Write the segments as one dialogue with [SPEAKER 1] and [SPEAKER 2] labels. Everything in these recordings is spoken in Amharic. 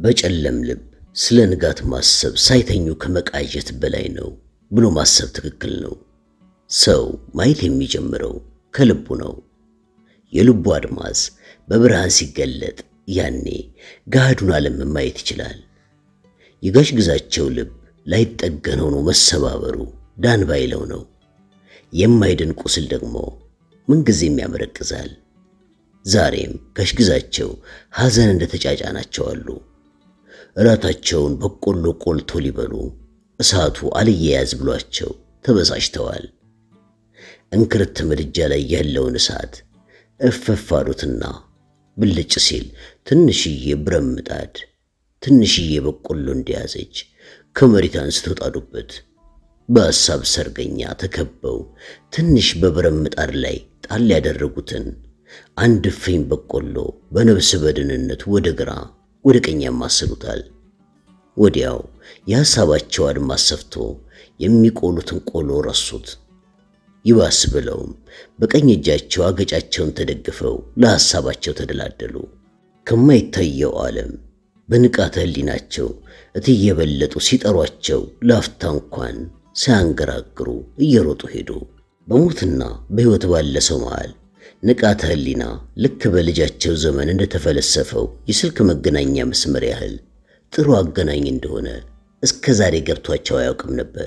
[SPEAKER 1] በጨለም ልብ ስለ ንጋት ማሰብ ሳይተኙ ከመቃዠት በላይ ነው ብሎ ማሰብ ትክክል ነው። ሰው ማየት የሚጀምረው ከልቡ ነው። የልቡ አድማስ በብርሃን ሲገለጥ ያኔ ገሃዱን ዓለም ማየት ይችላል። የጋሽ ግዛቸው ልብ ላይጠገን ሆኖ መሰባበሩ ዳን ባይለው ነው። የማይድን ቁስል ደግሞ ምንጊዜም ያመረቅዛል። ዛሬም ጋሽ ግዛቸው ሐዘን እንደተጫጫናቸው አሉ። እራታቸውን በቆሎ ቆልቶ ሊበሉ እሳቱ አልየያዝ ብሏቸው ተበሳጭተዋል። እንክርት ምድጃ ላይ ያለውን እሳት እፈፍ አሉትና ብልጭ ሲል ትንሽዬ ብረት ምጣድ ትንሽዬ በቆሎ እንደያዘች ከመሬት አንስተው ጣዱበት። በሐሳብ ሰርገኛ ተከበው ትንሽ በብረት ምጣድ ላይ ጣል ያደረጉትን አንድ እፍኝ በቆሎ በነብስ በድንነት ወደ ግራ ወደ ቀኝ ያማስሉታል። ወዲያው የሐሳባቸው አድማስ ሰፍቶ የሚቆሉትን ቆሎ ረሱት። ይባስ ብለውም በቀኝ እጃቸው አገጫቸውን ተደግፈው ለሐሳባቸው ተደላደሉ። ከማይታየው ዓለም በንቃተ ሕሊናቸው እትየበለጡ ሲጠሯቸው ላፍታ እንኳን ሳያንገራግሩ እየሮጡ ሄዱ። በሞትና በሕይወት ባለ ሰው መሃል ንቃተ ሕሊና ልክ በልጃቸው ዘመን እንደተፈለሰፈው የስልክ መገናኛ መስመር ያህል ጥሩ አገናኝ እንደሆነ እስከ ዛሬ ገብቷቸው አያውቅም ነበር።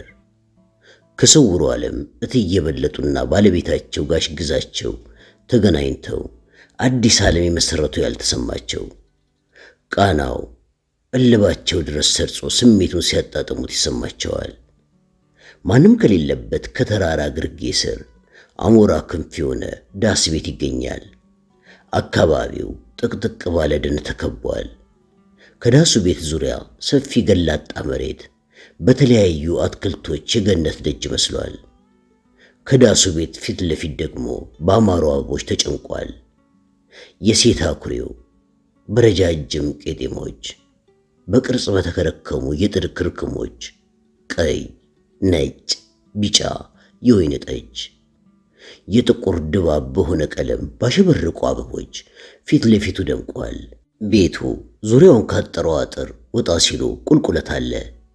[SPEAKER 1] ከስውሩ ዓለም እትየበለጡና ባለቤታቸው ጋሽ ግዛቸው ተገናኝተው አዲስ ዓለም የመሰረቱ ያልተሰማቸው ቃናው እልባቸው ድረስ ሰርጾ ስሜቱን ሲያጣጥሙት ይሰማቸዋል። ማንም ከሌለበት ከተራራ ግርጌ ስር አሞራ ክንፍ የሆነ ዳስ ቤት ይገኛል። አካባቢው ጥቅጥቅ ባለ ደን ተከቧል። ከዳሱ ቤት ዙሪያ ሰፊ ገላጣ መሬት በተለያዩ አትክልቶች የገነት ደጅ መስሏል። ከዳሱ ቤት ፊት ለፊት ደግሞ በአማሩ አበቦች ተጨንቋል። የሴት አኩሬው በረጃጅም ቄጤሞች በቅርጽ በተከረከሙ የጥድ ክርክሞች ቀይ፣ ነጭ፣ ቢጫ፣ የወይን ጠጅ የጥቁር ድባብ በሆነ ቀለም ባሸበረቁ አበቦች ፊት ለፊቱ ደምቋል። ቤቱ ዙሪያውን ካጠረው አጥር ወጣ ሲሉ ቁልቁለት አለ።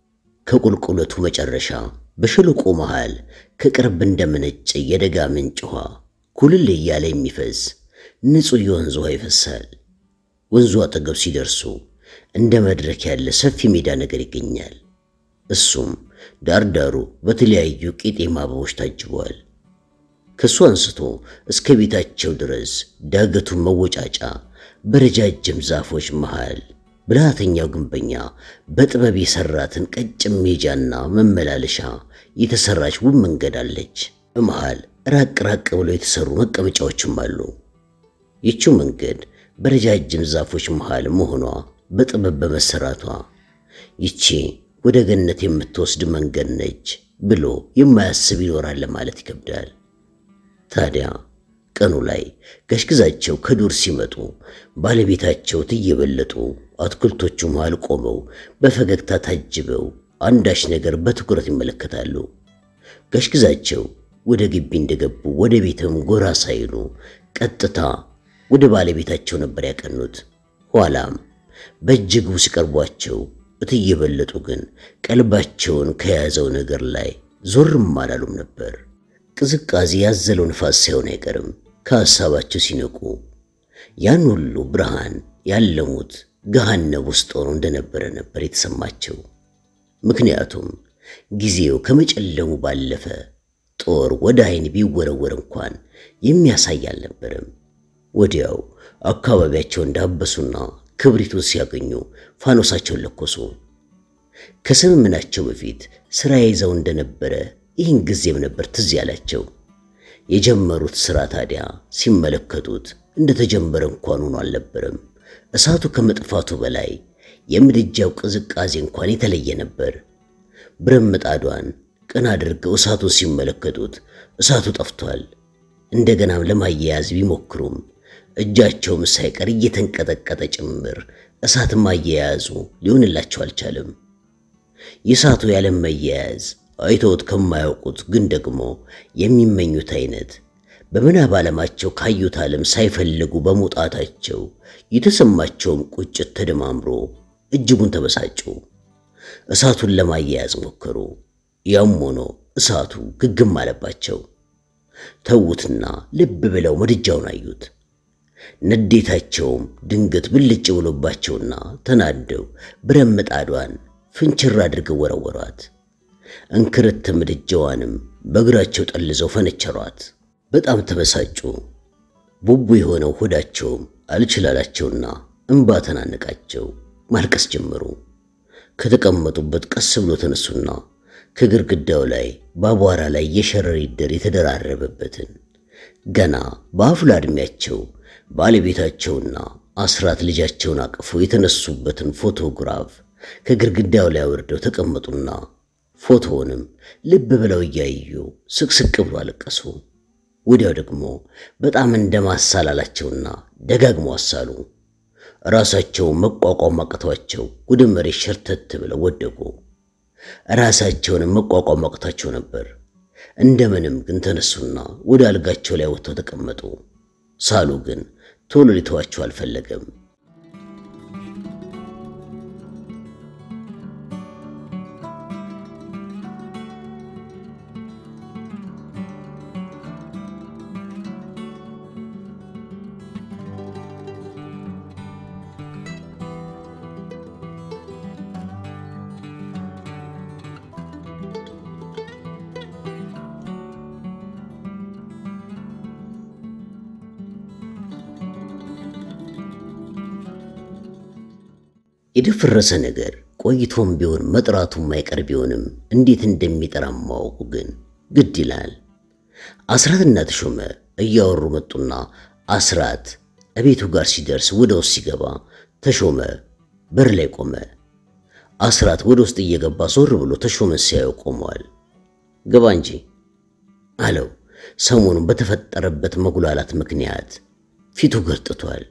[SPEAKER 1] ከቁልቁለቱ መጨረሻ በሸለቆ መሃል ከቅርብ እንደመነጨ የደጋ ምንጭ ውሃ ኩልል እያለ የሚፈስ ንጹሕ የወንዝ ውሃ ይፈሳል። ወንዙ አጠገብ ሲደርሱ እንደ መድረክ ያለ ሰፊ ሜዳ ነገር ይገኛል። እሱም ዳርዳሩ በተለያዩ ቄጤማ አበቦች ታጅቧል። ከሱ አንስቶ እስከ ቤታቸው ድረስ ዳገቱን መወጫጫ በረጃጅም ዛፎች መሃል ብልሃተኛው ግንበኛ በጥበብ የሰራትን ቀጭን ሜጃና መመላለሻ የተሰራች ውብ መንገድ አለች። በመሃል ራቅ ራቅ ብለው የተሰሩ መቀመጫዎችም አሉ። ይቺው መንገድ በረጃጅም ዛፎች መሃል መሆኗ በጥበብ በመሰራቷ ይቺ ወደ ገነት የምትወስድ መንገድ ነች ብሎ የማያስብ ይኖራል ለማለት ይከብዳል። ታዲያ ቀኑ ላይ ጋሽ ግዛቸው ከዱር ሲመጡ ባለቤታቸው እየበለጡ አትክልቶቹ መሃል ቆመው በፈገግታ ታጅበው አንዳች ነገር በትኩረት ይመለከታሉ። ጋሽ ግዛቸው ወደ ግቢ እንደገቡ ወደ ቤትም ጎራ ሳይሉ ቀጥታ ወደ ባለቤታቸው ነበር ያቀኑት። ኋላም በእጅጉ ሲቀርቧቸው እትየበለጡ ግን ቀልባቸውን ከያዘው ነገር ላይ ዞርም አላሉም ነበር። ቅዝቃዜ ያዘለው ንፋስ ሳይሆን አይቀርም ከሐሳባቸው ሲነቁ ያን ሁሉ ብርሃን ያለሙት ገሃነብ ውስጥ ሆኖ እንደነበረ ነበር የተሰማቸው። ምክንያቱም ጊዜው ከመጨለሙ ባለፈ ጦር ወደ ዓይን ቢወረወር እንኳን የሚያሳይ አልነበረም። ወዲያው አካባቢያቸው እንዳበሱና ክብሪቱን ሲያገኙ ፋኖሳቸውን ለኮሱ። ከስምምናቸው በፊት ሥራ ይዘው እንደነበረ ይህን ጊዜም ነበር ትዝ ያላቸው። የጀመሩት ሥራ ታዲያ ሲመለከቱት እንደተጀመረ እንኳን ሆኖ አልነበረም። እሳቱ ከመጥፋቱ በላይ የምድጃው ቅዝቃዜ እንኳን የተለየ ነበር። ብረት ምጣዷን ቀና አድርገው እሳቱን ሲመለከቱት እሳቱ ጠፍቷል። እንደገናም ለማያያዝ ቢሞክሩም እጃቸውም ሳይቀር እየተንቀጠቀጠ ጭምር እሳት ማያያዙ ሊሆንላቸው አልቻለም። የእሳቱ ያለም መያያዝ አይተውት ከማያውቁት ግን ደግሞ የሚመኙት አይነት በምናብ ዓለማቸው ካዩት ዓለም ሳይፈልጉ በመውጣታቸው የተሰማቸውም ቁጭት ተደማምሮ እጅጉን ተበሳጩ። እሳቱን ለማያያዝ ሞከሩ። ያም ሆኖ እሳቱ ግግም አለባቸው። ተዉትና ልብ ብለው ምድጃውን አዩት። ንዴታቸውም ድንገት ብልጭ ብሎባቸውና ተናደው ብረት ምጣዷን ፍንችር አድርገው ወረወሯት። እንክርት ምድጃዋንም በእግራቸው ጠልዘው ፈነቸሯት። በጣም ተበሳጩ። ቡቡ የሆነው ሆዳቸውም አልችላላቸውና እንባ ተናነቃቸው። ማልቀስ ጀመሩ። ከተቀመጡበት ቀስ ብሎ ተነሱና ከግድግዳው ላይ በአቧራ ላይ የሸረሪት ድር የተደራረበበትን ገና በአፍላ ዕድሜያቸው ባለቤታቸውና አስራት ልጃቸውን አቅፎ የተነሱበትን ፎቶግራፍ ከግድግዳው ላይ አውርደው ተቀመጡና ፎቶውንም ልብ ብለው እያዩ ስቅስቅ ብሎ አለቀሱ። ወዲያው ደግሞ በጣም እንደማሳላላቸውና ደጋግሞ አሳሉ። ራሳቸውን መቋቋም አቅቷቸው ወደ መሬት ሸርተት ብለው ወደቁ። ራሳቸውንም መቋቋም አቅቷቸው ነበር። እንደምንም ግን ተነሱና ወደ አልጋቸው ላይ ወጥተው ተቀመጡ። ሳሉ ግን ቶሎ ሊተዋቸው አልፈለገም። የደፈረሰ ነገር ቆይቶም ቢሆን መጥራቱ የማይቀር ቢሆንም እንዴት እንደሚጠራ ማወቁ ግን ግድ ይላል። አስራትና ተሾመ እያወሩ መጡና አስራት እቤቱ ጋር ሲደርስ ወደ ውስጥ ሲገባ ተሾመ በር ላይ ቆመ። አስራት ወደ ውስጥ እየገባ ዞር ብሎ ተሾመን ሲያየው ቆመዋል። ግባ እንጂ አለው። ሰሞኑን በተፈጠረበት መጉላላት ምክንያት ፊቱ ገርጥቷል።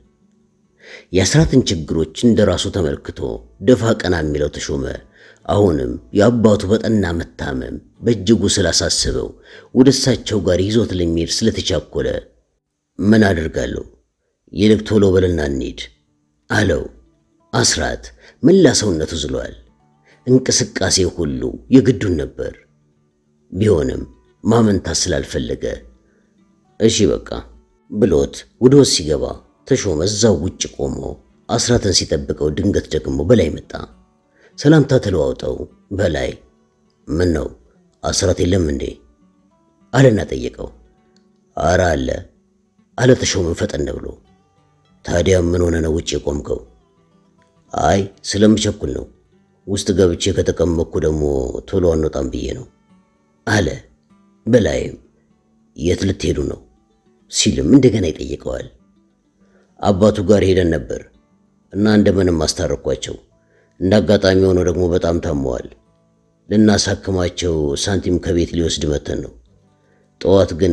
[SPEAKER 1] የአስራትን ችግሮች እንደራሱ ተመልክቶ ደፋ ቀና የሚለው ተሾመ አሁንም የአባቱ በጠና መታመም በእጅጉ ስላሳስበው ወደ እሳቸው ጋር ይዞት ለሚሄድ ስለተቻኮለ ምን አደርጋለሁ፣ ይልቅ ቶሎ በልና እንሂድ አለው። አስራት መላ ሰውነቱ ዝሏል። እንቅስቃሴ ሁሉ የግዱን ነበር። ቢሆንም ማመንታት ስላልፈለገ እሺ በቃ ብሎት ወደ ውስጥ ሲገባ ተሾመ እዛው ውጭ ቆሞ አስራትን ሲጠብቀው ድንገት ደግሞ በላይ መጣ። ሰላምታ ተለዋውጠው በላይ ምን ነው አስራት የለም እንዴ አለና ጠየቀው። አረ አለ አለ ተሾመን ፈጠን ብሎ። ታዲያ ምን ሆነ ነው ውጭ የቆምከው? አይ ስለምቸኩል ነው። ውስጥ ገብቼ ከተቀመጥኩ ደግሞ ቶሎ አንወጣም ብዬ ነው አለ። በላይም የት ልትሄዱ ነው ሲልም እንደገና ይጠይቀዋል። አባቱ ጋር ሄደን ነበር እና እንደምንም አስታረኳቸው። እንደ አጋጣሚ ሆኖ ደግሞ በጣም ታመዋል። ልናሳክማቸው ሳንቲም ከቤት ሊወስድ መተን ነው። ጠዋት ግን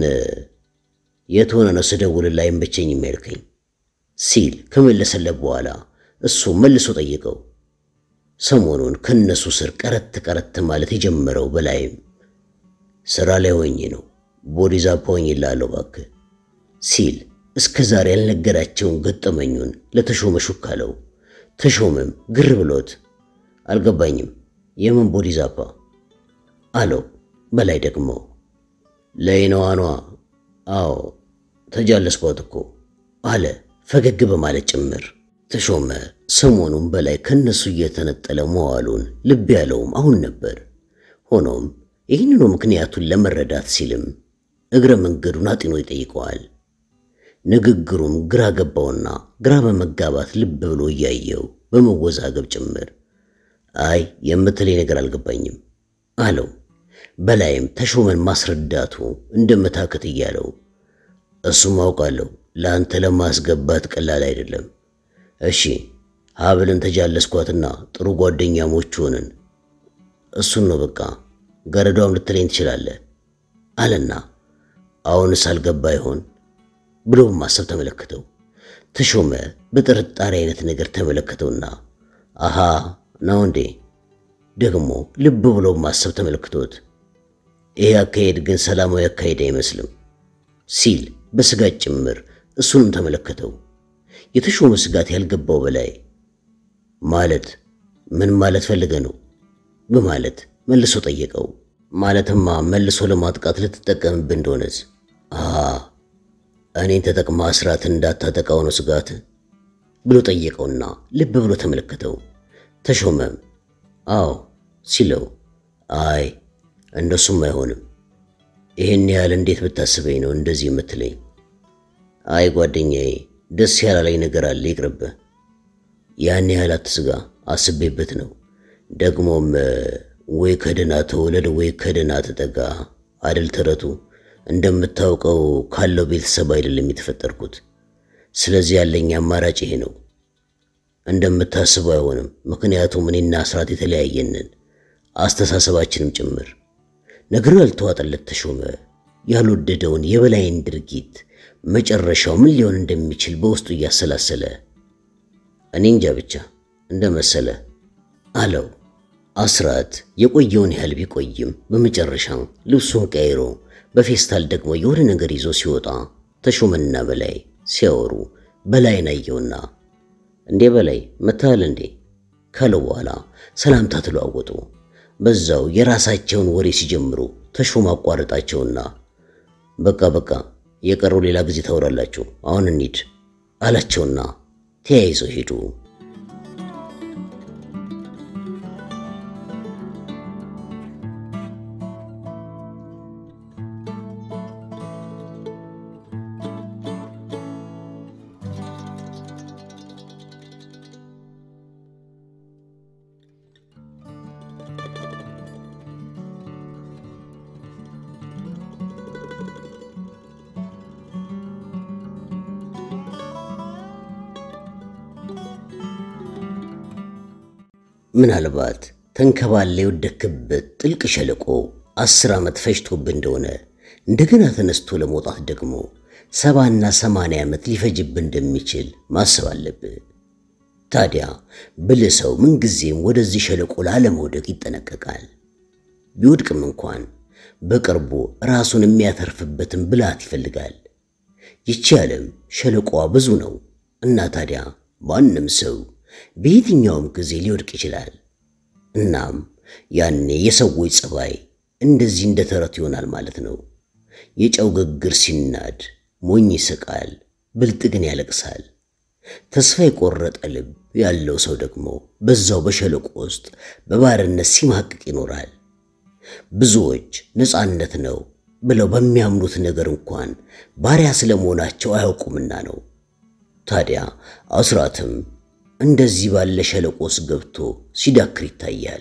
[SPEAKER 1] የት ሆነ ነው ስደውልልህ አይመቸኝም ያልከኝ ሲል ከመለሰለት በኋላ እሱ መልሶ ጠየቀው። ሰሞኑን ከነሱ ስር ቀረት ቀረት ማለት የጀመረው በላይም ስራ ላይ ሆኜ ነው ቦዲዛ ፖኝ ይላለው እባክህ ሲል እስከ ዛሬ ያልነገራቸውን ገጠመኙን ለተሾመ ሹክ አለው። ተሾመም ግር ብሎት አልገባኝም፣ የምን ቦዲ ዛፓ አለው። በላይ ደግሞ ለይነዋኗ አዎ ተጃለስኳት እኮ አለ ፈገግ በማለት ጭምር። ተሾመ ሰሞኑን በላይ ከነሱ እየተነጠለ መዋሉን ልብ ያለውም አሁን ነበር። ሆኖም ይህንኑ ምክንያቱን ለመረዳት ሲልም እግረ መንገዱን አጢኖ ይጠይቀዋል። ንግግሩም ግራ ገባውና ግራ በመጋባት ልብ ብሎ እያየው በመወዛገብ ጭምር አይ የምትለኝ ነገር አልገባኝም አለው። በላይም ተሾመን ማስረዳቱ እንደመታከት እያለው እሱም አውቃለሁ ለአንተ ለማስገባት ቀላል አይደለም። እሺ ሀብልን ተጃለስኳትና ጥሩ ጓደኛሞች ሆንን። እሱን ነው በቃ ገረዷም ልትለኝ ትችላለህ አለና አሁንስ አልገባ ይሆን ብሎ በማሰብ ተመለከተው። ተሾመ በጥርጣሬ አይነት ነገር ተመለከተውና አሃ ነው እንዴ ደግሞ ልብ ብሎ በማሰብ ተመለክቶት ይሄ አካሄድ ግን ሰላማዊ አካሄድ አይመስልም ሲል በስጋት ጭምር እሱንም ተመለከተው። የተሾመ ስጋት ያልገባው በላይ ማለት ምን ማለት ፈልገ ነው በማለት መልሶ ጠየቀው። ማለትማ መልሶ ለማጥቃት ልትጠቀምብህ እንደሆነስ? አ እኔን ተጠቅማ አስራትን እንዳታጠቃው ነው ስጋት ብሎ ጠየቀውና ልብ ብሎ ተመለከተው። ተሾመም አዎ ሲለው አይ እንደሱም አይሆንም። ይህን ያህል እንዴት ብታስበኝ ነው እንደዚህ የምትለኝ? አይ ጓደኛዬ፣ ደስ ያላለኝ ነገር አለ፣ ይቅርብህ። ያን ያህል አትስጋ፣ አስቤበት ነው። ደግሞም ወይ ከደህና ተወለድ ወይ ከደህና ተጠጋ አደል ተረቱ። እንደምታውቀው ካለው ቤተሰብ አይደለም የተፈጠርኩት። ስለዚህ ያለኝ አማራጭ ይሄ ነው። እንደምታስበው አይሆንም። ምክንያቱም እኔና አስራት የተለያየንን አስተሳሰባችንም ጭምር ነገሩ ያልተዋጠለት ተሾመ ያልወደደውን የበላይን ድርጊት መጨረሻው ምን ሊሆን እንደሚችል በውስጡ እያሰላሰለ እኔ እንጃ ብቻ እንደመሰለ አለው። አስራት የቆየውን ያህል ቢቆይም በመጨረሻ ልብሱን ቀይሮ በፌስታል ደግሞ የሆነ ነገር ይዞ ሲወጣ ተሾመና በላይ ሲያወሩ በላይን አየውና እንዴ በላይ መታል እንዴ ካለው በኋላ ሰላምታ ተለዋወጡ። በዛው የራሳቸውን ወሬ ሲጀምሩ ተሾመ አቋረጣቸውና በቃ በቃ የቀረው ሌላ ጊዜ ታወራላችሁ፣ አሁን እንሂድ አላቸውና ተያይዘው ሄዱ። ምናልባት ተንከባለ የወደክበት ጥልቅ ሸለቆ አስር ዓመት ፈጅቶብህ እንደሆነ እንደገና ተነስቶ ለመውጣት ደግሞ ሰባና ሰማንያ ዓመት ሊፈጅብህ እንደሚችል ማሰብ አለብህ። ታዲያ ብልህ ሰው ምንጊዜም ወደዚህ ሸለቆ ላለመውደቅ ይጠነቀቃል። ቢወድቅም እንኳን በቅርቡ ራሱን የሚያተርፍበትን ብልሃት ይፈልጋል። ይቺ ዓለም ሸለቆዋ ብዙ ነው እና ታዲያ ማንም ሰው በየትኛውም ጊዜ ሊወድቅ ይችላል። እናም ያኔ የሰዎች ጸባይ እንደዚህ እንደ ተረት ይሆናል ማለት ነው። የጨው ግግር ሲናድ ሞኝ ይስቃል፣ ብልጥ ግን ያለቅሳል። ተስፋ የቆረጠ ልብ ያለው ሰው ደግሞ በዛው በሸለቆ ውስጥ በባርነት ሲማቅቅ ይኖራል። ብዙዎች ነፃነት ነው ብለው በሚያምኑት ነገር እንኳን ባሪያ ስለመሆናቸው አያውቁምና ነው። ታዲያ አስራትም እንደዚህ ባለ ሸለቆ ውስጥ ገብቶ ሲዳክር ይታያል።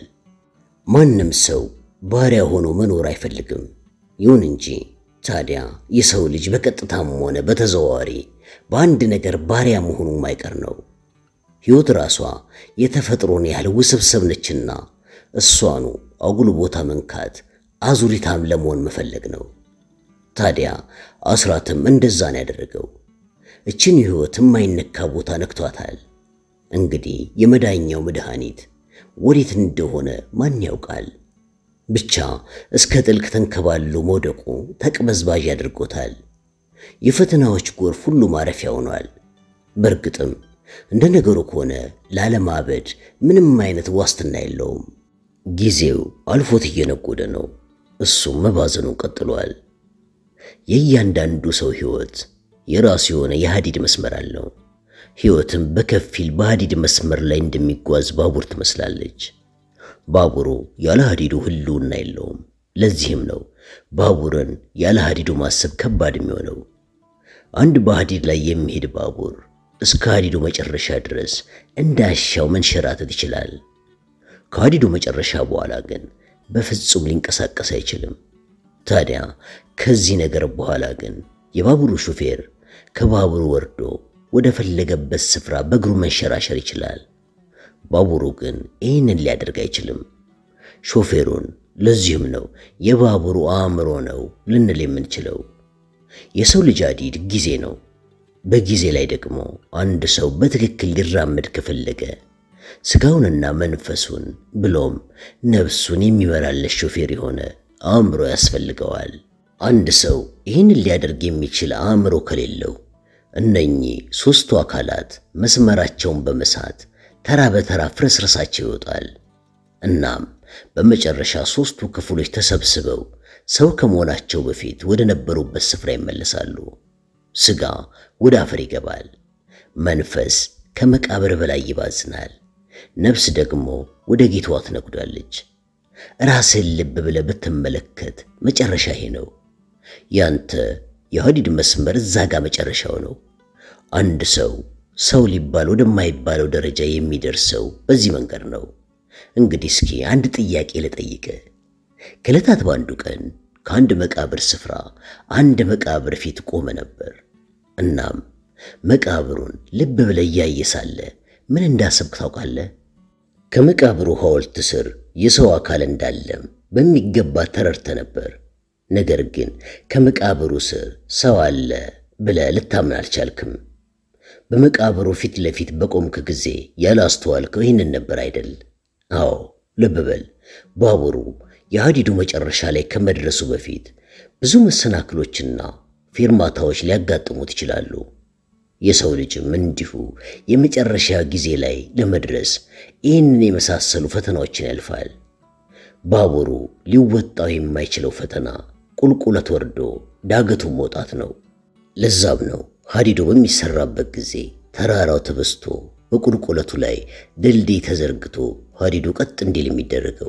[SPEAKER 1] ማንም ሰው ባሪያ ሆኖ መኖር አይፈልግም። ይሁን እንጂ ታዲያ የሰው ልጅ በቀጥታም ሆነ በተዘዋዋሪ በአንድ ነገር ባሪያ መሆኑ ማይቀር ነው። ሕይወት ራሷ የተፈጥሮን ያህል ውስብስብ ነችና እሷኑ አጉል ቦታ መንካት አዙሪታም ለመሆን መፈለግ ነው። ታዲያ አስራትም እንደዛ ነው ያደረገው። እችን ሕይወት የማይነካ ቦታ ነክቷታል። እንግዲህ የመዳኛው መድኃኒት ወዴት እንደሆነ ማን ያውቃል? ብቻ እስከ ጥልቅ ተንከባሎ መውደቁ ተቅበዝባዥ አድርጎታል። የፈተናዎች ጎርፍ ሁሉ ማረፊያ ሆኗል። በእርግጥም እንደ ነገሩ ከሆነ ላለማበድ ምንም አይነት ዋስትና የለውም። ጊዜው አልፎት እየነጎደ ነው። እሱም መባዘኑን ቀጥሏል። የእያንዳንዱ ሰው ሕይወት የራሱ የሆነ የሐዲድ መስመር አለው። ሕይወትም በከፊል በሐዲድ መስመር ላይ እንደሚጓዝ ባቡር ትመስላለች። ባቡሩ ያለ ሐዲዱ ህልውና የለውም። ለዚህም ነው ባቡርን ያለ ሐዲዱ ማሰብ ከባድ የሚሆነው። አንድ በሐዲድ ላይ የሚሄድ ባቡር እስከ ሐዲዱ መጨረሻ ድረስ እንዳሻው መንሸራተት ይችላል። ከሐዲዱ መጨረሻ በኋላ ግን በፍጹም ሊንቀሳቀስ አይችልም። ታዲያ ከዚህ ነገር በኋላ ግን የባቡሩ ሹፌር ከባቡሩ ወርዶ ወደ ፈለገበት ስፍራ በእግሩ መንሸራሸር ይችላል። ባቡሩ ግን ይህንን ሊያደርግ አይችልም ሾፌሩን። ለዚህም ነው የባቡሩ አእምሮ ነው ልንል የምንችለው። የሰው ልጅ ሐዲድ ጊዜ ነው። በጊዜ ላይ ደግሞ አንድ ሰው በትክክል ሊራመድ ከፈለገ ስጋውንና መንፈሱን ብሎም ነፍሱን የሚመላለስ ሾፌር የሆነ አእምሮ ያስፈልገዋል። አንድ ሰው ይህንን ሊያደርግ የሚችል አእምሮ ከሌለው እነኚህ ሦስቱ አካላት መስመራቸውን በመሳት ተራ በተራ ፍርስርሳቸው ይወጣል። እናም በመጨረሻ ሦስቱ ክፍሎች ተሰብስበው ሰው ከመሆናቸው በፊት ወደ ነበሩበት ስፍራ ይመለሳሉ። ሥጋ ወደ አፈር ይገባል። መንፈስ ከመቃብር በላይ ይባዝናል። ነፍስ ደግሞ ወደ ጌታዋ ትነጉዳለች። ራስህን ልብ ብለህ ብትመለከት መጨረሻ ይሄ ነው። ያንተ የሐዲድ መስመር እዛ ጋ መጨረሻው ነው። አንድ ሰው ሰው ሊባል ወደማይባለው ደረጃ የሚደርሰው በዚህ መንገድ ነው። እንግዲህ እስኪ አንድ ጥያቄ ልጠይቅ። ከዕለታት በአንዱ ቀን ከአንድ መቃብር ስፍራ አንድ መቃብር ፊት ቆመ ነበር። እናም መቃብሩን ልብ ብለህ እያየ ሳለ ምን እንዳሰብክ ታውቃለህ? ከመቃብሩ ሐውልት ስር የሰው አካል እንዳለም በሚገባ ተረድተ ነበር። ነገር ግን ከመቃብሩ ስር ሰው አለ ብለህ ልታምን አልቻልክም። በመቃብሩ ፊት ለፊት በቆምክ ጊዜ ያላስተዋልከው ይህንን ነበር አይደል? አዎ፣ ልብ በል። ባቡሩ የሐዲዱ መጨረሻ ላይ ከመድረሱ በፊት ብዙ መሰናክሎችና ፌርማታዎች ሊያጋጥሙት ይችላሉ። የሰው ልጅም እንዲሁ የመጨረሻ ጊዜ ላይ ለመድረስ ይህንን የመሳሰሉ ፈተናዎችን ያልፋል። ባቡሩ ሊወጣው የማይችለው ፈተና ቁልቁለት ወርዶ ዳገቱን መውጣት ነው። ለዛም ነው ሐዲዱ በሚሰራበት ጊዜ ተራራው ተበስቶ በቁልቁለቱ ላይ ድልድይ ተዘርግቶ ሐዲዱ ቀጥ እንዲል የሚደረገው።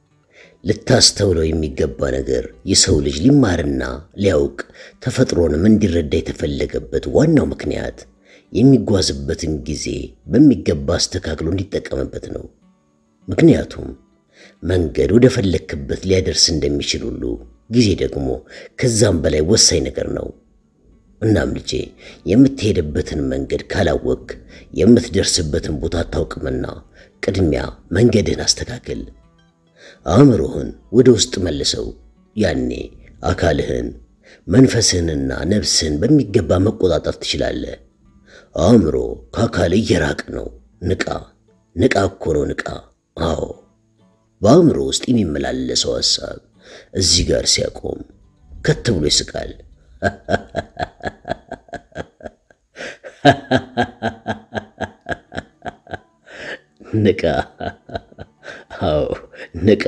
[SPEAKER 1] ልታስተውለው የሚገባ ነገር የሰው ልጅ ሊማርና ሊያውቅ ተፈጥሮንም እንዲረዳ የተፈለገበት ዋናው ምክንያት የሚጓዝበትን ጊዜ በሚገባ አስተካክሎ እንዲጠቀምበት ነው። ምክንያቱም መንገድ ወደ ፈለክበት ሊያደርስ እንደሚችል ሁሉ ጊዜ ደግሞ ከዛም በላይ ወሳኝ ነገር ነው። እናም ልጄ የምትሄድበትን መንገድ ካላወቅ የምትደርስበትን ቦታ አታውቅምና ቅድሚያ መንገድህን አስተካክል። አእምሮህን ወደ ውስጥ መልሰው። ያኔ አካልህን መንፈስህንና ነፍስህን በሚገባ መቆጣጠር ትችላለህ። አእምሮ ከአካል እየራቅ ነው። ንቃ፣ ንቃ እኮ ነው ንቃ። አዎ በአእምሮ ውስጥ የሚመላለሰው ሐሳብ እዚህ ጋር ሲያቆም ከት ብሎ ይስቃል። ንቃ፣ አዎ ንቃ።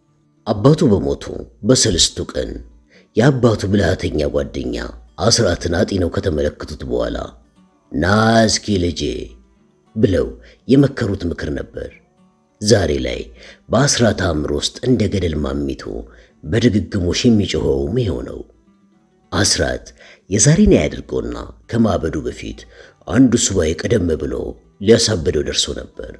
[SPEAKER 1] አባቱ በሞቱ በሰልስቱ ቀን የአባቱ ብልሃተኛ ጓደኛ አስራትን አጢነው ከተመለከቱት በኋላ ና እስኪ ልጄ ብለው የመከሩት ምክር ነበር። ዛሬ ላይ በአስራት አእምሮ ውስጥ እንደ ገደል ማሚቶ በድግግሞሽ የሚጮኸውም ይኸው ነው። አስራት የዛሬን ያድርገውና ከማበዱ በፊት አንዱ ሱባኤ ቀደም ብሎ ሊያሳበደው ደርሶ ነበር።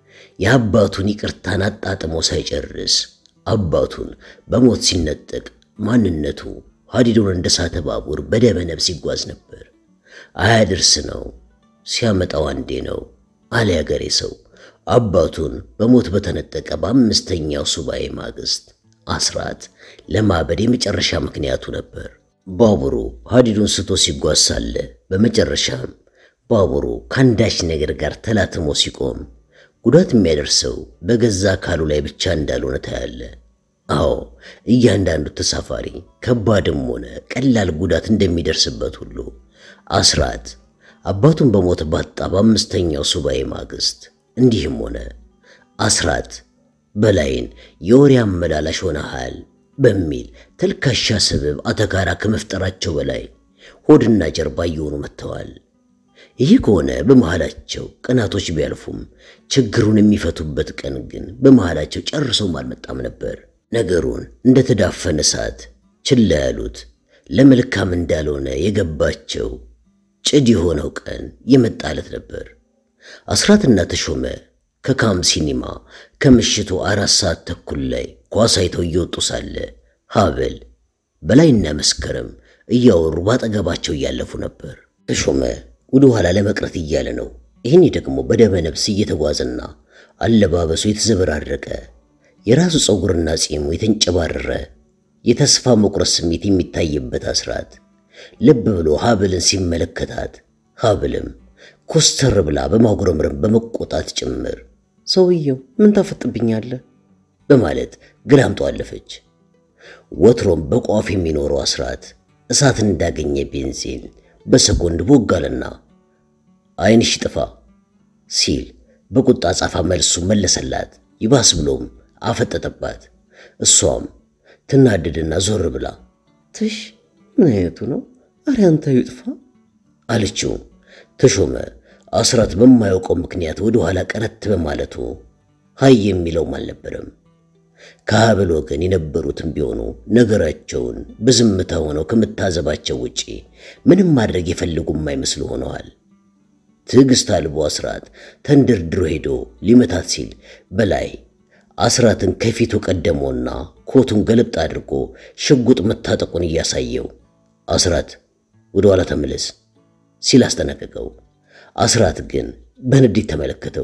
[SPEAKER 1] የአባቱን ይቅርታን አጣጥሞ ሳይጨርስ አባቱን በሞት ሲነጠቅ ማንነቱ ሐዲዱን እንደ ሳተ ባቡር በደመ ነፍስ ይጓዝ ነበር። አያድርስ ነው ሲያመጣው አንዴ ነው አለ ያገሬ ሰው። አባቱን በሞት በተነጠቀ በአምስተኛው ሱባኤ ማግስት አስራት ለማበድ የመጨረሻ ምክንያቱ ነበር። ባቡሩ ሐዲዱን ስቶ ሲጓዝ ሳለ በመጨረሻም ባቡሩ ከአንዳች ነገር ጋር ተላትሞ ሲቆም ጉዳት የሚያደርሰው በገዛ አካሉ ላይ ብቻ እንዳልሆነ ታያለ። አዎ እያንዳንዱ ተሳፋሪ ከባድም ሆነ ቀላል ጉዳት እንደሚደርስበት ሁሉ አስራት አባቱን በሞት ባጣ በአምስተኛው ሱባኤ ማግስት እንዲህም ሆነ። አስራት በላይን የወሬ አመላላሽ ሆነሃል በሚል ተልካሻ ስብብ አተካራ ከመፍጠራቸው በላይ ሆድና ጀርባ እየሆኑ መጥተዋል። ይህ ከሆነ በመሃላቸው ቀናቶች ቢያልፉም ችግሩን የሚፈቱበት ቀን ግን በመሃላቸው ጨርሶም አልመጣም ነበር። ነገሩን እንደተዳፈነ እሳት ችላ ያሉት ለመልካም እንዳልሆነ የገባቸው ጭድ የሆነው ቀን የመጣለት ነበር። አስራትና ተሾመ ከካም ሲኒማ ከምሽቱ አራት ሰዓት ተኩል ላይ ኳስ አይተው እየወጡ ሳለ ሀብል በላይና መስከረም እያወሩ ባጠገባቸው እያለፉ ነበር። ተሾመ ወደ ኋላ ለመቅረት እያለ ነው። ይህኔ ደግሞ በደመ ነፍስ እየተጓዘና አለባበሱ የተዘበራረቀ የራሱ ፀጉርና ጺሙ የተንጨባረረ የተስፋ መቁረጥ ስሜት የሚታይበት አስራት ልብ ብሎ ሀብልን ሲመለከታት ሀብልም ኮስተር ብላ በማጉረምረም በመቆጣት ጭምር
[SPEAKER 2] ሰውየው ምን ታፈጥብኛለህ
[SPEAKER 1] በማለት ግላምጦ አለፈች። ወትሮም በቋፍ የሚኖረው አስራት እሳት እንዳገኘ ቤንዚን በሰኮንድ ቦጋለና ዓይንሽ ጥፋ ሲል በቁጣ ጻፋ መልሱ መለሰላት። ይባስ ብሎም አፈጠጠባት። እሷም ትናደድና ዞር ብላ
[SPEAKER 2] ትሽ ምን አይነቱ ነው? አረ አንተ ይጥፋ
[SPEAKER 1] አለችው። ተሾመ አስራት በማያውቀው ምክንያት ወደ ኋላ ቀረት በማለቱ ሀይ የሚለውም አልነበረም። ከሀብል ወገን የነበሩትም ቢሆኑ ነገራቸውን በዝምታ ሆነው ከመታዘባቸው ውጪ ምንም ማድረግ የፈልጉ የማይመስሉ ሆነዋል። ትዕግስት አልቦ አስራት ተንደርድሮ ሄዶ ሊመታት ሲል በላይ አስራትን ከፊቱ ቀደመውና ኮቱን ገለጥ አድርጎ ሽጉጥ መታጠቁን እያሳየው አስራት ወደ ኋላ ተመለስ ሲል አስጠነቀቀው። አስራት ግን በንዴት ተመለከተው።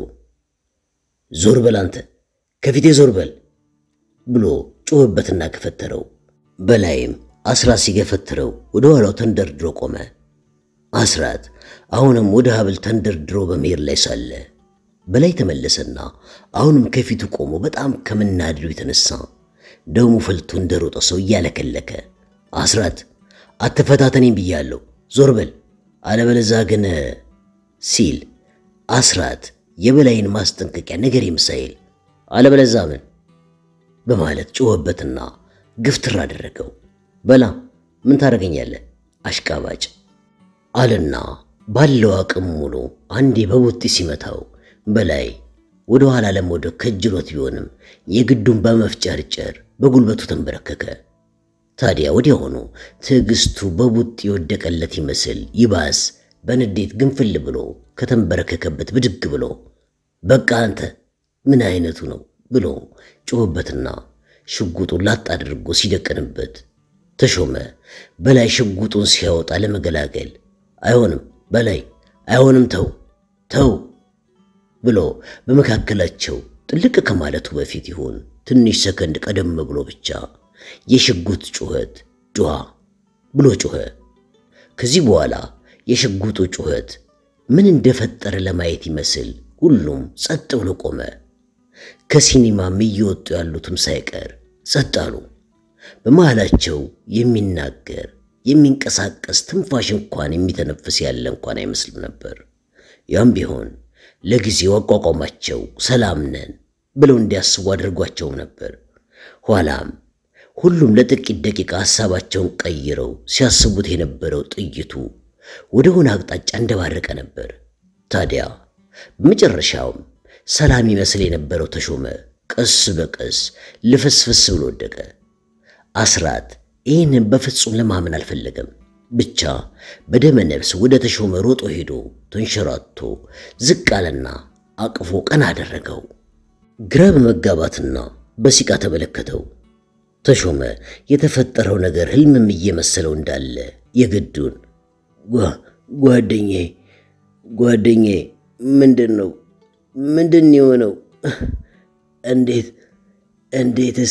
[SPEAKER 1] ዞር በል አንተ ከፊቴ ዞር በል ብሎ ጮኸበትና ገፈተረው። በላይም አስራት ሲገፈትረው ወደ ኋላው ተንደርድሮ ቆመ። አስራት አሁንም ወደ ሀብል ተንደርድሮ በመሄድ ላይ ሳለ በላይ ተመለሰና አሁንም ከፊቱ ቆሞ በጣም ከመናደዱ የተነሳ ደሙ ፈልቶ እንደሮጠ ሰው እያለከለከ አስራት አትፈታተኔም ብያለሁ፣ ዞር በል አለበለዛ ግን ሲል አስራት የበላይን ማስጠንቀቂያ ነገር የምሳይል አለበለዛ ምን በማለት ጮኸበትና ግፍትር አደረገው። በላ ምን ታደርገኛለህ አሽቃባጭ አለና ባለው አቅም ሙሉ አንዴ በቡጢ ሲመታው በላይ ወደ ኋላ ለመውደቅ ከጅሎት ቢሆንም የግዱን በመፍጨርጨር በጉልበቱ ተንበረከከ። ታዲያ ወዲያውኑ ትዕግስቱ በቡጢ የወደቀለት ይመስል ይባስ በንዴት ግንፍል ብሎ ከተንበረከከበት ብድግ ብሎ በቃ አንተ ምን አይነቱ ነው ብሎ ጮኸበትና ሽጉጡን ላጥ አድርጎ ሲደቅንበት ተሾመ በላይ ሽጉጡን ሲያወጣ ለመገላገል አይሆንም በላይ አይሆንም፣ ተው ተው ብሎ በመካከላቸው ጥልቅ ከማለቱ በፊት ይሁን ትንሽ ሰከንድ ቀደም ብሎ ብቻ የሽጉጥ ጩኸት ጩኻ ብሎ ጮኸ። ከዚህ በኋላ የሽጉጡ ጩኸት ምን እንደፈጠረ ለማየት ይመስል ሁሉም ጸጥ ብሎ ቆመ። ከሲኒማም እየወጡ ያሉትም ሳይቀር ጸጥ አሉ። በመሃላቸው የሚናገር የሚንቀሳቀስ ትንፋሽ እንኳን የሚተነፍስ ያለ እንኳን አይመስልም ነበር። ያም ቢሆን ለጊዜው አቋቋማቸው ሰላም ነን ብለው እንዲያስቡ አድርጓቸውም ነበር። ኋላም ሁሉም ለጥቂት ደቂቃ ሐሳባቸውን ቀይረው ሲያስቡት የነበረው ጥይቱ ወደ ሆነ አቅጣጫ እንደባረቀ ነበር። ታዲያ በመጨረሻውም ሰላም ይመስል የነበረው ተሾመ ቀስ በቀስ ልፍስፍስ ብሎ ወደቀ። አስራት ይህንን በፍጹም ለማመን አልፈለገም። ብቻ በደመ ነፍስ ወደ ተሾመ ሮጦ ሄዶ ተንሸራቶ ዝቅ አለና አቅፎ ቀና አደረገው። ግራ በመጋባትና በሲቃ ተመለከተው። ተሾመ የተፈጠረው ነገር ህልምም እየመሰለው እንዳለ የግዱን ጓደኜ ጓደኜ ምንድን ነው ምንድን የሆነው? እንዴት እንዴትስ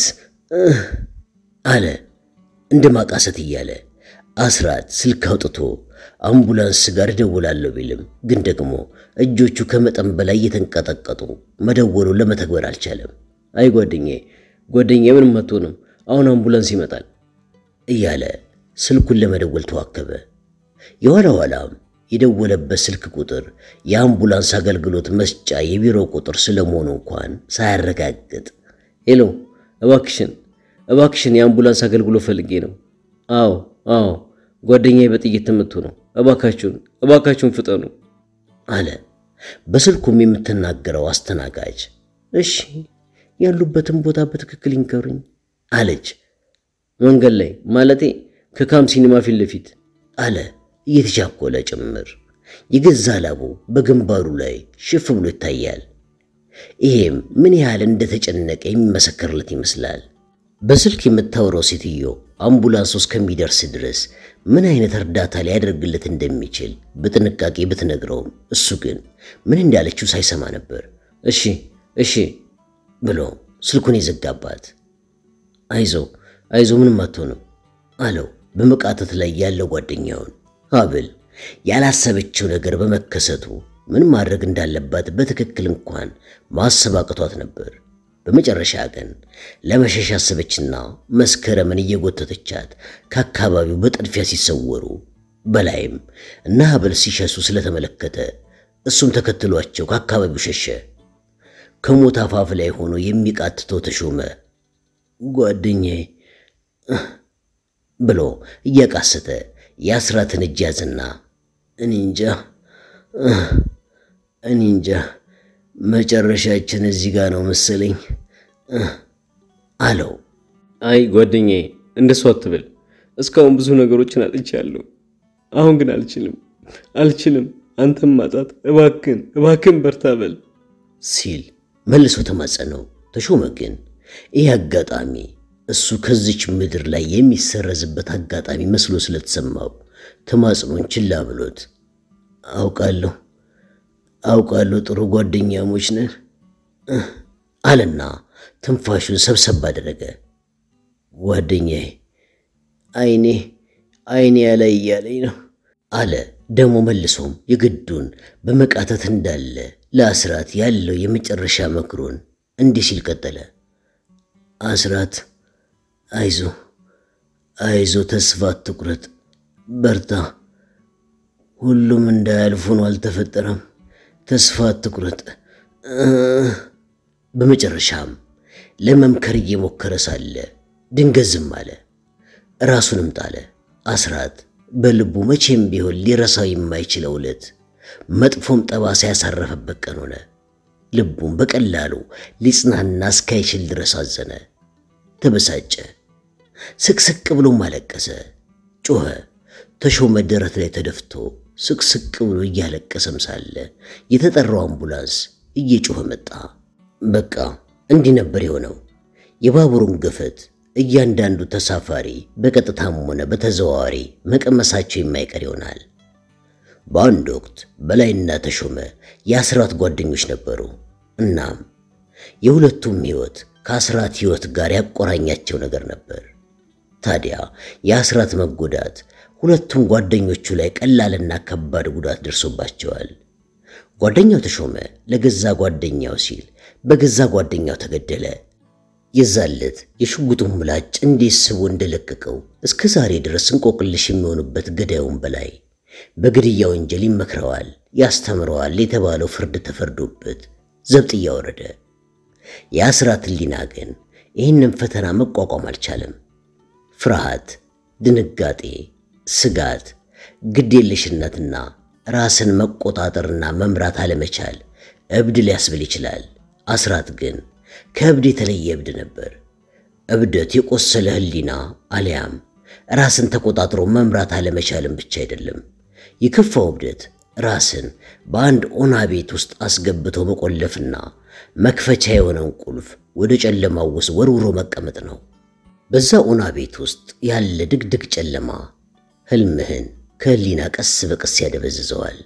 [SPEAKER 1] አለ እንደ ማቃሰት እያለ አስራት ስልክ አውጥቶ አምቡላንስ ጋር እደውላለሁ ቢልም ግን ደግሞ እጆቹ ከመጠን በላይ እየተንቀጠቀጡ መደወሉ ለመተግበር አልቻለም።
[SPEAKER 2] አይ ጓደኜ ጓደኜ ምንም አትሆንም፣ አሁን አምቡላንስ ይመጣል
[SPEAKER 1] እያለ ስልኩን ለመደወል ተዋከበ። የኋላ ኋላም የደወለበት ስልክ ቁጥር የአምቡላንስ አገልግሎት መስጫ የቢሮ ቁጥር ስለመሆኑ እንኳን ሳያረጋግጥ
[SPEAKER 2] ሄሎ፣ እባክሽን እባክሽን የአምቡላንስ አገልግሎት ፈልጌ ነው። አዎ አዎ ጓደኛዬ በጥይት ተመቶ ነው። እባካችሁን እባካችሁን ፍጠኑ
[SPEAKER 1] አለ። በስልኩም የምትናገረው አስተናጋጅ
[SPEAKER 2] እሺ ያሉበትን ቦታ በትክክል ይንገሩኝ
[SPEAKER 1] አለች።
[SPEAKER 2] መንገድ ላይ ማለቴ ከካም ሲኒማ ፊት ለፊት
[SPEAKER 1] አለ እየተቻኮለ ጭምር። የገዛ ላቡ በግንባሩ ላይ ሽፍ ብሎ ይታያል። ይሄም ምን ያህል እንደተጨነቀ የሚመሰክርለት ይመስላል። በስልክ የምታወራው ሴትዮ አምቡላንስ እስከሚደርስ ድረስ ምን አይነት እርዳታ ሊያደርግለት እንደሚችል በጥንቃቄ ብትነግረውም እሱ ግን ምን እንዳለችው ሳይሰማ ነበር።
[SPEAKER 2] እሺ እሺ
[SPEAKER 1] ብሎ ስልኩን የዘጋባት።
[SPEAKER 2] አይዞ አይዞ ምንም አትሆንም
[SPEAKER 1] አለው በመቃተት ላይ ያለው ጓደኛውን። ሀብል ያላሰበችው ነገር በመከሰቱ ምን ማድረግ እንዳለባት በትክክል እንኳን ማሰብ አቅቷት ነበር። በመጨረሻ ግን ለመሸሽ አሰበችና መስከረምን እየጎተተቻት ከአካባቢው በጥድፊያ ሲሰወሩ በላይም እና ሀብል ሲሸሱ ስለተመለከተ እሱም ተከትሏቸው ከአካባቢው ሸሸ። ከሞት አፋፍ ላይ ሆኖ የሚቃትተው ተሾመ ጓደኛዬ ብሎ እያቃሰተ የአስራትን እጅ ያዝና እኔ እንጃ እኔ እንጃ መጨረሻችን እዚህ ጋር ነው መሰለኝ አለው።
[SPEAKER 2] አይ ጓደኛዬ፣ እንደሱ አትበል። እስካሁን ብዙ ነገሮችን አጥቻለሁ። አሁን ግን አልችልም አልችልም። አንተም ማጣት እባክን እባክን በርታ በል
[SPEAKER 1] ሲል መልሶ ተማጸነው። ተሾመ ግን ይህ አጋጣሚ እሱ ከዚች ምድር ላይ የሚሰረዝበት አጋጣሚ መስሎ ስለተሰማው ተማጽኖን ችላ ብሎት አውቃለሁ አውቃለሁ ጥሩ ጓደኛሞች ነን አለና ትንፋሹን ሰብሰብ አደረገ። ጓደኛዬ አይኔ አይኔ ያላይ እያለኝ ነው አለ። ደግሞ መልሶም የግዱን በመቃተት እንዳለ ለአስራት ያለው የመጨረሻ መክሮን እንዲህ ሲል ቀጠለ። አስራት አይዞ አይዞ፣ ተስፋ አትቁረጥ፣ በርታ። ሁሉም እንዳያልፉ ነው፣ አልተፈጠረም። ተስፋ አትቁረጥ። በመጨረሻም ለመምከር እየሞከረ ሳለ ድንገት ዝም አለ፣ ራሱንም ጣለ። አስራት በልቡ መቼም ቢሆን ሊረሳው የማይችለው ዕለት መጥፎም ጠባሳ ያሳረፈበት ቀን ሆነ። ልቡም በቀላሉ ሊጽናና እስካይችል ድረስ አዘነ፣ ተበሳጨ፣ ስቅስቅ ብሎም አለቀሰ፣ ጮኸ። ተሾመ ደረት ላይ ተደፍቶ ስቅስቅ ብሎ እያለቀሰም ሳለ የተጠራው አምቡላንስ እየጮኸ መጣ። በቃ እንዲህ ነበር የሆነው። የባቡሩን ገፈት እያንዳንዱ ተሳፋሪ በቀጥታም ሆነ በተዘዋዋሪ መቀመሳቸው የማይቀር ይሆናል። በአንድ ወቅት በላይና ተሾመ የአስራት ጓደኞች ነበሩ። እናም የሁለቱም ሕይወት ከአስራት ሕይወት ጋር ያቆራኛቸው ነገር ነበር። ታዲያ የአስራት መጎዳት ሁለቱም ጓደኞቹ ላይ ቀላልና ከባድ ጉዳት ደርሶባቸዋል። ጓደኛው ተሾመ ለገዛ ጓደኛው ሲል በገዛ ጓደኛው ተገደለ። የዛለት የሽጉጡን ምላጭ እንዴት ስቦ እንደለቀቀው እስከ ዛሬ ድረስ እንቆቅልሽ የሚሆኑበት ገዳዩን በላይ በግድያ ወንጀል ይመክረዋል፣ ያስተምረዋል የተባለው ፍርድ ተፈርዶበት ዘብጥ እያወረደ የአስራት ሕሊና ግን ይህንን ፈተና መቋቋም አልቻለም። ፍርሃት፣ ድንጋጤ፣ ስጋት፣ ግዴለሽነትና ራስን መቆጣጠርና መምራት አለመቻል እብድ ሊያስብል ይችላል። አስራት ግን ከእብድ የተለየ እብድ ነበር። እብደት የቆሰለ ሕሊና አሊያም ራስን ተቆጣጥሮ መምራት አለመቻልም ብቻ አይደለም። የከፋው እብደት ራስን በአንድ ኦና ቤት ውስጥ አስገብቶ መቆለፍና መክፈቻ የሆነውን ቁልፍ ወደ ጨለማው ውስጥ ወርውሮ መቀመጥ ነው። በዛ ኦና ቤት ውስጥ ያለ ድቅድቅ ጨለማ ህልምህን ከህሊና ቀስ በቀስ ያደበዝዘዋል።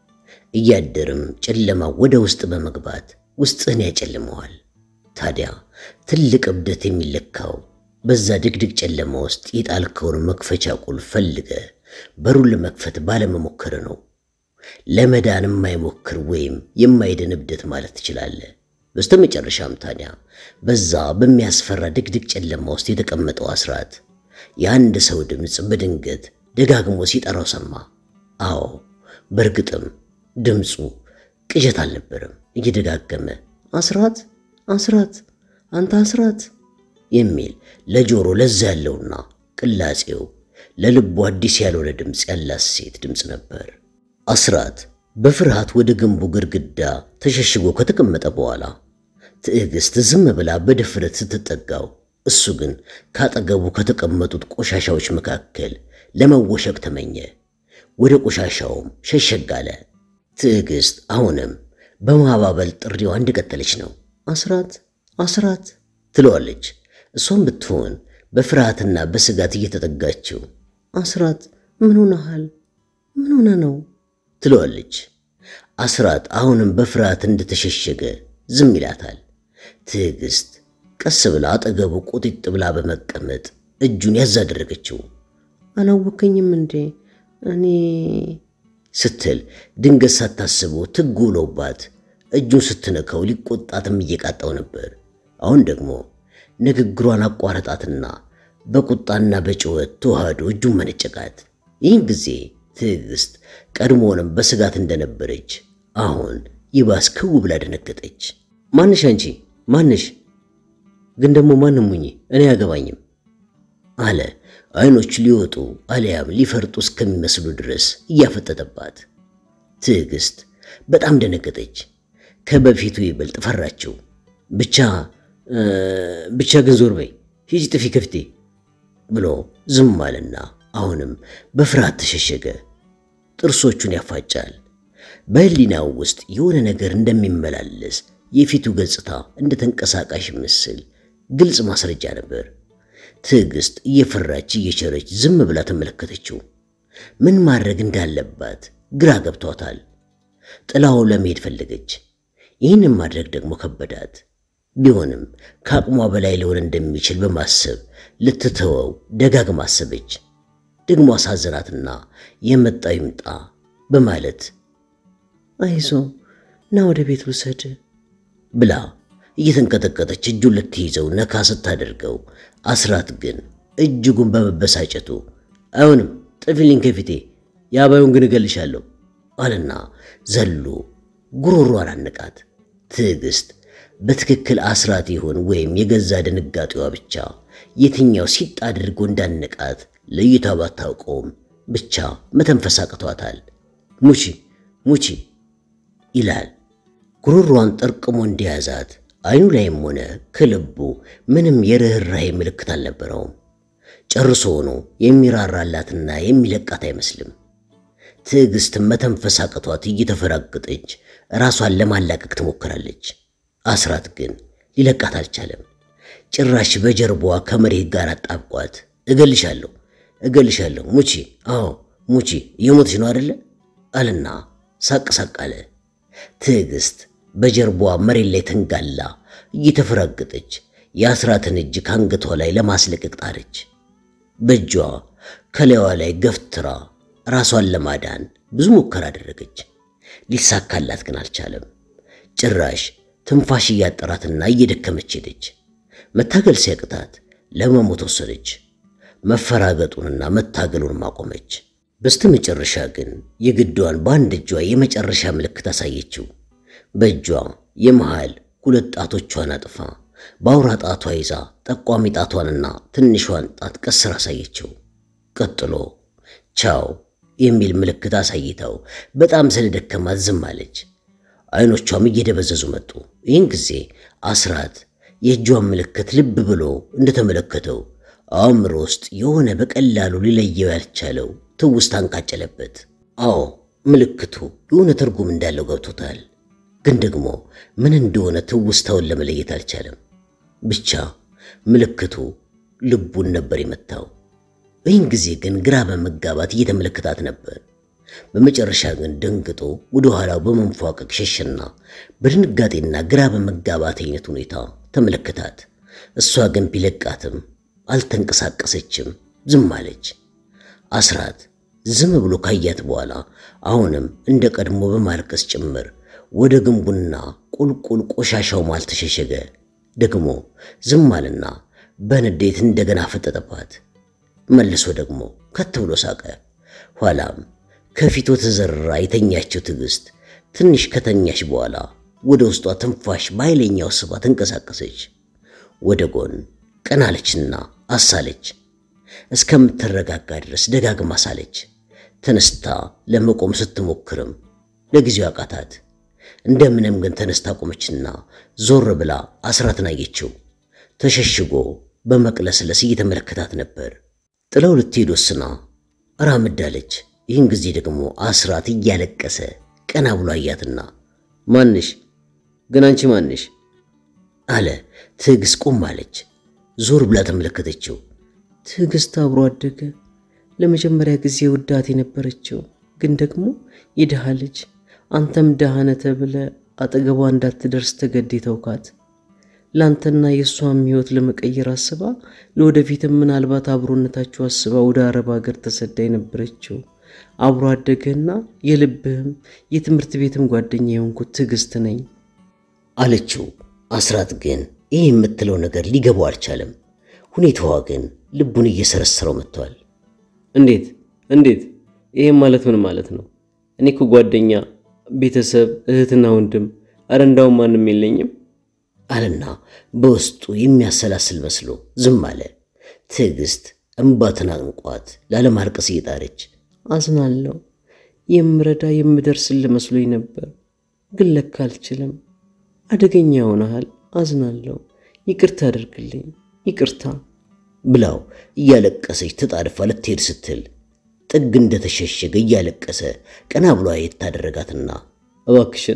[SPEAKER 1] እያደርም ጨለማ ወደ ውስጥ በመግባት ውስጥህን ያጨልመዋል። ታዲያ ትልቅ እብደት የሚለካው በዛ ድቅድቅ ጨለማ ውስጥ የጣልከውን መክፈቻ ቁልፍ ፈልገ በሩን ለመክፈት ባለመሞከር ነው። ለመዳን የማይሞክር ወይም የማይድን እብደት ማለት ትችላለህ። በስተመጨረሻም ታዲያ በዛ በሚያስፈራ ድቅድቅ ጨለማ ውስጥ የተቀመጠው አስራት የአንድ ሰው ድምፅ በድንገት ደጋግሞ ሲጠራው ሰማ። አዎ በእርግጥም ድምፁ ቅዠት አልነበረም። እየደጋገመ አስራት አስራት አንተ አስራት የሚል ለጆሮ ለዛ ያለውና ቅላጼው ለልቡ አዲስ ያልሆነ ድምፅ ያላት ሴት ድምፅ ነበር። አስራት በፍርሃት ወደ ግንቡ ግድግዳ ተሸሽጎ ከተቀመጠ በኋላ ትዕግስት ዝም ብላ በድፍረት ስትጠጋው፣ እሱ ግን ካጠገቡ ከተቀመጡት ቆሻሻዎች መካከል ለመወሸቅ ተመኘ። ወደ ቆሻሻውም ሸሸግ አለ። ትዕግስት አሁንም በማባበል ጥሪዋ እንደቀጠለች ነው። አስራት አስራት ትለዋለች። እሷም ብትሆን በፍርሃትና በስጋት እየተጠጋችው አስራት ምን ሆነሃል? ምን ሆነ ነው ትለዋለች። አስራት አሁንም በፍርሃት እንደተሸሸገ ዝም ይላታል። ትዕግስት ቀስ ብላ አጠገቡ ቁጢጥ ብላ በመቀመጥ እጁን ያዝ አደረገችው። አላወከኝም እንዴ እኔ ስትል ድንገት ሳታስበው ትጉ ውሎባት እጁን ስትነካው ሊቆጣትም እየቃጣው ነበር። አሁን ደግሞ ንግግሯን አቋረጣትና በቁጣና በጩኸት ተዋህዶ እጁን መነጨቃት። ይህን ጊዜ ትዕግስት ቀድሞውንም በስጋት እንደነበረች አሁን ይባስ ክው ብላ ደነገጠች። ማንሽ አንቺ ማንሽ? ግን ደግሞ ማንም ሁኚ እኔ አያገባኝም አለ አይኖቹ ሊወጡ አሊያም ሊፈርጡ እስከሚመስሉ ድረስ እያፈጠጠባት። ትዕግስት በጣም ደነገጠች። ከበፊቱ ይበልጥ ፈራችው። ብቻ ብቻ ግን ዞር በይ ሂጂ ጥፊ ከፊቴ ብሎ ዝም አለና አሁንም በፍርሃት ተሸሸገ። ጥርሶቹን ያፋጫል። በህሊናው ውስጥ የሆነ ነገር እንደሚመላለስ የፊቱ ገጽታ እንደ ተንቀሳቃሽ ምስል ግልጽ ማስረጃ ነበር። ትዕግስት እየፈራች እየቸረች ዝም ብላ ተመለከተችው። ምን ማድረግ እንዳለባት ግራ ገብቷታል። ጥላው ለመሄድ ፈለገች። ይህንን ማድረግ ደግሞ ከበዳት። ቢሆንም ከአቅሟ በላይ ሊሆን እንደሚችል በማሰብ ልትተወው ደጋግማ አሰበች። ደግሞ አሳዘናትና የመጣው ይምጣ በማለት አይዞ ና ወደ ቤት ውሰድ ብላ እየተንቀጠቀጠች እጁን ልትይዘው ነካ ስታደርገው አስራት ግን እጅጉን በመበሳጨቱ አይሆንም፣ ጥፊልኝ ከፊቴ የአባዩን ግን እገልሻለሁ አለና ዘሎ ጉሮሯን አነቃት። ትዕግስት በትክክል አስራት ይሆን ወይም የገዛ ድንጋጤዋ ብቻ የትኛው ሲጥ አድርጎ እንዳነቃት ለይቷ ባታውቀውም ብቻ መተንፈስ አቅቷታል። ሙቺ ሙቺ ይላል። ጉሮሯን ጠርቅሞ እንደያዛት አይኑ ላይም ሆነ ከልቡ ምንም የርኅራኄ ምልክት አልነበረውም። ጨርሶ ሆኖ የሚራራላትና የሚለቃት አይመስልም። ትዕግስት መተንፈስ አቅቷት እየተፈራገጠች ራሷን ለማላቀቅ ትሞክራለች። አስራት ግን ሊለቃት አልቻለም። ጭራሽ በጀርባዋ ከመሬት ጋር አጣብቋት እገልሻለሁ፣ እገልሻለሁ፣ ሙቺ፣ አዎ ሙቺ፣ እየሞትሽ ነው አደለ አለና ሳቅ ሳቅ አለ። ትዕግስት በጀርባዋ መሬት ላይ ተንጋላ እየተፈራገጠች የአስራትን እጅ ከአንገቷ ላይ ለማስለቀቅ ጣረች። በእጇ ከላይዋ ላይ ገፍትራ ራሷን ለማዳን ብዙ ሙከራ አደረገች። ሊሳካላት ግን አልቻለም። ጭራሽ ትንፋሽ እያጠራትና እየደከመች ሄደች። መታገል ሲያቅታት ለመሞት ወሰነች። መፈራገጡንና መታገሉን ማቆመች። በስተ መጨረሻ ግን የግዷን በአንድ እጇ የመጨረሻ ምልክት አሳየችው። በእጇ የመሃል ሁለት ጣቶቿን አጥፋ በአውራ ጣቷ ይዛ ጠቋሚ ጣቷንና ትንሿን ጣት ቀስር አሳየችው። ቀጥሎ ቻው የሚል ምልክት አሳይተው በጣም ስለደከማት ዝም አለች። አይኖቿም እየደበዘዙ መጡ። ይህን ጊዜ አስራት የእጇን ምልክት ልብ ብሎ እንደተመለከተው አእምሮ ውስጥ የሆነ በቀላሉ ሊለየው ያልቻለው ትውስታ አንቃጨለበት። አዎ ምልክቱ የሆነ ትርጉም እንዳለው ገብቶታል። ግን ደግሞ ምን እንደሆነ ትውስታውን ለመለየት አልቻለም። ብቻ ምልክቱ ልቡን ነበር የመታው። ይህን ጊዜ ግን ግራ በመጋባት እየተመለከታት ነበር። በመጨረሻ ግን ደንግጦ ወደ ኋላው በመንፏቀቅ ሸሸና በድንጋጤና ግራ በመጋባት አይነት ሁኔታ ተመለከታት። እሷ ግን ቢለቃትም አልተንቀሳቀሰችም፣ ዝም አለች። አስራት ዝም ብሎ ካያት በኋላ አሁንም እንደ ቀድሞ በማልቀስ ጭምር ወደ ግንቡና ቁልቁል ቆሻሻው ማል ተሸሸገ። ደግሞ ዝም አለና በንዴት እንደገና ፈጠጠባት። መልሶ ደግሞ ከት ብሎ ሳቀ። ኋላም ከፊቱ ተዘርራ የተኛችው ትዕግስት ትንሽ ከተኛች በኋላ ወደ ውስጧ ትንፋሽ በኃይለኛው ስባ ተንቀሳቀሰች። ወደ ጎን ቀናለችና አሳለች። እስከምትረጋጋ ድረስ ደጋግማ ሳለች። ተነስታ ለመቆም ስትሞክርም ለጊዜው አቃታት። እንደምንም ግን ተነስታ ቆመችና ዞር ብላ አስራትን አየችው። ተሸሽጎ በመቅለስለስ እየተመለከታት ነበር። ጥለው ልትሄድ ወስና ራምዳለች። ይህን ጊዜ ደግሞ አስራት እያለቀሰ ቀና ብሎ አያትና ማንሽ ግን አንቺ ማንሽ አለ። ትዕግስት ቆም አለች። ዞር ብላ ተመለከተችው።
[SPEAKER 3] ትዕግስት አብሮ አደገ። ለመጀመሪያ ጊዜ ውዳት የነበረችው ግን ደግሞ የድሃ ልጅ አንተም ድሃ ነህ ተብለህ አጠገቧ እንዳትደርስ ተገድ ተውካት። ለአንተና የእሷም ሕይወት ለመቀየር አስባ ለወደፊትም ምናልባት አብሮነታችሁ አስባ ወደ አረብ ሀገር ተሰዳ የነበረችው አብሮ አደገና የልብህም የትምህርት ቤትም ጓደኛ የሆንኩት ትዕግስት ነኝ
[SPEAKER 1] አለችው። አስራት ግን ይህ የምትለው ነገር ሊገባው አልቻለም። ሁኔታዋ ግን ልቡን እየሰረሰረው መጥቷል።
[SPEAKER 2] እንዴት እንዴት? ይህም ማለት ምን ማለት ነው? እኔ እኮ ጓደኛ፣ ቤተሰብ፣ እህትና ወንድም፣ አረ እንዳውም ማንም የለኝም
[SPEAKER 1] አለና በውስጡ የሚያሰላስል መስሎ ዝም አለ። ትዕግስት እምባ ተናንቋት ላለማልቀስ እየጣረች
[SPEAKER 3] አዝናለሁ። የምረዳ የምደርስል መስሎኝ ነበር፣ ግን ለካ አልችልም። አደገኛ ሆነሃል። አዝናለሁ። ይቅርታ አድርግልኝ፣ ይቅርታ
[SPEAKER 1] ብላው እያለቀሰች ተጣድፋ ልትሄድ ስትል ጥግ እንደተሸሸገ እያለቀሰ ቀና ብሎ አየት ታደረጋትና
[SPEAKER 2] እባክሽን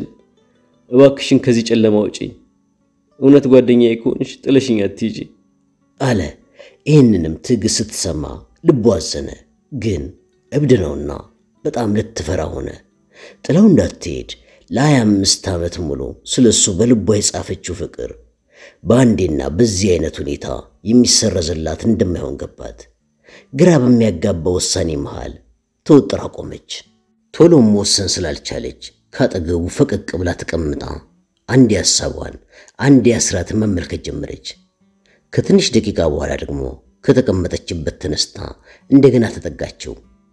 [SPEAKER 2] እባክሽን ከዚህ ጨለማ ውጪኝ። እውነት ጓደኛዬ ከሆንሽ ጥለሽኝ አትሂጂ
[SPEAKER 1] አለ። ይህንንም ትዕግስት ስትሰማ ልቧ አዘነ። ግን እብድ ነውና በጣም ልትፈራ ሆነ። ጥላው እንዳትሄድ ለሀያ አምስት ዓመት ሙሉ ስለ እሱ በልቧ የጻፈችው ፍቅር በአንዴና በዚህ አይነት ሁኔታ የሚሰረዝላት እንደማይሆን ገባት። ግራ በሚያጋባ ውሳኔ መሃል ተወጥራ ቆመች። ቶሎም መወሰን ስላልቻለች ካጠገቡ ፈቀቅ ብላ ተቀምጣ አንዴ ሐሳቧን አንዴ አስራትን መመልከት ጀመረች። ከትንሽ ደቂቃ በኋላ ደግሞ ከተቀመጠችበት ተነስታ እንደገና ተጠጋችው።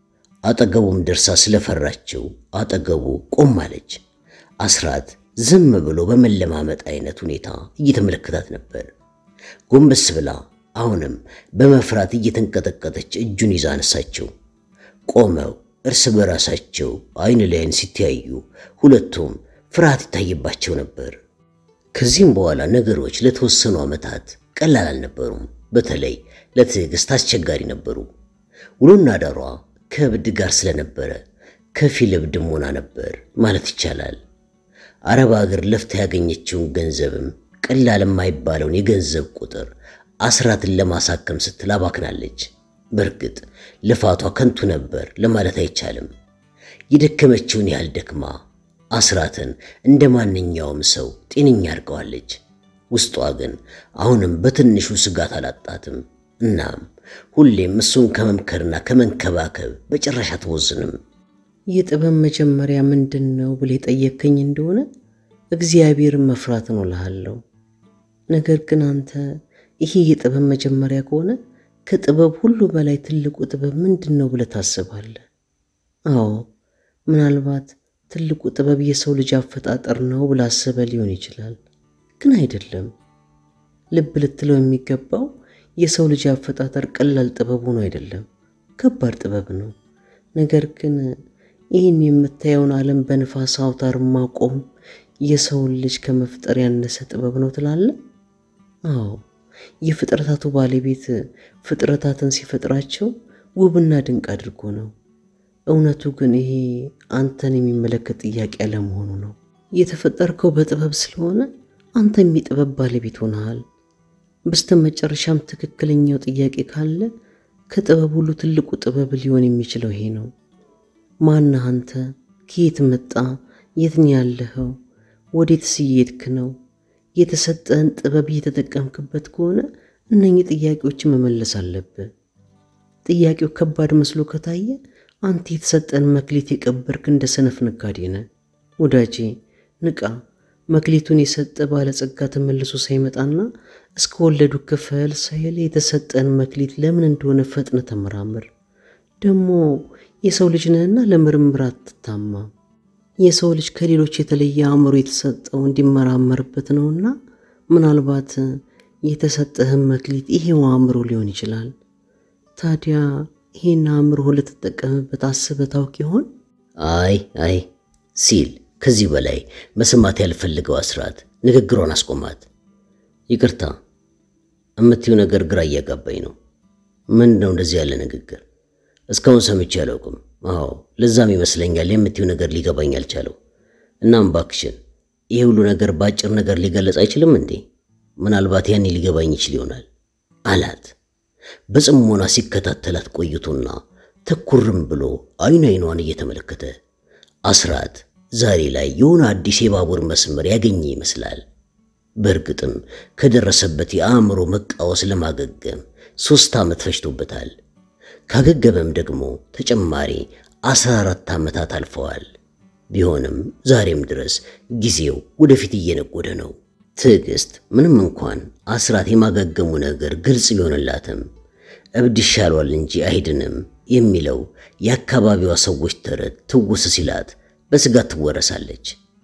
[SPEAKER 1] አጠገቡም ደርሳ ስለፈራችው አጠገቡ ቆም አለች። አስራት ዝም ብሎ በመለማመጥ አይነት ሁኔታ እየተመለከታት ነበር። ጎንበስ ብላ አሁንም በመፍራት እየተንቀጠቀጠች እጁን ይዛ አነሳችው። ቆመው እርስ በራሳቸው አይን ላይን ሲተያዩ ሁለቱም ፍርሃት ይታይባቸው ነበር። ከዚህም በኋላ ነገሮች ለተወሰኑ ዓመታት ቀላል አልነበሩም። በተለይ ለትዕግስት አስቸጋሪ ነበሩ። ውሎና ዳሯ ከእብድ ጋር ስለነበረ ከፊል እብድም ሆና ነበር ማለት ይቻላል። አረብ አገር ለፍታ ያገኘችውን ገንዘብም ቀላል የማይባለውን የገንዘብ ቁጥር አስራትን ለማሳከም ስትል አባክናለች። በእርግጥ ልፋቷ ከንቱ ነበር ለማለት አይቻልም። የደከመችውን ያህል ደክማ አስራትን እንደ ማንኛውም ሰው ጤነኛ አድርገዋለች። ውስጧ ግን አሁንም በትንሹ ስጋት አላጣትም። እናም ሁሌም እሱን ከመምከርና ከመንከባከብ በጭራሽ አትወዝንም።
[SPEAKER 3] የጥበብ መጀመሪያ ምንድን ነው ብለህ የጠየከኝ እንደሆነ እግዚአብሔርን መፍራት ነው እልሃለሁ። ነገር ግን አንተ ይሄ የጥበብ መጀመሪያ ከሆነ ከጥበብ ሁሉ በላይ ትልቁ ጥበብ ምንድን ነው ብለህ ታስባለህ? አዎ ምናልባት ትልቁ ጥበብ የሰው ልጅ አፈጣጠር ነው ብለህ አስበህ ሊሆን ይችላል፣ ግን አይደለም። ልብ ልትለው የሚገባው የሰው ልጅ አፈጣጠር ቀላል ጥበብ ሆኖ አይደለም፣ ከባድ ጥበብ ነው። ነገር ግን ይህን የምታየውን ዓለም በንፋስ አውታር ማቆም የሰውን ልጅ ከመፍጠር ያነሰ ጥበብ ነው ትላለህ? አዎ የፍጥረታቱ ባለቤት ፍጥረታትን ሲፈጥራቸው ውብና ድንቅ አድርጎ ነው። እውነቱ ግን ይሄ አንተን የሚመለከት ጥያቄ አለመሆኑ ነው። የተፈጠርከው በጥበብ ስለሆነ አንተም የጥበብ ባለቤት ሆነሃል። በስተ መጨረሻም ትክክለኛው ጥያቄ ካለ ከጥበብ ሁሉ ትልቁ ጥበብ ሊሆን የሚችለው ይሄ ነው። ማነህ አንተ? ከየት መጣ? የት ነው ያለኸው? ወዴትስ እየሄድክ ነው? የተሰጠህን ጥበብ እየተጠቀምክበት ከሆነ እነኚህ ጥያቄዎችን መመለስ አለብህ። ጥያቄው ከባድ መስሎ ከታየ አንተ የተሰጠን መክሊት የቀበርክ እንደ ሰነፍ ነጋዴ ነህ። ወዳጄ ንቃ። መክሊቱን የሰጠ ባለጸጋ ተመልሶ ሳይመጣና እስከ ወለዱ ክፈል ሳይል የተሰጠን መክሊት ለምን እንደሆነ ፈጥነ ተመራምር። ደግሞ የሰው ልጅ ነህና ለምርምር አትታማ። የሰው ልጅ ከሌሎች የተለየ አእምሮ የተሰጠው እንዲመራመርበት ነውና ምናልባት የተሰጠህን መክሊት ይሄው አእምሮ ሊሆን ይችላል። ታዲያ ይሄን አእምሮ ልትጠቀምበት አስበህ ታውቅ ይሆን?
[SPEAKER 1] አይ አይ ሲል ከዚህ በላይ መስማት ያልፈልገው አስራት ንግግሯን አስቆማት። ይቅርታ እምትይው ነገር ግራ እያጋባኝ ነው። ምንድን ነው እንደዚህ ያለ ንግግር? እስካሁን ሰምቼ አላውቅም። አዎ ለዛም ይመስለኛል የምትይው ነገር ሊገባኝ አልቻለው። እናም ባክሽን ይህ ሁሉ ነገር በአጭር ነገር ሊገለጽ አይችልም እንዴ? ምናልባት ያኔ ሊገባኝ ይችል ይሆናል አላት። በጽሞና ሲከታተላት ቆይቶና ተኩርም ብሎ አይኑ አይኗን እየተመለከተ አስራት ዛሬ ላይ የሆነ አዲስ የባቡር መስመር ያገኘ ይመስላል። በእርግጥም ከደረሰበት የአእምሮ መቃወስ ለማገገም ሦስት ዓመት ፈጅቶበታል። ካገገመም ደግሞ ተጨማሪ አስራ አራት ዓመታት አልፈዋል። ቢሆንም ዛሬም ድረስ ጊዜው ወደፊት እየነጎደ ነው። ትዕግስት ምንም እንኳን አስራት የማገገሙ ነገር ግልጽ ቢሆንላትም እብድ ይሻሏል እንጂ አይድንም የሚለው የአካባቢዋ ሰዎች ተረት ትውስ ሲላት በስጋት ትወረሳለች።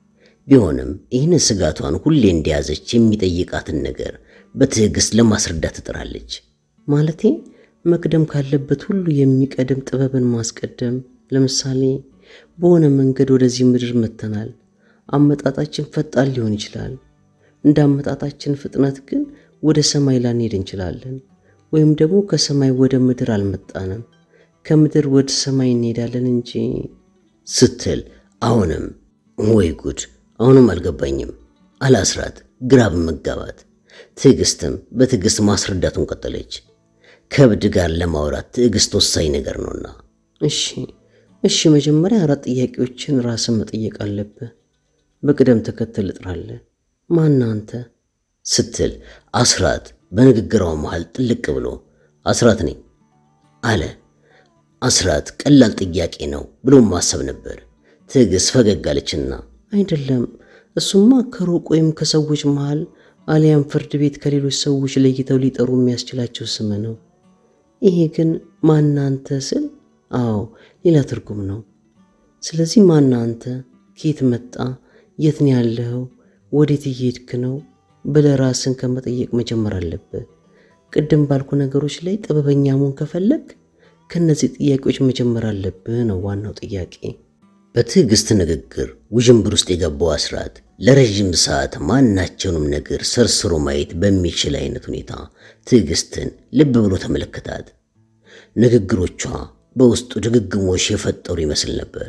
[SPEAKER 1] ቢሆንም ይህንን ስጋቷን ሁሌ እንደያዘች የሚጠይቃትን ነገር በትዕግስት ለማስረዳት ትጥራለች።
[SPEAKER 3] ማለቴ መቅደም ካለበት ሁሉ የሚቀድም ጥበብን ማስቀደም። ለምሳሌ በሆነ መንገድ ወደዚህ ምድር መጥተናል። አመጣጣችን ፈጣን ሊሆን ይችላል። እንደ አመጣጣችን ፍጥነት ግን ወደ ሰማይ ላንሄድ እንችላለን። ወይም ደግሞ ከሰማይ ወደ ምድር አልመጣንም፣ ከምድር ወደ ሰማይ እንሄዳለን እንጂ
[SPEAKER 1] ስትል አሁንም ወይ ጉድ አሁንም አልገባኝም አለ አስራት ግራ በመጋባት። ትዕግስትም በትዕግስት ማስረዳቱን ቀጠለች። ከእብድ ጋር ለማውራት ትዕግስት ወሳኝ ነገር ነውና።
[SPEAKER 3] እሺ እሺ፣ መጀመሪያ አራት ጥያቄዎችን ራስን መጠየቅ አለብህ። በቅደም ተከተል እጥራለህ። ማን አንተ
[SPEAKER 1] ስትል አስራት በንግግሯ መሃል ጥልቅ ብሎ አስራት ነኝ አለ። አስራት ቀላል ጥያቄ ነው ብሎ ማሰብ ነበር። ትዕግስት ፈገግ አለችና
[SPEAKER 3] አይደለም፣ እሱማ ከሩቅ ወይም ከሰዎች መሃል አሊያም ፍርድ ቤት ከሌሎች ሰዎች ለይተው ሊጠሩ የሚያስችላቸው ስም ነው። ይሄ ግን ማን አንተ ስል አዎ ሌላ ትርጉም ነው። ስለዚህ ማን አንተ፣ ከየት መጣ፣ የት ነው ያለኸው፣ ወዴት እየሄድክ ነው ብለህ ራስን ከመጠየቅ መጀመር አለብህ። ቅድም ባልኩ ነገሮች ላይ ጥበበኛ መሆን ከፈለግ ከእነዚህ ጥያቄዎች መጀመር አለብህ ነው ዋናው ጥያቄ።
[SPEAKER 1] በትዕግስት ንግግር ውዥንብር ውስጥ የገባው አስራት ለረዥም ሰዓት ማናቸውንም ነገር ሰርስሮ ማየት በሚችል አይነት ሁኔታ ትዕግስትን ልብ ብሎ ተመለከታት። ንግግሮቿ በውስጡ ድግግሞሽ የፈጠሩ ይመስል ነበር።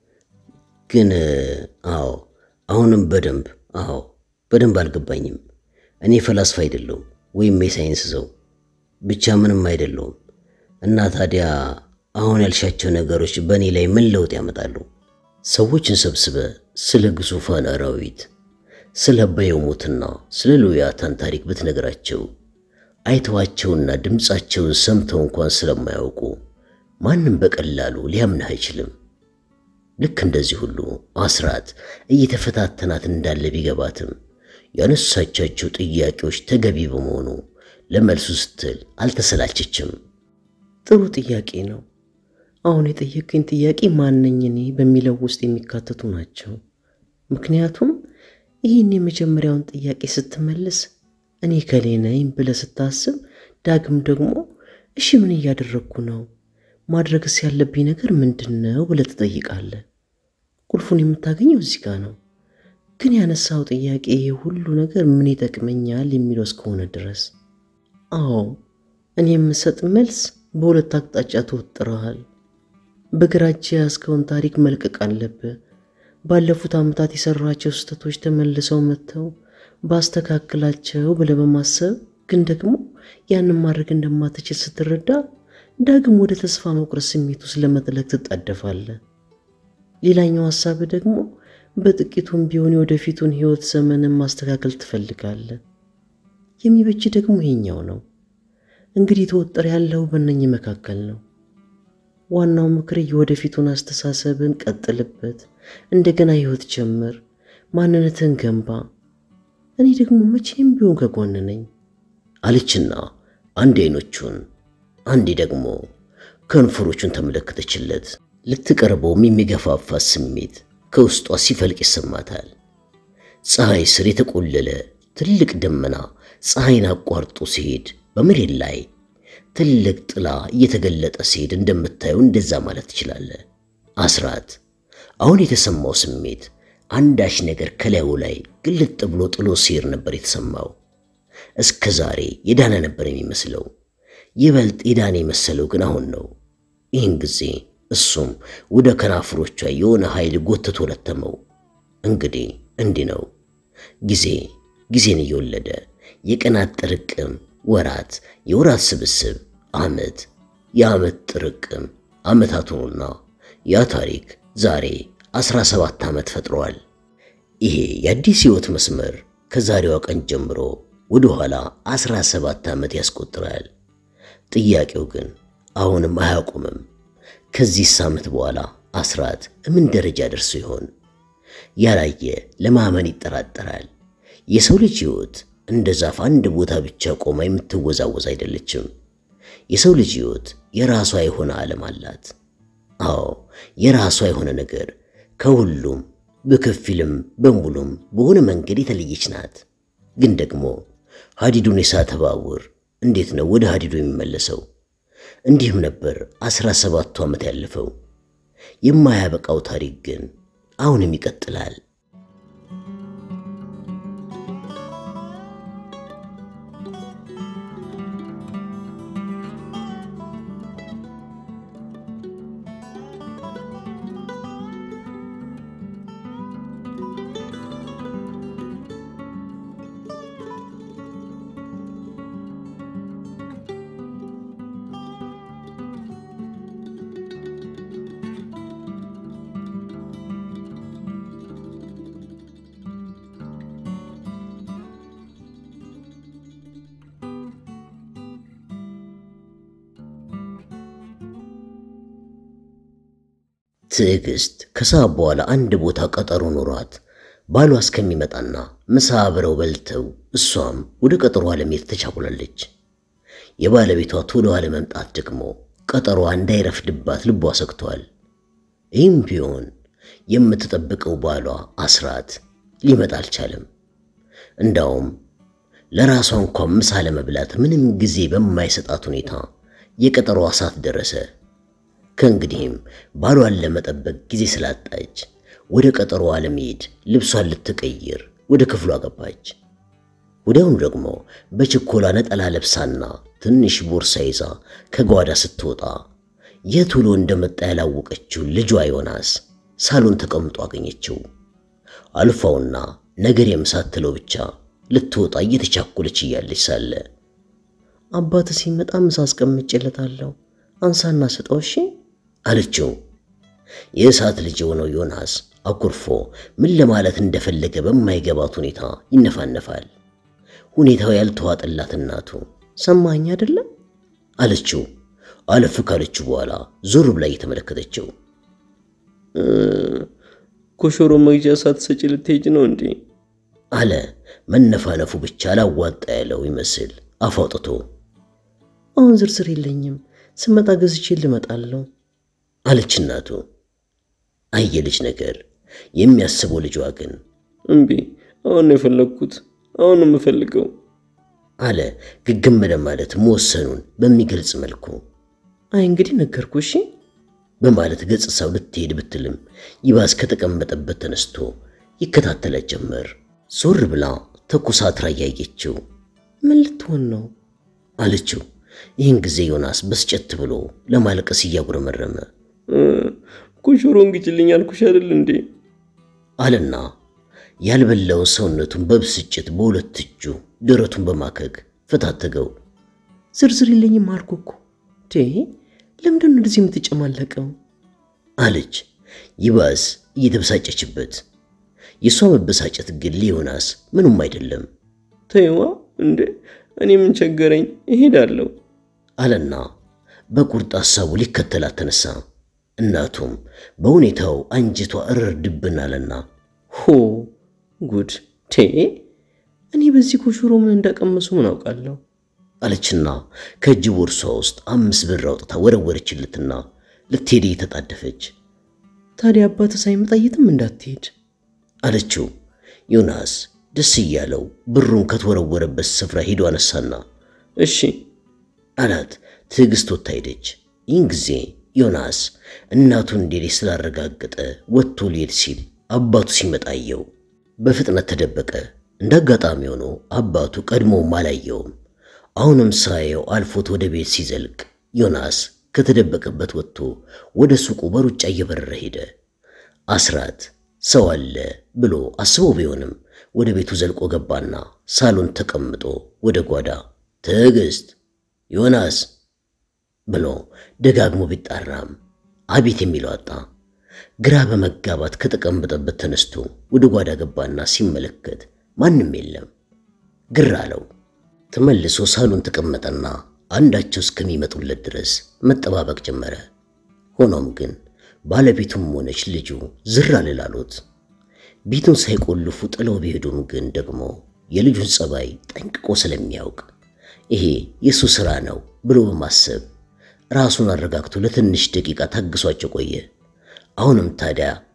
[SPEAKER 1] ግን አዎ አሁንም በደንብ አዎ በደንብ አልገባኝም። እኔ ፈላስፋ አይደለሁም ወይም የሳይንስ ሰው ብቻ ምንም አይደለሁም። እና ታዲያ አሁን ያልሻቸው ነገሮች በእኔ ላይ ምን ለውጥ ያመጣሉ? ሰዎችን ሰብስበ ስለ ግዙፋን አራዊት፣ ስለ በየሙትና ስለ ሉያታን ታሪክ ብትነግራቸው አይተዋቸውና ድምፃቸውን ሰምተው እንኳን ስለማያውቁ ማንም በቀላሉ ሊያምንህ አይችልም። ልክ እንደዚህ ሁሉ አስራት እየተፈታተናት እንዳለ ቢገባትም ያነሳቻቸው ጥያቄዎች ተገቢ በመሆኑ ለመልሱ ስትል አልተሰላቸችም።
[SPEAKER 3] ጥሩ ጥያቄ ነው። አሁን የጠየቀኝ ጥያቄ ማነኝ እኔ በሚለው ውስጥ የሚካተቱ ናቸው። ምክንያቱም ይህን የመጀመሪያውን ጥያቄ ስትመልስ እኔ ከሌ ነኝ ብለህ ስታስብ፣ ዳግም ደግሞ እሺ ምን እያደረግኩ ነው? ማድረግስ ያለብኝ ነገር ምንድን ነው ብለህ ትጠይቃለህ። ቁልፉን የምታገኘው እዚህ ጋር ነው። ግን ያነሳው ጥያቄ ይሄ ሁሉ ነገር ምን ይጠቅመኛል የሚለው እስከሆነ ድረስ አዎ እኔ የምሰጥ መልስ በሁለት አቅጣጫ ተወጥረሃል። በግራ እጅ የያዝከውን ታሪክ መልቀቅ አለብህ። ባለፉት ዓመታት የሰራቸው ስህተቶች ተመልሰው መጥተው ባስተካክላቸው ብለህ በማሰብ ግን ደግሞ ያንን ማድረግ እንደማትችል ስትረዳ ዳግም ወደ ተስፋ መቁረጥ ስሜት ውስጥ ለመጥለቅ ትጣደፋለህ። ሌላኛው ሀሳብህ ደግሞ በጥቂቱም ቢሆን የወደፊቱን ሕይወት ዘመንን ማስተካከል ትፈልጋለህ። የሚበጅ ደግሞ ይሄኛው ነው። እንግዲህ ተወጠር ያለው በእነኝህ መካከል ነው። ዋናው ምክር የወደፊቱን አስተሳሰብን ቀጥልበት፣ እንደገና ሕይወት ጀምር፣ ማንነትን ገንባ። እኔ ደግሞ መቼም ቢሆን ከጎን ነኝ
[SPEAKER 1] አለችና አንዴ አይኖቹን አንዴ ደግሞ ከንፈሮቹን ተመለከተችለት። ልትቀርበውም የሚገፋፋት ስሜት ከውስጧ ሲፈልቅ ይሰማታል። ፀሐይ ስር የተቆለለ ትልቅ ደመና ፀሐይን አቋርጦ ሲሄድ በመሬት ላይ ትልቅ ጥላ እየተገለጠ ሲሄድ እንደምታየው እንደዛ ማለት ትችላለህ። አስራት አሁን የተሰማው ስሜት አንዳች ነገር ከላዩ ላይ ግልጥ ብሎ ጥሎ ሲሄድ ነበር የተሰማው። እስከ ዛሬ የዳነ ነበር የሚመስለው። ይበልጥ የዳነ የመሰለው ግን አሁን ነው። ይህን ጊዜ እሱም ወደ ከናፍሮቿ የሆነ ኃይል ጎትቶ ለተመው። እንግዲህ እንዲህ ነው ጊዜ ጊዜን እየወለደ የቀናት ጥርቅም ወራት፣ የወራት ስብስብ ዓመት፣ የዓመት ጥርቅም ዓመታት ሆኑና ያ ታሪክ ዛሬ 17 ዓመት ፈጥሯል። ይሄ የአዲስ ሕይወት መስመር ከዛሬዋ ቀን ጀምሮ ወደ ኋላ 17 ዓመት ያስቆጥራል። ጥያቄው ግን አሁንም አያቆምም። ከዚህ ዓመት በኋላ አስራት ምን ደረጃ ደርሶ ይሆን? ያላየ ለማመን ይጠራጠራል። የሰው ልጅ ሕይወት እንደ ዛፍ አንድ ቦታ ብቻ ቆማ የምትወዛወዝ አይደለችም። የሰው ልጅ ሕይወት የራሷ የሆነ ዓለም አላት። አዎ የራሷ የሆነ ነገር ከሁሉም በከፊልም በሙሉም በሆነ መንገድ የተለየች ናት። ግን ደግሞ ሀዲዱን የሳተ ባቡር እንዴት ነው ወደ ሀዲዱ የሚመለሰው? እንዲህም ነበር አስራ ሰባቱ ዓመት ያለፈው። የማያበቃው ታሪክ ግን አሁንም ይቀጥላል። ትዕግስት ከሰዓት በኋላ አንድ ቦታ ቀጠሮ ኖሯት ባሏ እስከሚመጣና ምሳ አብረው በልተው እሷም ወደ ቀጠሮ ለመሄድ ተቻኩላለች። የባለቤቷ ቶሎ አለመምጣት ደግሞ ቀጠሮዋ እንዳይረፍድባት ልቧ ሰግቷል። ይህም ቢሆን የምትጠብቀው ባሏ አስራት ሊመጣ አልቻለም። እንዳውም ለራሷ እንኳን ምሳ ለመብላት ምንም ጊዜ በማይሰጣት ሁኔታ የቀጠሮዋ ሰዓት ደረሰ። ከእንግዲህም ባሏን ለመጠበቅ ጊዜ ስላጣች ወደ ቀጠሮዋ ለመሄድ ልብሷን ልትቀይር ወደ ክፍሏ ገባች። ወዲያውኑ ደግሞ በችኮላ ነጠላ ለብሳና ትንሽ ቦርሳ ይዛ ከጓዳ ስትወጣ የት ውሎ እንደመጣ ያላወቀችው ልጇ ዮናስ ሳሎን ተቀምጦ አገኘችው። አልፋውና ነገር የምሳትለው ብቻ ልትወጣ እየተቻኮለች እያለች ሳለ
[SPEAKER 3] አባት ሲመጣ ምሳ አስቀምጬለታለሁ፣ አንሳና ስጠው እሺ
[SPEAKER 1] አለችው። የእሳት ልጅ የሆነው ዮናስ አኩርፎ ምን ለማለት እንደፈለገ በማይገባት ሁኔታ ይነፋነፋል። ሁኔታው ያልተዋጠላት እናቱ
[SPEAKER 3] ሰማኝ አይደለም
[SPEAKER 1] አለችው። አለፍ ካለችው በኋላ ዞር ብላ እየተመለከተችው
[SPEAKER 2] ኮሾሮ መግዣ ሳትሰጪ ልትሄጂ ነው እንዴ?
[SPEAKER 1] አለ። መነፋነፉ ብቻ አላዋጣ ያለው ይመስል አፍ አውጥቶ
[SPEAKER 3] አሁን ዝርዝር የለኝም፣ ስመጣ ገዝቼ ልመጣለሁ
[SPEAKER 1] አለች እናቱ። አየልጅ ነገር የሚያስበው ልጇ ግን
[SPEAKER 2] እምቢ፣ አሁን ነው የፈለግኩት፣ አሁን ነው የምፈልገው
[SPEAKER 1] አለ ግግም ለማለት መወሰኑን በሚገልጽ መልኩ
[SPEAKER 3] አይ እንግዲህ ነገርኩ እሺ
[SPEAKER 1] በማለት ገጽታው ልትሄድ ብትልም ይባስ ከተቀመጠበት ተነስቶ ይከታተላት ጀመር። ዞር ብላ ተኮሳትራ እያየችው
[SPEAKER 3] ምን ልትሆን ነው
[SPEAKER 1] አለችው። ይህን ጊዜ ዮናስ በስጨት ብሎ ለማልቀስ እያጉረመረመ
[SPEAKER 2] ኮሾሮን ግጭልኝ አልኩሽ አይደል እንዴ?
[SPEAKER 1] አለና ያልበላውን ሰውነቱን በብስጭት በሁለት እጁ ደረቱን በማከግ ፈታተገው።
[SPEAKER 3] ዝርዝር የለኝም አልኩ እኮ ቴ ለምንድን ነው እንደዚህ የምትጨማለቀው
[SPEAKER 1] አለች ይባስ እየተበሳጨችበት። የእሷ መበሳጨት ግን ለዮናስ ምንም አይደለም
[SPEAKER 2] ተይዋ እንዴ እኔ ምን ቸገረኝ እሄዳለሁ
[SPEAKER 1] አለና በቁርጥ ሐሳቡ ሊከተላት ተነሳ። እናቱም በሁኔታው አንጀቷ እርር ድብን አለና
[SPEAKER 3] ሆ ጉድ ቴ እኔ በዚህ ኮሾሮ ምን እንዳቀመሱ ምን አውቃለሁ
[SPEAKER 1] አለችና ከእጅ ቦርሷ ውስጥ አምስት ብር አውጥታ ወረወረችለትና ልትሄድ እየተጣደፈች
[SPEAKER 3] ታዲያ አባት ሳይመጣ የትም እንዳትሄድ
[SPEAKER 1] አለችው። ዮናስ ደስ እያለው ብሩን ከተወረወረበት ስፍራ ሄዶ አነሳና
[SPEAKER 2] እሺ
[SPEAKER 1] አላት። ትዕግስት ወጥታ ሄደች። ይህን ጊዜ ዮናስ እናቱ እንደሌለች ስላረጋገጠ ወጥቶ ሊሄድ ሲል አባቱ ሲመጣ አየው። በፍጥነት ተደበቀ። እንደ አጋጣሚ ሆኖ አባቱ ቀድሞውም አላየውም። አሁንም ሳየው አልፎት ወደ ቤት ሲዘልቅ ዮናስ ከተደበቀበት ወጥቶ ወደ ሱቁ በሩጫ እየበረረ ሄደ። አስራት ሰው አለ ብሎ አስቦ ቢሆንም ወደ ቤቱ ዘልቆ ገባና ሳሎን ተቀምጦ ወደ ጓዳ ትዕግስት፣ ዮናስ ብሎ ደጋግሞ ቢጣራም አቤት የሚለው አጣ። ግራ በመጋባት ከተቀመጠበት ተነስቶ ወደ ጓዳ ገባና ሲመለከት ማንም የለም። ግር አለው። ተመልሶ ሳሎን ተቀመጠና አንዳቸው እስከሚመጡለት ድረስ መጠባበቅ ጀመረ። ሆኖም ግን ባለቤቱም ሆነች ልጁ ዝር አልላሉት። ቤቱን ሳይቆልፉ ጥለው ቢሄዱም ግን ደግሞ የልጁን ጸባይ ጠንቅቆ ስለሚያውቅ ይሄ የእሱ ሥራ ነው ብሎ በማሰብ ራሱን አረጋግቶ ለትንሽ ደቂቃ ታግሷቸው ቆየ። አሁንም ታዲያ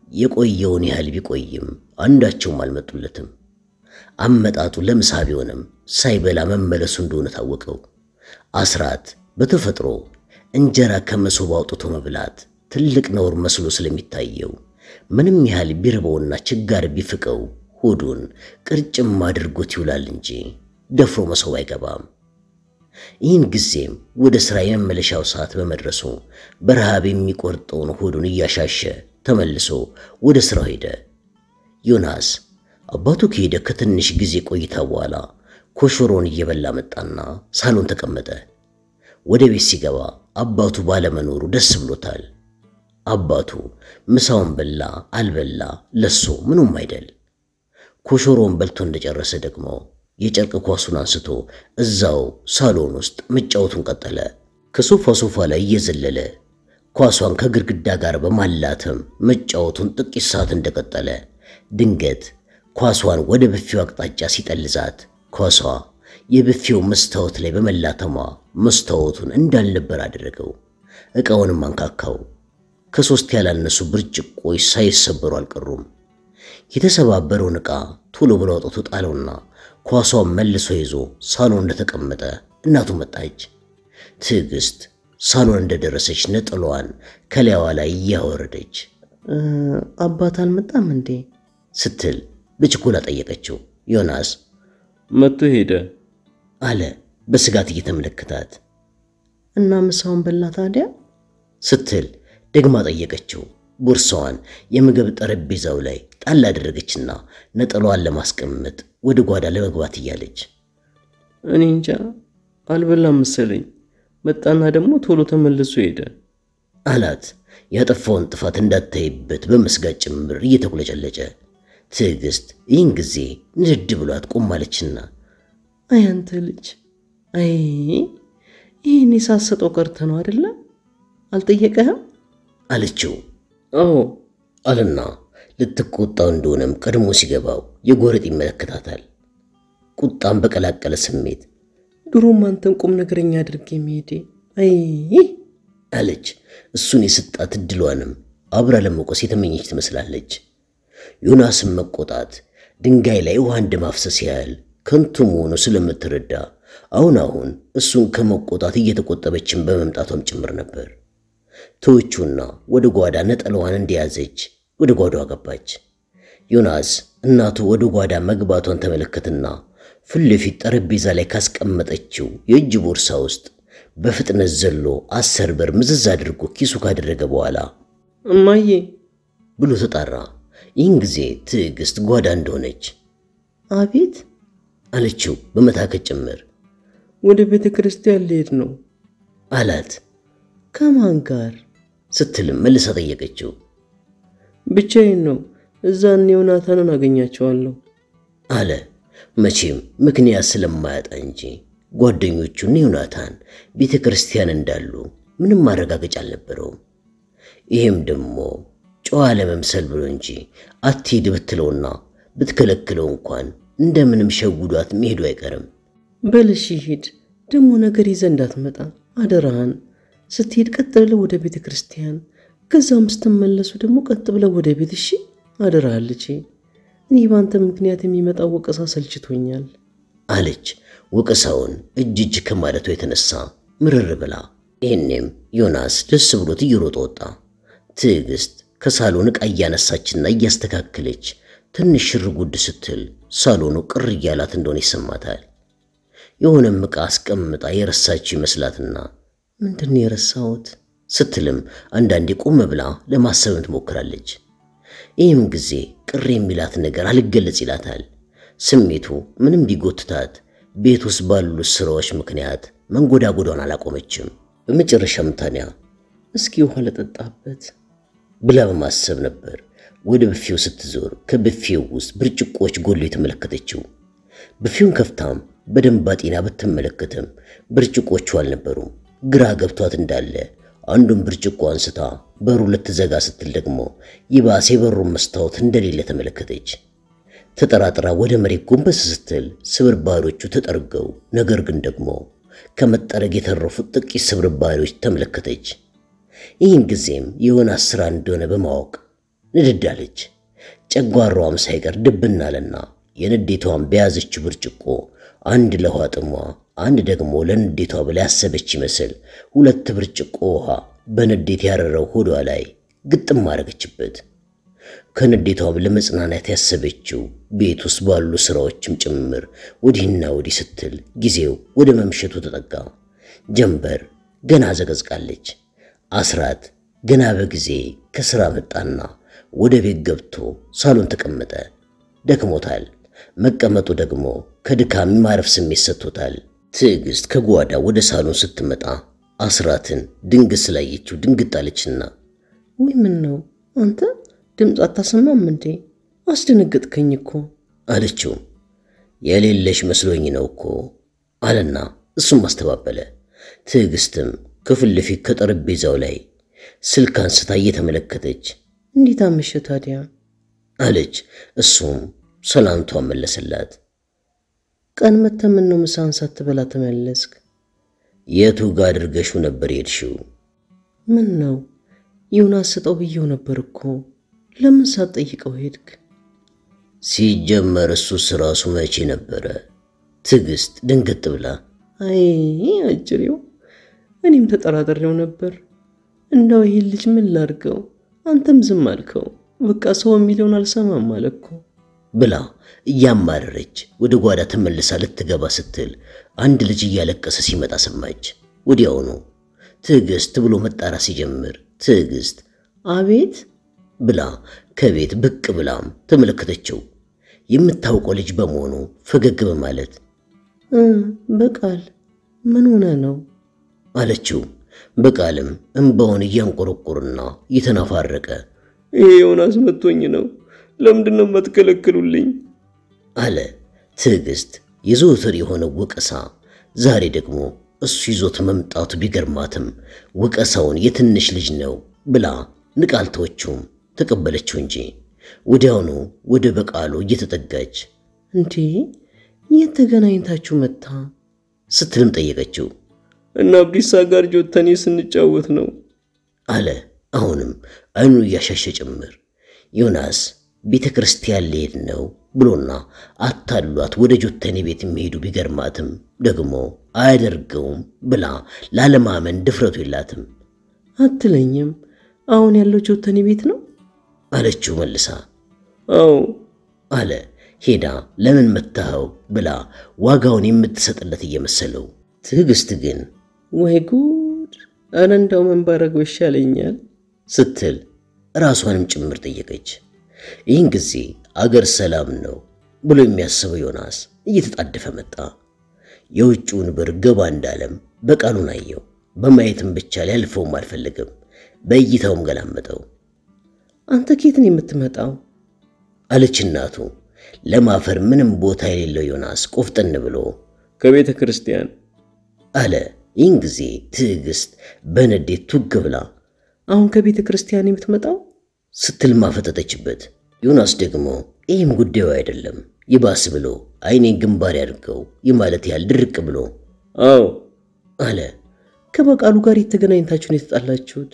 [SPEAKER 1] የቆየውን ያህል ቢቆይም አንዳቸውም አልመጡለትም። አመጣጡ ለምሳ ቢሆንም ሳይበላ መመለሱ እንደሆነ ታወቀው። አስራት በተፈጥሮ እንጀራ ከመሶብ አውጥቶ መብላት ትልቅ ነውር መስሎ ስለሚታየው ምንም ያህል ቢርበውና ችጋር ቢፍቀው ሆዱን ቅርጭም አድርጎት ይውላል እንጂ ደፍሮ መሶብ አይገባም። ይህን ጊዜም ወደ ሥራ የመመለሻው ሰዓት በመድረሱ በረሃብ የሚቆርጠውን ሆዱን እያሻሸ ተመልሶ ወደ ሥራው ሄደ። ዮናስ አባቱ ከሄደ ከትንሽ ጊዜ ቆይታ በኋላ ኮሾሮን እየበላ መጣና ሳሎን ተቀመጠ። ወደ ቤት ሲገባ አባቱ ባለመኖሩ ደስ ብሎታል። አባቱ ምሳውን በላ አልበላ ለሱ ምኑም አይደል። ኮሾሮን በልቶ እንደጨረሰ ደግሞ የጨርቅ ኳሱን አንስቶ እዛው ሳሎን ውስጥ መጫወቱን ቀጠለ። ከሶፋ ሶፋ ላይ እየዘለለ ኳሷን ከግድግዳ ጋር በማላተም መጫወቱን ጥቂት ሰዓት እንደቀጠለ ድንገት ኳሷን ወደ ብፌው አቅጣጫ ሲጠልዛት ኳሷ የብፌው መስታወት ላይ በመላተሟ መስታወቱን እንዳልነበር አደረገው። ዕቃውንም አንካካው። ከሦስት ያላነሱ ብርጭቆች ሳይሰበሩ አልቀሩም። የተሰባበረውን ዕቃ ቶሎ ብሎ አውጥቶ ጣለውና ኳሷን መልሶ ይዞ ሳሎን እንደተቀመጠ እናቱ መጣች። ትዕግስት ሳሎን እንደደረሰች ነጠላዋን ከላይዋ ላይ እያወረደች
[SPEAKER 3] አባት አልመጣም እንዴ
[SPEAKER 1] ስትል በችኮላ ጠየቀችው። ዮናስ
[SPEAKER 2] መጥቶ ሄደ
[SPEAKER 1] አለ በስጋት እየተመለከታት።
[SPEAKER 3] እና ምሳውን በላ ታዲያ
[SPEAKER 1] ስትል ደግማ ጠየቀችው። ቦርሳዋን የምግብ ጠረጴዛው ላይ ጣል አደረገችና ነጠላዋን ለማስቀመጥ ወደ ጓዳ ለመግባት እያለች
[SPEAKER 2] እኔ እንጃ አልበላም መሰለኝ። መጣና ደግሞ ቶሎ ተመልሶ ሄደ
[SPEAKER 1] አላት። ያጠፋውን ጥፋት እንዳታይበት በመስጋት ጭምር እየተቁለጨለጨ። ትዕግስት ይህን ጊዜ ንድድ ብሏት ቆማለችና
[SPEAKER 3] አይ አንተ ልጅ አይ ይህን የሳሰጠው ቀርተ ነው አደለ? አልጠየቀህም
[SPEAKER 1] አለችው
[SPEAKER 2] አዎ
[SPEAKER 1] አለና ልትቆጣው እንደሆነም ቀድሞ ሲገባው የጎረጥ ይመለከታታል። ቁጣም በቀላቀለ ስሜት
[SPEAKER 3] ድሮም አንተን ቁም ነገረኛ አድርጌ መሄዴ አይ
[SPEAKER 1] አለች። እሱን የስጣት እድሏንም አብራ ለመቆስ የተመኘች ትመስላለች። ዮናስን መቆጣት ድንጋይ ላይ ውሃ እንደማፍሰስ ያህል ከንቱ መሆኑ ስለምትረዳ አሁን አሁን እሱን ከመቆጣት እየተቆጠበችን በመምጣቷም ጭምር ነበር። ተወቹና ወደ ጓዳ ነጠላዋን እንደያዘች ወደ ጓዳዋ ገባች። ዮናስ እናቱ ወደ ጓዳ መግባቷን ተመለከትና ፊት ለፊት ጠረጴዛ ላይ ካስቀመጠችው የእጅ ቦርሳ ውስጥ በፍጥነት ዘሎ አስር ብር ምዝዝ አድርጎ ኪሱ ካደረገ በኋላ
[SPEAKER 2] እማዬ
[SPEAKER 1] ብሎ ተጣራ። ይህን ጊዜ ትዕግስት ጓዳ እንደሆነች
[SPEAKER 3] አቤት
[SPEAKER 1] አለችው በመታከት ጭምር
[SPEAKER 2] ወደ ቤተ ክርስቲያን ልሄድ ነው
[SPEAKER 1] አላት።
[SPEAKER 3] ከማን ጋር
[SPEAKER 1] ስትልም መልሳ ጠየቀችው።
[SPEAKER 2] ብቻዬን ነው እዛ እነ ዮናታንን አገኛቸዋለሁ
[SPEAKER 1] አለ መቼም ምክንያት ስለማያጣ እንጂ ጓደኞቹና ዮናታን ቤተ ክርስቲያን እንዳሉ ምንም ማረጋገጫ አልነበረውም። ይህም ደግሞ ጨዋ ለመምሰል ብሎ እንጂ አትሂድ ብትለውና ብትከለክለው እንኳን እንደምንም ሸጉዷት መሄዱ አይቀርም።
[SPEAKER 3] በልሽ ሂድ ደግሞ ነገር ይዘህ እንዳትመጣ አደራህን ስትሄድ ቀጥ ብለህ ወደ ቤተ ክርስቲያን ከዛም ስትመለሱ ደግሞ ቀጥ ብለህ ወደ ቤት እሺ አደራህ ልጄ እኔ በአንተ ምክንያት የሚመጣው ወቀሳ ሰልችቶኛል
[SPEAKER 1] አለች ወቀሳውን እጅ እጅ ከማለቱ የተነሳ ምርር ብላ። ይህኔም ዮናስ ደስ ብሎት እየሮጠ ወጣ። ትዕግስት ከሳሎን ዕቃ እያነሳችና እያስተካከለች ትንሽ ሽር ጉድ ስትል ሳሎኑ ቅር እያላት እንደሆነ ይሰማታል። የሆነም ዕቃ አስቀምጣ የረሳችው ይመስላትና ምንድን ነው የረሳሁት ስትልም አንዳንዴ ቆም ብላ ለማሰብም ትሞክራለች። ይህም ጊዜ ቅር የሚላት ነገር አልገለጽ ይላታል። ስሜቱ ምንም ቢጎትታት ቤት ውስጥ ባሉት ስራዎች ምክንያት መንጎዳጎዷን አላቆመችም። በመጨረሻም ታዲያ
[SPEAKER 3] እስኪ ውሃ ለጠጣበት
[SPEAKER 1] ብላ በማሰብ ነበር ወደ ብፌው ስትዞር ከብፌው ውስጥ ብርጭቆዎች ጎሎ የተመለከተችው። ብፌውን ከፍታም በደንብ አጤና ብትመለከትም ብርጭቆቹ አልነበሩም። ግራ ገብቷት እንዳለ አንዱን ብርጭቆ አንስታ በሩ ልትዘጋ ስትል ደግሞ ይባስ የበሩን መስታወት እንደሌለ ተመለከተች። ተጠራጥራ ወደ መሬት ጎንበስ ስትል ስብርባሪዎቹ ተጠርገው፣ ነገር ግን ደግሞ ከመጠረግ የተረፉት ጥቂት ስብርባሪዎች ተመለከተች። ይህን ጊዜም የዮናስ ሥራ እንደሆነ በማወቅ ንድድ አለች። ጨጓራዋም ሳይቀር ድብን አለና የንዴቷን በያዘችው ብርጭቆ አንድ ለውሃ ጥሟ፣ አንድ ደግሞ ለንዴቷ ብላ ያሰበች ይመስል ሁለት ብርጭቆ ውሃ በንዴት ያረረው ሆዷ ላይ ግጥም አረገችበት። ከንዴቷም ለመጽናናት ያሰበችው ቤት ውስጥ ባሉ ስራዎችም ጭምር ወዲህና ወዲህ ስትል ጊዜው ወደ መምሸቱ ተጠጋ። ጀንበር ገና ዘቀዝቃለች። አስራት ገና በጊዜ ከሥራ መጣና ወደ ቤት ገብቶ ሳሎን ተቀመጠ። ደክሞታል። መቀመጡ ደግሞ ከድካም ማረፍ ስሜት ሰጥቶታል። ትዕግስት ከጓዳ ወደ ሳሎን ስትመጣ አስራትን ድንግት ስላየችው ድንግጥ አለችና
[SPEAKER 3] ወይ ምን ነው አንተ ድምፅ አታሰማም እንዴ? አስደነገጥከኝ እኮ
[SPEAKER 1] አለችው። የሌለሽ መስሎኝ ነው እኮ አለና እሱም አስተባበለ። ትዕግስትም ከፊት ለፊት ከጠረጴዛው ላይ ስልክ አንስታ እየተመለከተች
[SPEAKER 3] እንዴት አመሸ ታዲያ
[SPEAKER 1] አለች። እሱም ሰላምቷን መለሰላት።
[SPEAKER 3] ቀን መተህ ምን ነው ምሳህን ሳትበላ ተመለስክ?
[SPEAKER 1] የቱ ጋር አድርገሽው ነበር የሄድሽው?
[SPEAKER 3] ምን ነው ዮናስ ስጠው ብየው ነበር እኮ ለምን ሳትጠይቀው ሄድክ?
[SPEAKER 1] ሲጀመር እሱስ ራሱ መቼ ነበረ? ትዕግስት ድንገት ብላ
[SPEAKER 3] አይ አጭሬው፣ እኔም ተጠራጠሬው ነበር። እንደው ይህን ልጅ ምን ላድርገው? አንተም ዝም አልከው። በቃ ሰው የሚለውን አልሰማም አለ እኮ
[SPEAKER 1] ብላ እያማረረች ወደ ጓዳ ተመልሳ ልትገባ ስትል አንድ ልጅ እያለቀሰ ሲመጣ ሰማች። ወዲያውኑ ትዕግስት ብሎ መጣራት ሲጀምር ትዕግስት
[SPEAKER 3] አቤት
[SPEAKER 1] ብላ ከቤት ብቅ ብላም ተመለከተችው። የምታውቀው ልጅ በመሆኑ ፈገግ በማለት
[SPEAKER 3] እ በቃል ምን ሆነ ነው
[SPEAKER 1] አለችው። በቃልም እንባውን እያንቆረቆርና እየተናፋረቀ
[SPEAKER 2] ይሄ ዮናስ መቶኝ ነው። ለምንድን ነው የማትከለክሉልኝ?
[SPEAKER 1] አለ። ትዕግስት የዘወትር የሆነው ወቀሳ ዛሬ ደግሞ እሱ ይዞት መምጣቱ ቢገርማትም ወቀሳውን የትንሽ ልጅ ነው ብላ ንቃልተዎቹም ተቀበለችው እንጂ ወዲያውኑ ወደ በቃሉ እየተጠጋች
[SPEAKER 3] እንዴ የት ተገናኝታችሁ መታ
[SPEAKER 1] ስትልም ጠየቀችው።
[SPEAKER 2] እና አብዲሳ ጋር ጆተኔ ስንጫወት ነው
[SPEAKER 1] አለ። አሁንም አይኑን እያሻሸ ጭምር ዮናስ ቤተ ክርስቲያን ሊሄድ ነው ብሎና አታሏት ወደ ጆተኔ ቤት የሚሄዱ ቢገርማትም ደግሞ አያደርገውም ብላ ላለማመን ድፍረቱ የላትም።
[SPEAKER 3] አትለኝም አሁን ያለው ጆተኔ ቤት ነው
[SPEAKER 1] አለችው መልሳ።
[SPEAKER 2] አዎ
[SPEAKER 1] አለ ሄዳ ለምን መታኸው ብላ ዋጋውን የምትሰጥለት እየመሰለው። ትዕግስት ግን
[SPEAKER 3] ወይ ጉድ ኧረ እንደው ምን ባረገው ይሻለኛል
[SPEAKER 1] ስትል ራሷንም ጭምር ጠየቀች። ይህን ጊዜ አገር ሰላም ነው ብሎ የሚያስበው ዮናስ እየተጣደፈ መጣ። የውጭውን በር ገባ እንዳለም በቃሉን አየው። በማየትም ብቻ ሊያልፈውም አልፈለግም። በእይታውም ገላመጠው።
[SPEAKER 3] አንተ ኬትን የምትመጣው
[SPEAKER 1] አለች እናቱ። ለማፈር ምንም ቦታ የሌለው ዮናስ ቆፍጠን ብሎ
[SPEAKER 2] ከቤተ ክርስቲያን
[SPEAKER 1] አለ። ይህን ጊዜ ትዕግስት በንዴት ቱግ ብላ
[SPEAKER 3] አሁን ከቤተ ክርስቲያን የምትመጣው
[SPEAKER 1] ስትል ማፈጠጠችበት። ዮናስ ደግሞ ይህም ጉዳዩ አይደለም ይባስ ብሎ አይኔን ግንባር ያድርገው የማለት ያህል ድርቅ ብሎ
[SPEAKER 2] አዎ
[SPEAKER 1] አለ።
[SPEAKER 3] ከበቃሉ ጋር የተገናኝታችሁ ነው የተጣላችሁት?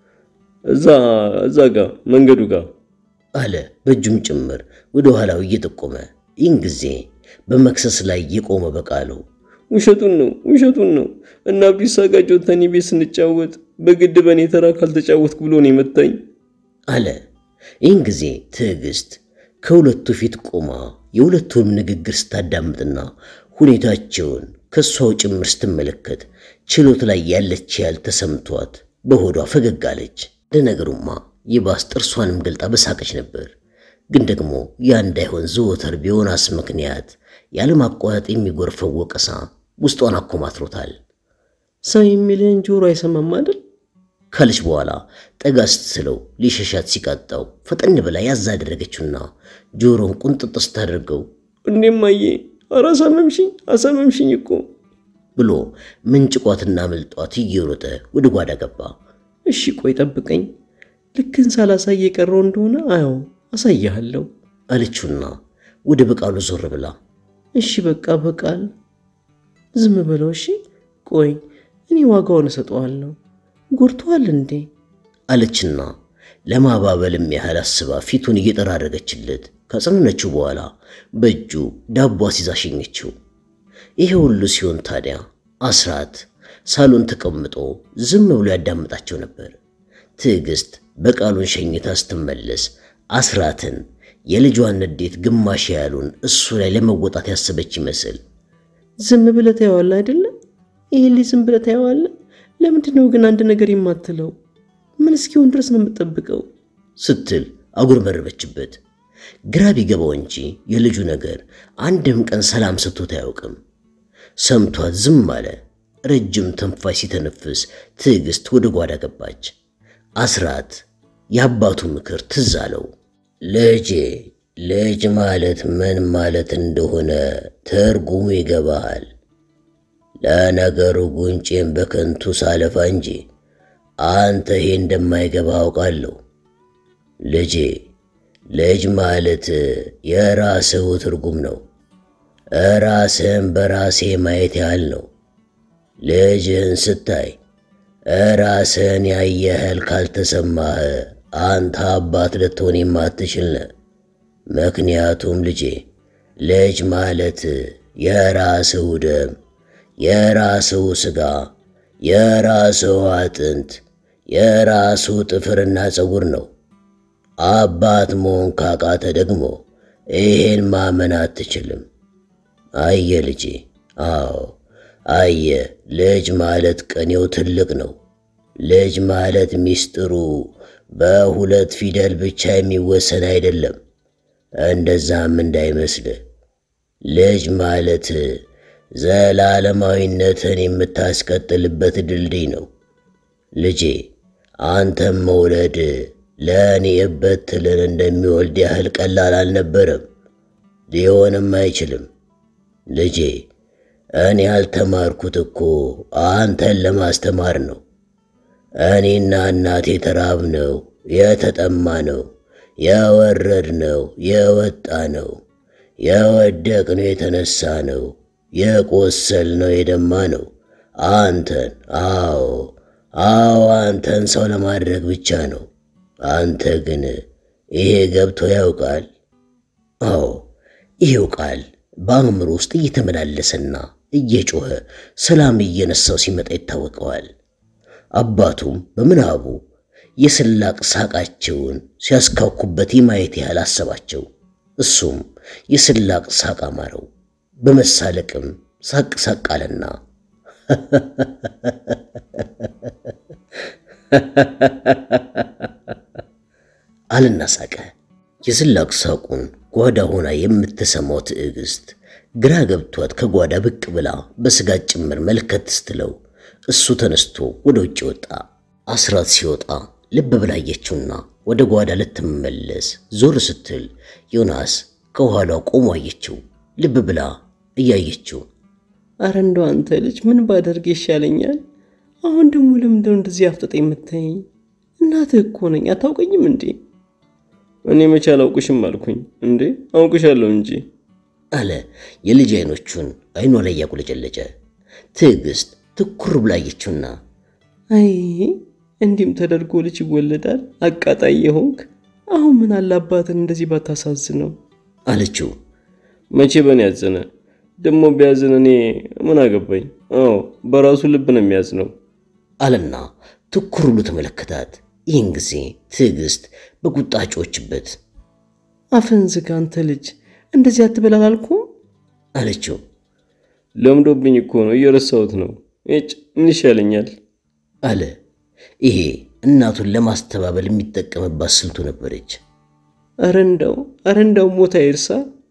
[SPEAKER 2] እዛ እዛ ጋር መንገዱ ጋር
[SPEAKER 1] አለ በእጁም ጭምር ወደ ኋላው እየጠቆመ። ይህን ጊዜ በመክሰስ ላይ የቆመ በቃሉ
[SPEAKER 2] ውሸቱን ነው ውሸቱን ነው። እና አብዲሳ ጋር ጆተኒ ቤት ስንጫወት በግድ በእኔ ተራ ካልተጫወትኩ ብሎ ነው የመታኝ
[SPEAKER 1] አለ። ይህን ጊዜ ትዕግስት ከሁለቱ ፊት ቆማ የሁለቱንም ንግግር ስታዳምጥና ሁኔታቸውን ከእሷው ጭምር ስትመለከት ችሎት ላይ ያለች ያህል ተሰምቷት በሆዷ ፈገግ አለች። ለነገሩማ ይባስ ጥርሷንም ገልጣ በሳቀች ነበር። ግን ደግሞ ያ እንዳይሆን ዘወትር በዮናስ ምክንያት ያለማቋረጥ የሚጎርፈው ወቀሳ ውስጧን አኮማትሮታል።
[SPEAKER 3] ሰው የሚልህን ጆሮ አይሰማም አይደል?
[SPEAKER 1] ካለች በኋላ ጠጋ ስትስለው ሊሸሻት ሲቃጣው ፈጠን ብላ ያዝ አደረገችውና ጆሮን ቁንጥጥ ስታደርገው
[SPEAKER 2] እንዴማዬ ኧረ አሳመምሽኝ አሳመምሽኝ እኮ
[SPEAKER 1] ብሎ ምንጭቋትና መልጧት እየሮጠ ወደ ጓዳ ገባ።
[SPEAKER 3] እሺ ቆይ ጠብቀኝ፣ ልክን ሳላሳይ የቀረው እንደሆነ አዎ አሳይሃለሁ
[SPEAKER 1] አለችውና ወደ በቃሉ ዞር ብላ
[SPEAKER 3] እሺ በቃ በቃል ዝም በለው እሺ። ቆይ እኔ ዋጋውን እሰጠዋለሁ። ጎርቶሃል እንዴ?
[SPEAKER 1] አለችና ለማባበልም ያህል አስባ ፊቱን እየጠራረገችለት ካጸነነችው በኋላ በእጁ ዳቦ አስይዛ ሸኘችው። ይሄ ሁሉ ሲሆን ታዲያ አስራት ሳሎን ተቀምጦ ዝም ብሎ ያዳምጣቸው ነበር። ትዕግስት በቃሉን ሸኝታ ስትመለስ አስራትን የልጇን ንዴት ግማሽ ያሉን እሱ ላይ ለመወጣት ያሰበች ይመስል
[SPEAKER 3] ዝም ብለህ ታየዋለህ አይደለም? ይህ ልጅ ዝም ብለህ ታየዋለህ? ለምንድን ነው ግን አንድ ነገር የማትለው? ምን እስኪሆን ድረስ ነው የምጠብቀው?
[SPEAKER 1] ስትል አጉረመረመችበት። ግራ ቢገባው እንጂ የልጁ ነገር አንድም ቀን ሰላም ሰጥቶት አያውቅም። ሰምቷት ዝም አለ። ረጅም ተንፋሽ ሲተነፍስ ትዕግስት ወደ ጓዳ ገባች። አስራት የአባቱ ምክር ትዝ አለው። ልጄ ልጅ ማለት ምን ማለት እንደሆነ ትርጉሙ ይገባሃል። ለነገሩ ጉንጬን በከንቱ ሳለፋ እንጂ አንተ ይሄ እንደማይገባ አውቃለሁ። ልጄ ልጅ ማለት የራስህ ትርጉም ነው። ራስህን በራሴ ማየት ያህል ነው። ልጅህን ስታይ ራስህን ያየህል ካልተሰማህ አንተ አባት ልትሆን የማትችል ነህ። ምክንያቱም ልጄ ልጅ ማለት የራስህ ደም፣ የራስህ ሥጋ፣ የራስህ አጥንት፣ የራሱ ጥፍርና ፀጉር ነው። አባት መሆን ካቃተ ደግሞ ይሄን ማመን አትችልም። አየ ልጄ፣ አዎ አየ፣ ልጅ ማለት ቅኔው ትልቅ ነው። ልጅ ማለት ሚስጥሩ በሁለት ፊደል ብቻ የሚወሰን አይደለም። እንደዛም እንዳይመስልህ። ልጅ ማለት ዘላለማዊነትን የምታስቀጥልበት ድልድይ ነው። ልጄ አንተም መውለድ ለእኔ እበት ትልን እንደሚወልድ ያህል ቀላል አልነበረም፣ ሊሆንም አይችልም። ልጄ እኔ ያልተማርኩት እኮ አንተን ለማስተማር ነው። እኔና እናቴ የተራብነው የተጠማነው የወረድነው የወጣ ነው የወደቅነው የተነሳ ነው የቆሰልነው የደማ ነው አንተን አዎ አዎ አንተን ሰው ለማድረግ ብቻ ነው። አንተ ግን ይሄ ገብቶ ያውቃል? አዎ ይሄው ቃል በአእምሮ ውስጥ እየተመላለሰና እየጮኸ ሰላም እየነሳው ሲመጣ ይታወቀዋል። አባቱም በምናቡ የስላቅ ሳቃቸውን ሲያስካኩበት የማየት ያህል አሰባቸው። እሱም የስላቅ ሳቅ አማረው። በመሳለቅም ሳቅ ሳቅ አለና አልና ሳቀ። የስላቅ ሳቁን ጓዳ ሆና የምትሰማው ትዕግስት ግራ ገብቷት ከጓዳ ብቅ ብላ በስጋት ጭምር መልከት ስትለው እሱ ተነስቶ ወደ ውጭ ወጣ። አስራት ሲወጣ ልብ ብላ አየችውና ወደ ጓዳ ልትመለስ ዞር ስትል ዮናስ ከኋላው ቆሞ አየችው። ልብ ብላ እያየችው
[SPEAKER 3] አረ እንደው አንተ ልጅ ምን ባደርግ ይሻለኛል? አሁን ደግሞ ለምንድነው እንደዚህ አፍጠጥ የምታየኝ? እናትህ እኮ ነኝ፣ አታውቀኝም እንዴ?
[SPEAKER 2] እኔ መቼ አላውቅሽም አልኩኝ እንዴ? አውቅሻለሁ እንጂ
[SPEAKER 1] አለ የልጅ አይኖቹን አይኗ ላይ እያቁለጨለጨ። ትዕግስት ትኩር ብላ አየችውና
[SPEAKER 3] አይ እንዲህም ተደርጎ ልጅ ይወለዳል? አቃጣይ የሆንክ አሁን ምን አለ አባትን እንደዚህ ባታሳዝነው
[SPEAKER 1] አለችው።
[SPEAKER 2] መቼ በእኔ ያዘነ? ደግሞ ቢያዝን እኔ ምን አገባኝ? አዎ በራሱ ልብ ነው የሚያዝነው
[SPEAKER 1] አለና ትኩር ብሎ ተመለከታት። ይህን ጊዜ ትዕግስት በቁጣ ጮችበት
[SPEAKER 3] አፍህን ዝጋ አንተ ልጅ እንደዚህ አትበል አላልኩም
[SPEAKER 1] አለችው።
[SPEAKER 2] ለምዶብኝ እኮ ነው እየረሳሁት ነው። ጭ ምን ይሻለኛል
[SPEAKER 1] አለ። ይሄ እናቱን ለማስተባበል የሚጠቀምባት ስልቱ ነበረች።
[SPEAKER 3] አረ እንደው አረ እንደው ሞታ ይርሳ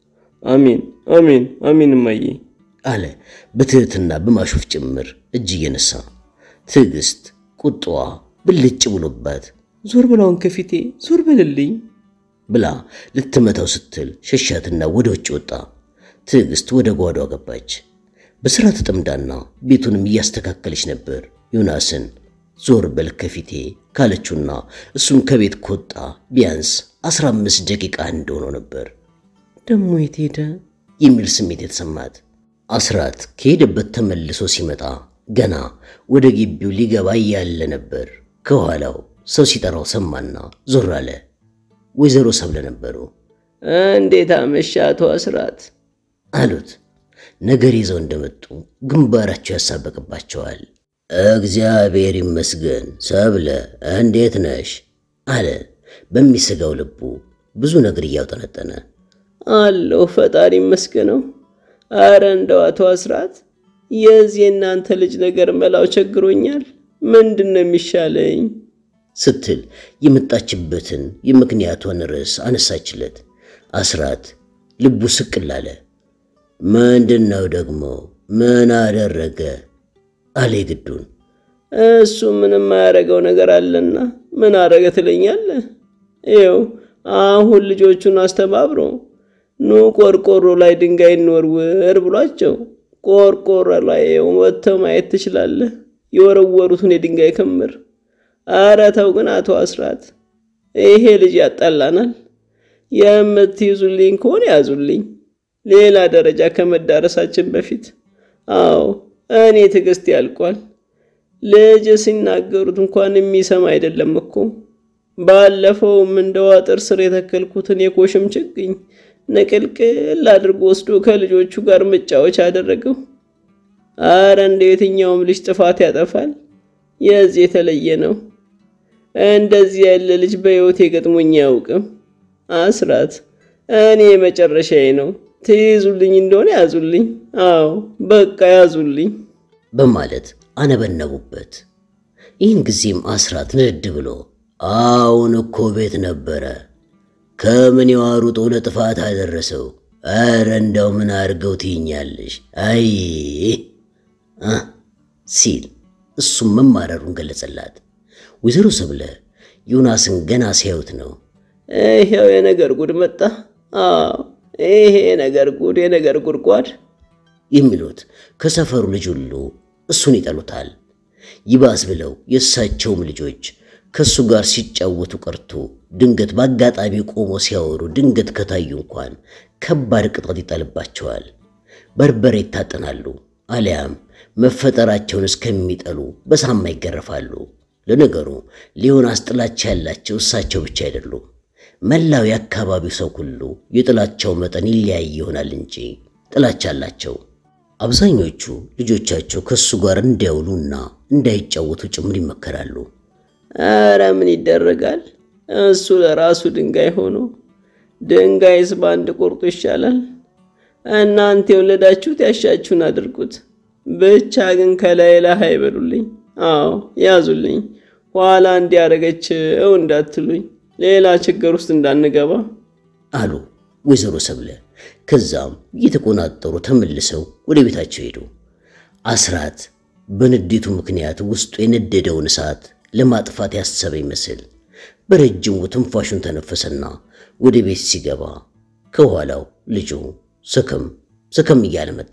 [SPEAKER 2] አሜን አሜን አሜን እማዬ
[SPEAKER 1] አለ በትህትና በማሾፍ ጭምር እጅ እየነሳ። ትዕግስት ቁጣዋ ብልጭ ብሎባት
[SPEAKER 3] ዞር ብላውን ከፊቴ ዞር በልልኝ
[SPEAKER 1] ብላ ልትመታው ስትል ሸሻትና ወደ ውጭ ወጣ። ትዕግስት ወደ ጓዷ ገባች። በሥራ ተጠምዳና ቤቱንም እያስተካከለች ነበር። ዮናስን ዞር በል ከፊቴ ካለችውና እሱም ከቤት ከወጣ ቢያንስ አስራ አምስት ደቂቃ እንደሆነው ነበር
[SPEAKER 3] ደሞ የት ሄደ
[SPEAKER 1] የሚል ስሜት የተሰማት። አስራት ከሄደበት ተመልሶ ሲመጣ ገና ወደ ግቢው ሊገባ እያለ ነበር ከኋላው ሰው ሲጠራው ሰማና ዞር አለ። ወይዘሮ ሰብለ ነበሩ።
[SPEAKER 3] እንዴት አመሻ አቶ አስራት
[SPEAKER 1] አሉት። ነገር ይዘው እንደመጡ ግንባራቸው ያሳበቅባቸዋል። እግዚአብሔር ይመስገን ሰብለ እንዴት ነሽ? አለ በሚሰጋው ልቡ ብዙ ነገር እያውጠነጠነ።
[SPEAKER 3] አለሁ ፈጣሪ ይመስገነው። አረ እንደው አቶ አስራት የዚህ የእናንተ ልጅ ነገር መላው ቸግሮኛል። ምንድን ነው የሚሻለኝ?
[SPEAKER 1] ስትል የመጣችበትን የምክንያቷን ርዕስ አነሳችለት። አስራት ልቡ ስቅል አለ። ምንድን ነው ደግሞ? ምን አደረገ? አለ ግዱን።
[SPEAKER 3] እሱ ምንም የማያደርገው ነገር አለና ምን አረገ ትለኛለህ? ይኸው አሁን ልጆቹን አስተባብሮ ኑ ቆርቆሮ ላይ ድንጋይ እንወርውር ብሏቸው ቆርቆሮ ላይ ወጥተው ማየት ትችላለህ፣ የወረወሩትን የድንጋይ ክምር። አረ ተው ግን አቶ አስራት፣ ይሄ ልጅ ያጣላናል። የምትይዙልኝ ከሆነ ያዙልኝ፣ ሌላ ደረጃ ከመዳረሳችን በፊት። አዎ እኔ ትዕግስት ያልቋል። ልጅ ሲናገሩት እንኳን የሚሰማ አይደለም እኮ። ባለፈውም እንደ ዋጥር ስር የተከልኩትን የኮሽም ችግኝ ንቅልቅል አድርጎ ወስዶ ከልጆቹ ጋር መጫወቻ አደረገው። አረ እንደ የትኛውም ልጅ ጥፋት ያጠፋል። የዚህ የተለየ ነው። እንደዚህ ያለ ልጅ በሕይወቴ ገጥሞኝ አያውቅም። አስራት እኔ መጨረሻዬ ነው። ትይዙልኝ እንደሆነ ያዙልኝ። አዎ በቃ ያዙልኝ
[SPEAKER 1] በማለት አነበነቡበት። ይህን ጊዜም አስራት ንድድ ብሎ አሁን እኮ ቤት ነበረ ከምን የዋሩጦ ለጥፋት አደረሰው። ኧረ እንደው ምን አድርገው ትይኛለሽ? አይ ሲል እሱም መማረሩን ገለጸላት። ወይዘሮ ሰብለ ዮናስን ገና ሲያዩት ነው
[SPEAKER 3] ይሄው የነገር ጉድ መጣ። አዎ ይሄ የነገር ጉድ የነገር ጉድጓድ
[SPEAKER 1] የሚሉት ከሰፈሩ ልጅ ሁሉ እሱን ይጠሉታል። ይባስ ብለው የእሳቸውም ልጆች ከእሱ ጋር ሲጫወቱ ቀርቶ ድንገት በአጋጣሚ ቆሞ ሲያወሩ ድንገት ከታዩ እንኳን ከባድ ቅጣት ይጣልባቸዋል። በርበሬ ይታጠናሉ፣ አሊያም መፈጠራቸውን እስከሚጠሉ በሳማ ይገረፋሉ። ለነገሩ ሊዮናስ ጥላቻ ያላቸው እሳቸው ብቻ አይደሉም። መላው የአካባቢው ሰው ሁሉ የጥላቻው መጠን ይለያይ ይሆናል እንጂ ጥላቻ አላቸው። አብዛኞቹ ልጆቻቸው ከእሱ ጋር እንዳይውሉና እንዳይጫወቱ ጭምር ይመከራሉ።
[SPEAKER 3] ኧረ ምን ይደረጋል፣ እሱ ለራሱ ድንጋይ ሆኖ ድንጋይስ በአንድ ቁርጡ ይሻላል። እናንተ የወለዳችሁት ያሻችሁን አድርጉት፣ ብቻ ግን ከላይ ላይ አይበሉልኝ። አዎ ያዙልኝ፣ ኋላ እንዲያደረገችው እንዳትሉኝ፣ ሌላ ችግር ውስጥ እንዳንገባ
[SPEAKER 1] አሉ ወይዘሮ ሰብለ። ከዛም እየተቆናጠሩ ተመልሰው ወደ ቤታቸው ሄዱ። አስራት በንዴቱ ምክንያት ውስጡ የነደደውን እሳት ለማጥፋት ያሰበ ይመስል በረጅሙ ትንፋሹን ተነፈሰና ወደ ቤት ሲገባ ከኋላው ልጁ ስክም ስክም እያለ መጣ።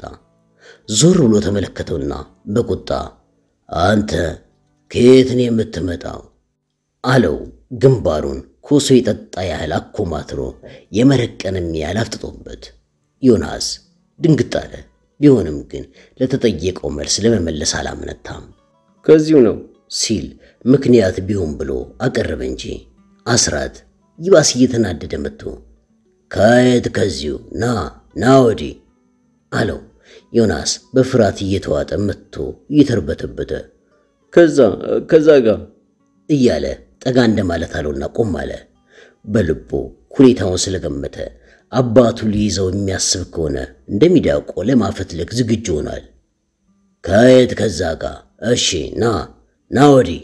[SPEAKER 1] ዞር ብሎ ተመለከተውና በቁጣ አንተ ከየት ነው የምትመጣው? አለው። ግንባሩን ኮሶ የጠጣ ያህል አኮማትሮ የመረቀንም ያህል አፍጥጦበት። ዮናስ ድንግጥ አለ። ቢሆንም ግን ለተጠየቀው መልስ ለመመለስ አላመነታም።
[SPEAKER 2] ከዚሁ ነው
[SPEAKER 1] ሲል ምክንያት ቢሆን ብሎ አቀረበ እንጂ አስራት ይባስ እየተናደደ መጥቶ ከየት ከዚሁ ና ና ወዲህ አለው። ዮናስ በፍርሃት እየተዋጠ መጥቶ እየተርበተበተ
[SPEAKER 2] ከዛ ከዛ ጋር
[SPEAKER 1] እያለ ጠጋ እንደማለት አለውና ቆም አለ። በልቡ ሁኔታውን ስለገመተ አባቱ ሊይዘው የሚያስብ ከሆነ እንደሚዳቆ ለማፈትለክ ዝግጁ ሆኗል። ከየት ከዛ ጋር እሺ ና ና ወዲህ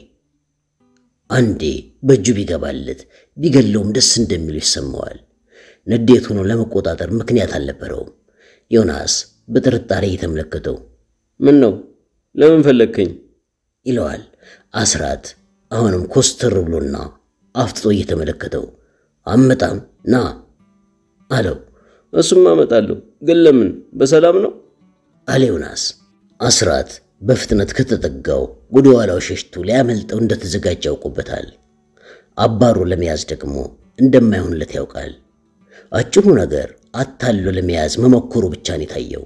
[SPEAKER 1] አንዴ በእጁ ቢገባለት ቢገለውም ደስ እንደሚሉ ይሰማዋል። ንዴት ሆኖ ለመቆጣጠር ምክንያት አልነበረውም። ዮናስ በጥርጣሬ እየተመለከተው
[SPEAKER 2] ምን ነው ለምን ፈለግከኝ?
[SPEAKER 1] ይለዋል። አስራት አሁንም ኮስተር ብሎና አፍጥጦ እየተመለከተው አመጣም ና አለው።
[SPEAKER 2] እሱም አመጣለሁ፣ ግን ለምን? በሰላም ነው
[SPEAKER 1] አለ ዮናስ። አስራት በፍጥነት ከተጠጋው ወደ ኋላው ሸሽቶ ሊያመልጠው እንደተዘጋጀ ያውቁበታል። አባሮ ለመያዝ ደግሞ እንደማይሆንለት ያውቃል። አጭሩ ነገር አታሎ ለመያዝ መሞከሩ ብቻ ነው የታየው።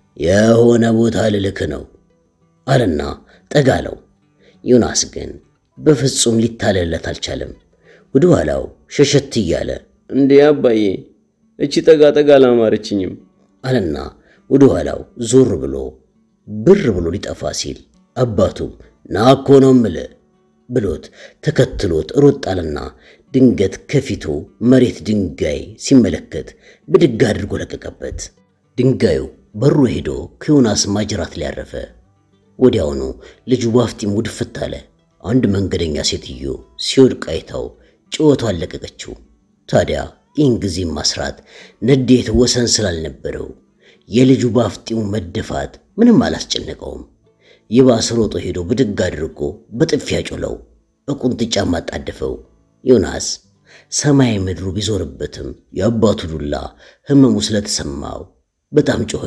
[SPEAKER 1] የሆነ ቦታ ልልክ ነው አለና ጠጋለው። ዮናስ ግን በፍጹም ሊታለለት አልቻለም። ወደ ኋላው ሸሸት እያለ
[SPEAKER 2] እንዴ አባዬ እቺ ጠጋ ጠጋ አላማረችኝም
[SPEAKER 1] አለና ወደ ኋላው ዞር ብሎ ብር ብሎ ሊጠፋ ሲል አባቱም ና እኮ ነው እምልህ ብሎት ተከትሎት ሮጥ አለና ድንገት ከፊቱ መሬት ድንጋይ ሲመለከት ብድግ አድርጎ ለቀቀበት። ድንጋዩ በሩ ሄዶ ከዮናስ ማጅራት ላይ ያረፈ። ወዲያውኑ ልጁ ባፍጢሙ ድፍት አለ። አንድ መንገደኛ ሴትዮ ሲወድቅ አይታው ጭወቷን ለቀቀችው። ታዲያ ይህን ጊዜ ማስራት ንዴት ወሰን ስላልነበረው የልጁ ባፍጢሙ መደፋት ምንም አላስጨነቀውም። ይባስ ሮጦ ሄዶ ብድግ አድርጎ በጥፊያ ጮለው፣ በቁንጥጫ ማጣደፈው። ዮናስ ሰማይ ምድሩ ቢዞርበትም የአባቱ ዱላ ሕመሙ ስለተሰማው በጣም ጮኸ።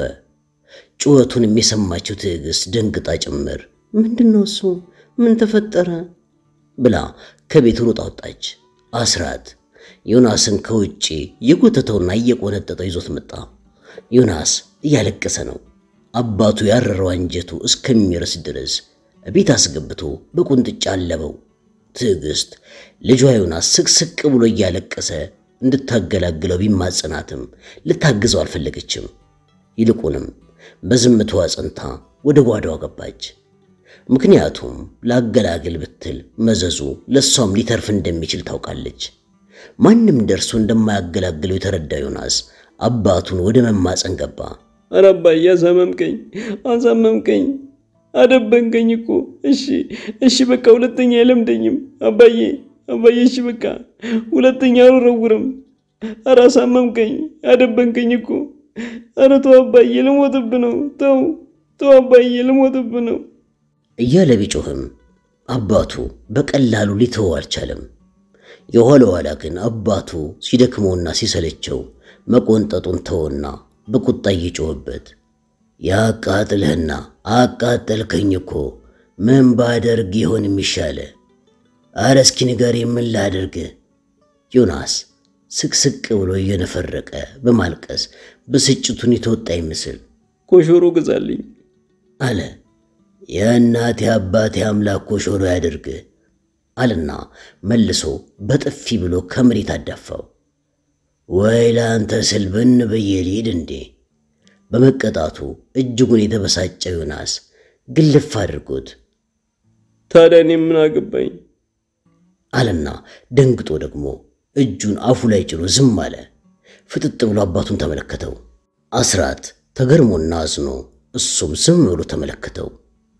[SPEAKER 1] ጩኸቱንም የሰማችው ትዕግሥት ደንግጣ ጭምር ምንድን ነው እሱ? ምን ተፈጠረ? ብላ ከቤት ሮጣ ወጣች። አስራት ዮናስን ከውጭ የጎተተውና እየቆነጠጠው ይዞት መጣ። ዮናስ እያለቀሰ ነው። አባቱ ያረረው አንጀቱ እስከሚረስ ድረስ ቤት አስገብቶ በቁንጥጫ አለበው። ትዕግሥት ልጇ ዮናስ ስቅስቅ ብሎ እያለቀሰ እንድታገላግለው ቢማጽናትም ልታግዘው አልፈለገችም። ይልቁንም በዝምታዋ ጸንታ ወደ ጓዳዋ ገባች። ምክንያቱም ላገላግል ብትል መዘዙ ለእሷም ሊተርፍ እንደሚችል ታውቃለች። ማንም ደርሶ እንደማያገላግለው የተረዳ ዮናስ አባቱን ወደ መማፀን ገባ።
[SPEAKER 2] ኧረ አባዬ አሳመምከኝ፣ አሳመምከኝ፣ አደበንከኝ እኮ። እሺ እሺ፣ በቃ ሁለተኛ አይለምደኝም አባዬ፣ አባዬ፣ እሺ በቃ ሁለተኛ አልወረውርም። ኧረ አሳመምከኝ፣ አደበንከኝ እኮ። ኧረ ተው አባዬ፣ ልሞትብ ነው። ተው ተው አባዬ፣ ልሞትብ ነው
[SPEAKER 1] እያለ ቢጮህም አባቱ በቀላሉ ሊተወው አልቻለም። የኋላ ኋላ ግን አባቱ ሲደክመውና ሲሰለቸው መቆንጠጡን ተወና በቁጣ እየጮኸበት ያቃጥልህና አቃጠልከኝ እኮ ምን ባደርግ ይሆን የሚሻለ? አረ እስኪ ንገሬ፣ ምን ላደርግ? ዮናስ ስቅስቅ ብሎ እየነፈረቀ በማልቀስ ብስጭቱን የተወጣ ይመስል
[SPEAKER 2] ኮሾሮ ግዛልኝ
[SPEAKER 1] አለ። የእናቴ አባቴ አምላክ ኮሾሮ ያድርግ አለና መልሶ በጥፊ ብሎ ከመሬት አዳፋው። ወይ ለአንተ ስል ብን ብዬ ልሂድ እንዴ? በመቀጣቱ እጅጉን የተበሳጨው ዮናስ ግልፍ አድርጎት
[SPEAKER 2] ታዲያ እኔ ምን አገባኝ
[SPEAKER 1] አለና ደንግጦ ደግሞ እጁን አፉ ላይ ጭኖ ዝም አለ። ፍጥጥ ብሎ አባቱን ተመለከተው። አስራት ተገርሞና አዝኖ እሱም ዝም ብሎ ተመለከተው።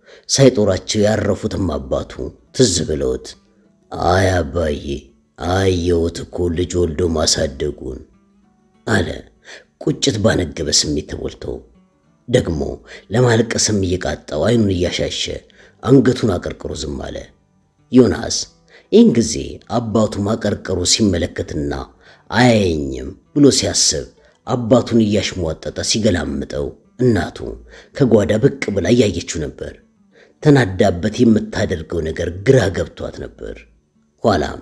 [SPEAKER 1] ሳይጦራቸው ያረፉትም አባቱ ትዝ ብለውት አይ አባዬ አየሁት እኮ ልጅ ወልዶ ማሳደጉን አለ ቁጭት ባነገበ ስሜት ተሞልቶ። ደግሞ ለማልቀስም እየቃጣው አይኑን እያሻሸ አንገቱን አቀርቅሮ ዝም አለ። ዮናስ ይህን ጊዜ አባቱ ማቀርቀሩ ሲመለከትና አያየኝም ብሎ ሲያስብ አባቱን እያሽሟጠጠ ሲገላምጠው እናቱ ከጓዳ ብቅ ብላ እያየችው ነበር። ተናዳበት የምታደርገው ነገር ግራ ገብቷት ነበር። ኋላም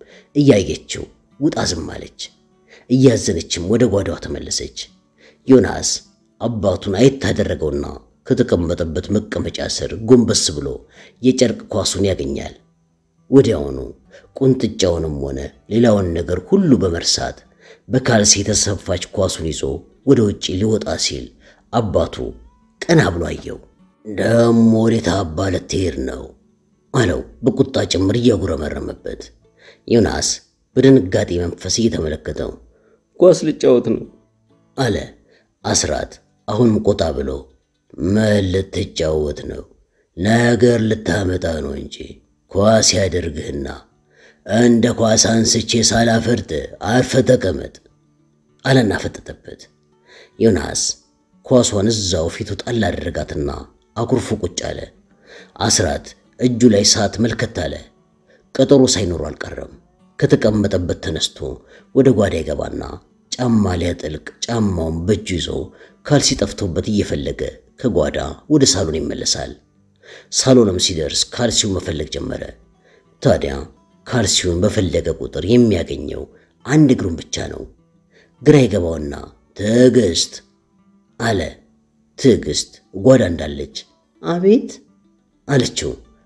[SPEAKER 1] እያየችው ውጣ ዝም አለች። እያዘነችም ወደ ጓዳዋ ተመለሰች። ዮናስ አባቱን አየት ታደረገውና ከተቀመጠበት መቀመጫ ስር ጎንበስ ብሎ የጨርቅ ኳሱን ያገኛል። ወዲያውኑ ቁንጥጫውንም ሆነ ሌላውን ነገር ሁሉ በመርሳት በካልሲ የተሰፋች ኳሱን ይዞ ወደ ውጭ ሊወጣ ሲል አባቱ ቀና ብሎ አየው። ደሞ ወዴት አባ ልትሄድ ነው አለው በቁጣ ጭምር እያጉረመረመበት። ዮናስ በድንጋጤ መንፈስ እየተመለከተው
[SPEAKER 2] ኳስ ልጫወት ነው
[SPEAKER 1] አለ። አስራት አሁንም ቆጣ ብሎ ምን ልትጫወት ነው? ነገር ልታመጣ ነው እንጂ ኳስ ያደርግህና እንደ ኳስ አንስቼ ሳላፈርጥ አርፈ ተቀመጥ አለና ፈጠጠበት። ዮናስ ኳሷን እዛው ፊቱ ጣል አደረጋትና አኩርፎ ቁጭ አለ። አስራት እጁ ላይ ሰዓት መልከት አለ። ቀጠሮ ሳይኖሩ አልቀረም። ከተቀመጠበት ተነስቶ ወደ ጓዳ ይገባና ጫማ ሊያጠልቅ ጫማውን በእጁ ይዞ ካልሲ ጠፍቶበት እየፈለገ ከጓዳ ወደ ሳሎን ይመለሳል። ሳሎንም ሲደርስ ካልሲውን መፈለግ ጀመረ። ታዲያ ካልሲውን በፈለገ ቁጥር የሚያገኘው አንድ እግሩን ብቻ ነው። ግራ ይገባውና ትዕግስት አለ። ትዕግስት ጓዳ እንዳለች አቤት አለችው።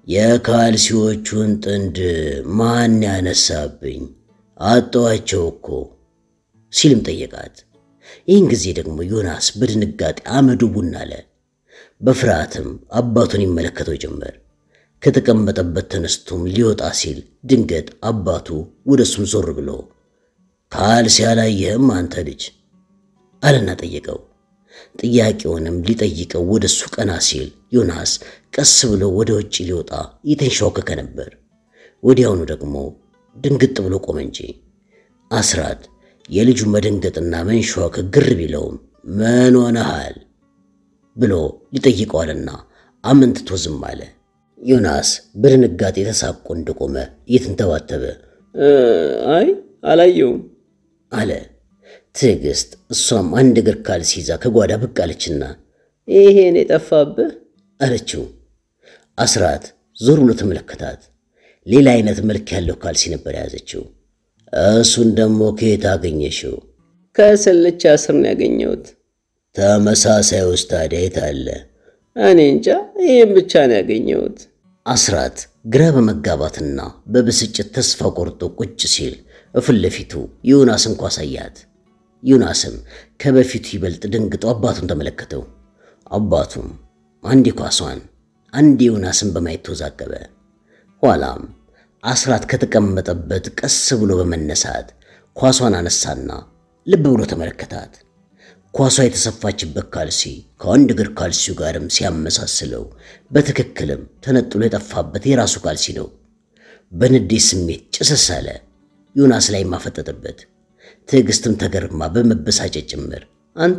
[SPEAKER 1] የካልሲዎቹን ጥንድ ማን ያነሳብኝ? አጠዋቸው እኮ ሲልም ጠየቃት። ይህን ጊዜ ደግሞ ዮናስ በድንጋጤ አመዱ ቡን አለ። በፍርሃትም አባቱን ይመለከተው ጀመር። ከተቀመጠበት ተነስቶም ሊወጣ ሲል ድንገት አባቱ ወደ እሱም ዞር ብሎ ካልሲ አላየህም አንተ ልጅ አለና ጠየቀው። ጥያቄውንም ሊጠይቀው ወደ እሱ ቀና ሲል ዮናስ ቀስ ብሎ ወደ ውጭ ሊወጣ እየተንሻወከከ ነበር። ወዲያውኑ ደግሞ ድንግጥ ብሎ ቆመ እንጂ አስራት የልጁ መደንገጥና መንሻወከክ ግር ቢለውም ምን ሆነሃል ብሎ ሊጠይቀዋልና አመንትቶ ዝም አለ። ዮናስ በድንጋጤ ተሳቆ እንደቆመ እየተንተባተበ
[SPEAKER 2] አይ አላየውም
[SPEAKER 1] አለ። ትዕግስት እሷም አንድ እግር ካልሲ ይዛ ከጓዳ ብቅ አለችና
[SPEAKER 2] ይሄን የጠፋብህ
[SPEAKER 1] አለችው። አስራት ዞር ብሎ ተመለከታት። ሌላ አይነት መልክ ያለው ካልሲ ነበር የያዘችው። እሱን ደግሞ ከየት አገኘሽው?
[SPEAKER 2] ከስልቻ ስር ነው ያገኘሁት።
[SPEAKER 1] ተመሳሳይ ውስጥ ታዲያ የት አለ?
[SPEAKER 2] እኔ እንጃ ይህም ብቻ ነው ያገኘሁት።
[SPEAKER 1] አስራት ግራ በመጋባትና በብስጭት ተስፋ ቆርጦ ቁጭ ሲል እፊት ለፊቱ ዮናስ እንኳ አሳያት። ዮናስም ከበፊቱ ይበልጥ ደንግጦ አባቱን ተመለከተው። አባቱም አንዴ ኳሷን አንዴ ዮናስን በማየት ተወዛገበ። ኋላም አስራት ከተቀመጠበት ቀስ ብሎ በመነሳት ኳሷን አነሳና ልብ ብሎ ተመለከታት። ኳሷ የተሰፋችበት ካልሲ ከአንድ እግር ካልሲው ጋርም ሲያመሳስለው በትክክልም ተነጥሎ የጠፋበት የራሱ ካልሲ ነው። በንዴት ስሜት ጭስስ አለ። ዮናስ ላይ ማፈጠጠበት። ትዕግስትም ተገርማ በመበሳጨት ጭምር አንተ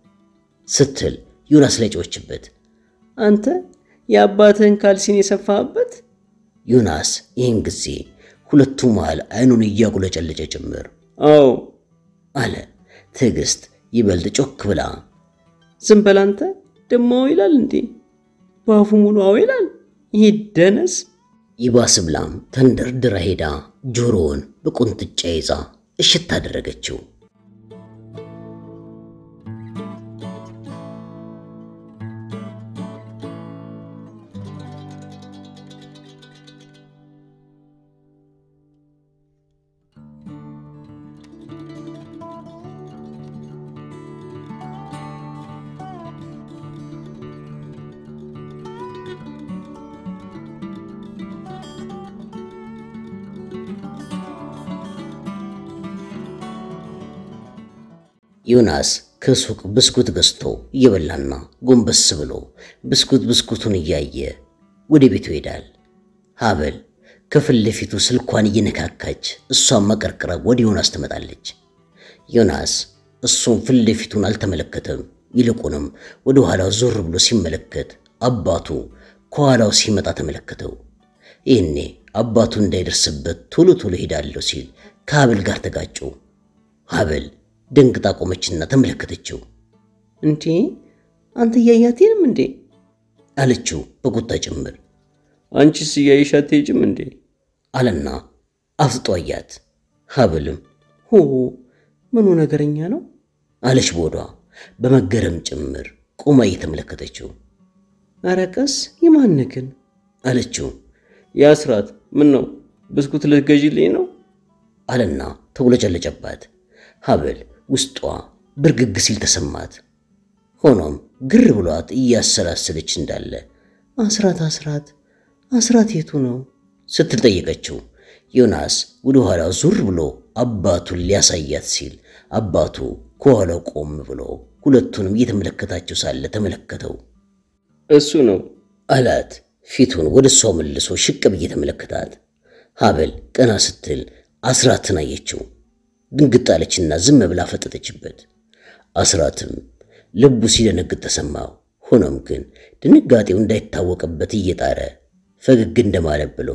[SPEAKER 1] ስትል ዮናስ ላይ ጮችበት።
[SPEAKER 2] አንተ የአባትህን ካልሲን የሰፋህበት?
[SPEAKER 1] ዮናስ ይህን ጊዜ ሁለቱ መሃል አይኑን እያቁለጨለጨ ጭምር
[SPEAKER 2] አዎ
[SPEAKER 1] አለ። ትዕግስት ይበልጥ ጮክ ብላ
[SPEAKER 2] ዝም በል አንተ ደሞ አዎ ይላል እንዴ? በአፉ ሙሉ አዎ ይላል። ይሄ ደነስ
[SPEAKER 1] ይባስ ብላም ተንደርድራ ሄዳ ጆሮውን በቁንጥጫ ይዛ እሽት አደረገችው። ዮናስ ከሱቅ ብስኩት ገዝቶ እየበላና ጎንበስ ብሎ ብስኩት ብስኩቱን እያየ ወደ ቤቱ ይሄዳል። ሀበል ከፊት ለፊቱ ስልኳን እየነካካች እሷን መቀርቅራ ወደ ዮናስ ትመጣለች። ዮናስ እሱም ፊት ለፊቱን አልተመለከተም። ይልቁንም ወደ ኋላው ዞር ብሎ ሲመለከት አባቱ ከኋላው ሲመጣ ተመለከተው። ይህኔ አባቱ እንዳይደርስበት ቶሎ ቶሎ ሄዳለሁ ሲል ከሀበል ጋር ተጋጩ። ሀበል ደንግጣ ቆመችና ተመለከተችው።
[SPEAKER 2] እንዴ አንተ እያያቴንም እንዴ
[SPEAKER 1] አለችው በቁጣ ጭምር
[SPEAKER 2] አንቺስ እያየሽ አትሄጂም እንዴ
[SPEAKER 1] አለና አፍጥጦ አያት። ሀብልም
[SPEAKER 2] ሆ ምኑ ነገረኛ ነው
[SPEAKER 1] አለች ቦዷ በመገረም ጭምር ቆማ እየተመለከተችው
[SPEAKER 2] ኧረ ቀስ የማን ግን
[SPEAKER 1] አለችው
[SPEAKER 2] የአስራት ምን ነው ብስኩት ልትገዢልኝ ነው
[SPEAKER 1] አለና ተውለጨለጨባት። ሀብል ውስጧ ብርግግ ሲል ተሰማት። ሆኖም ግር ብሏት እያሰላሰለች እንዳለ አስራት አስራት አስራት የቱ ነው ስትል ጠየቀችው። ዮናስ ወደ ኋላው ዙር ብሎ አባቱን ሊያሳያት ሲል አባቱ ከኋላው ቆም ብሎ ሁለቱንም እየተመለከታቸው ሳለ ተመለከተው።
[SPEAKER 2] እሱ ነው
[SPEAKER 1] አላት ፊቱን ወደ እሷ መልሶ ሽቅብ እየተመለከታት። ሀብል ቀና ስትል አስራትን አየችው። ድንግጥ አለችና ዝም ብላ ፈጠጠችበት። አስራትም ልቡ ሲደነግጥ ተሰማው። ሆኖም ግን ድንጋጤው እንዳይታወቅበት እየጣረ ፈገግ እንደማለት ብሎ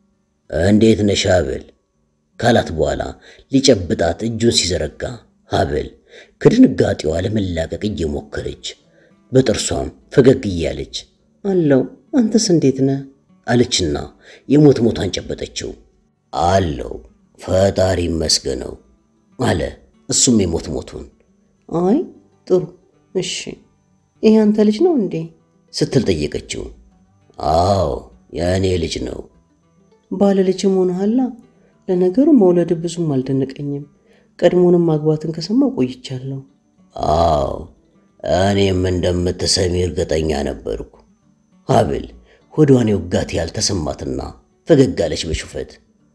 [SPEAKER 1] እንዴት ነሽ ሀብል ካላት በኋላ ሊጨብጣት እጁን ሲዘረጋ ሀብል ከድንጋጤዋ ለመላቀቅ እየሞከረች በጥርሷም ፈገግ እያለች
[SPEAKER 2] አለው አንተስ እንዴት ነህ
[SPEAKER 1] አለችና የሞት ሞቷን ጨበጠችው። አለው ፈጣሪ ይመስገነው አለ እሱም የሞት ሞቱን
[SPEAKER 2] አይ ጥሩ እሺ ይሄ አንተ ልጅ ነው እንዴ
[SPEAKER 1] ስትል ጠየቀችው። አዎ የእኔ ልጅ ነው።
[SPEAKER 3] ባለ ልጅም ሆነሃላ። ለነገሩ መውለድ ብዙም አልደነቀኝም። ቀድሞንም ማግባትን ከሰማው ቆይቻለሁ።
[SPEAKER 1] አዎ እኔም እንደምትሰሚ እርግጠኛ ነበርኩ። ሀብል ሆዷን የውጋት ያልተሰማትና ፈገግ አለች በሹፈት።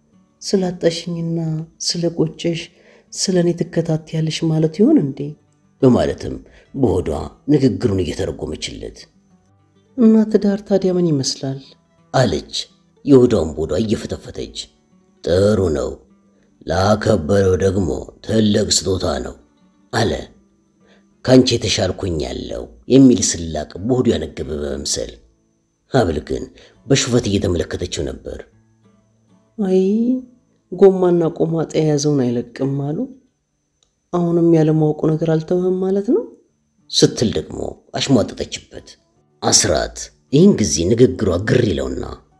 [SPEAKER 3] ስላጣሽኝና ስለ ቆጨሽ ስለ እኔ ትከታተያለሽ ማለት ይሆን እንዴ?
[SPEAKER 1] በማለትም በሆዷ ንግግሩን እየተረጎመችለት
[SPEAKER 3] እና ትዳር ታዲያ ምን ይመስላል?
[SPEAKER 1] አለች የሆዷን ቦዷ እየፈተፈተች። ጥሩ ነው፣ ላከበረው ደግሞ ትልቅ ስጦታ ነው አለ። ካንቺ የተሻልኩኝ ያለው የሚል ስላቅ በሆዱ ያነገበ በመምሰል ሀብል ግን በሹፈት እየተመለከተችው ነበር።
[SPEAKER 3] አይ ጎማና ቆማጣ የያዘውን አይለቅም አሉ። አሁንም ያለማወቁ ነገር አልተወህም ማለት ነው
[SPEAKER 1] ስትል ደግሞ አሽሟጠጠችበት። አስራት ይህን ጊዜ ንግግሯ ግር ይለውና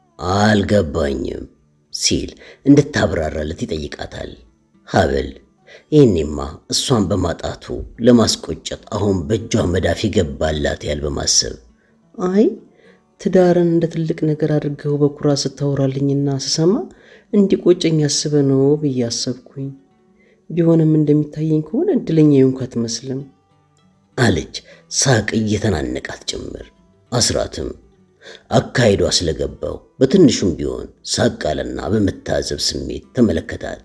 [SPEAKER 1] አልገባኝም ሲል እንድታብራራለት ይጠይቃታል። ሀብል ይህኔማ እሷን በማጣቱ ለማስቆጨት አሁን በእጇ መዳፍ ይገባላት ያል በማሰብ
[SPEAKER 3] አይ ትዳርን እንደ ትልቅ ነገር አድርገው በኩራ ስታወራልኝና ስሰማ እንዲቆጨኝ አስበ ነው ብዬ አሰብኩኝ። ቢሆንም እንደሚታየኝ ከሆነ እድለኛ የሆንኩ አትመስልም
[SPEAKER 1] አለች ሳቅ እየተናነቃት ጭምር። አስራትም አካሂዷ ስለገባው በትንሹም ቢሆን ሳቅ አለና በመታዘብ ስሜት ተመለከታት።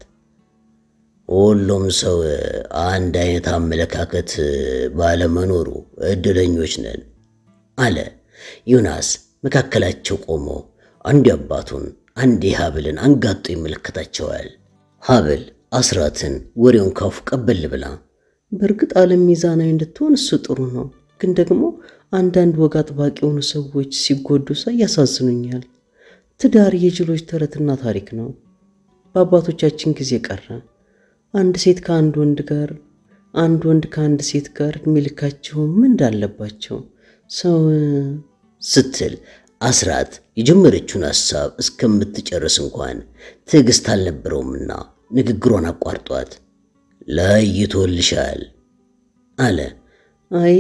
[SPEAKER 1] ሁሉም ሰው አንድ አይነት አመለካከት ባለመኖሩ እድለኞች ነን አለ ዮናስ መካከላቸው ቆሞ አንዱ አባቱን አንዴ ሀብልን አንጋጦ ይመለከታቸዋል። ሀብል አስራትን ወሬውን ካፉ ቀበል ብላ
[SPEAKER 3] በእርግጥ ዓለም ሚዛናዊ እንድትሆን እሱ ጥሩ ነው፣ ግን ደግሞ አንዳንድ ወግ አጥባቂ የሆኑ ሰዎች ሲጎዱ ሳይ ያሳዝኑኛል። ትዳር የጅሎች ተረትና ታሪክ ነው። በአባቶቻችን ጊዜ ቀረ። አንድ ሴት ከአንድ ወንድ ጋር፣ አንድ ወንድ ከአንድ ሴት ጋር እድሜ ልካቸው ምን እንዳለባቸው ሰው
[SPEAKER 1] ስትል አስራት የጀመረችውን ሐሳብ እስከምትጨርስ እንኳን ትዕግሥት አልነበረውምና ንግግሯን አቋርጧት ለይቶልሻል አለ።
[SPEAKER 3] አይ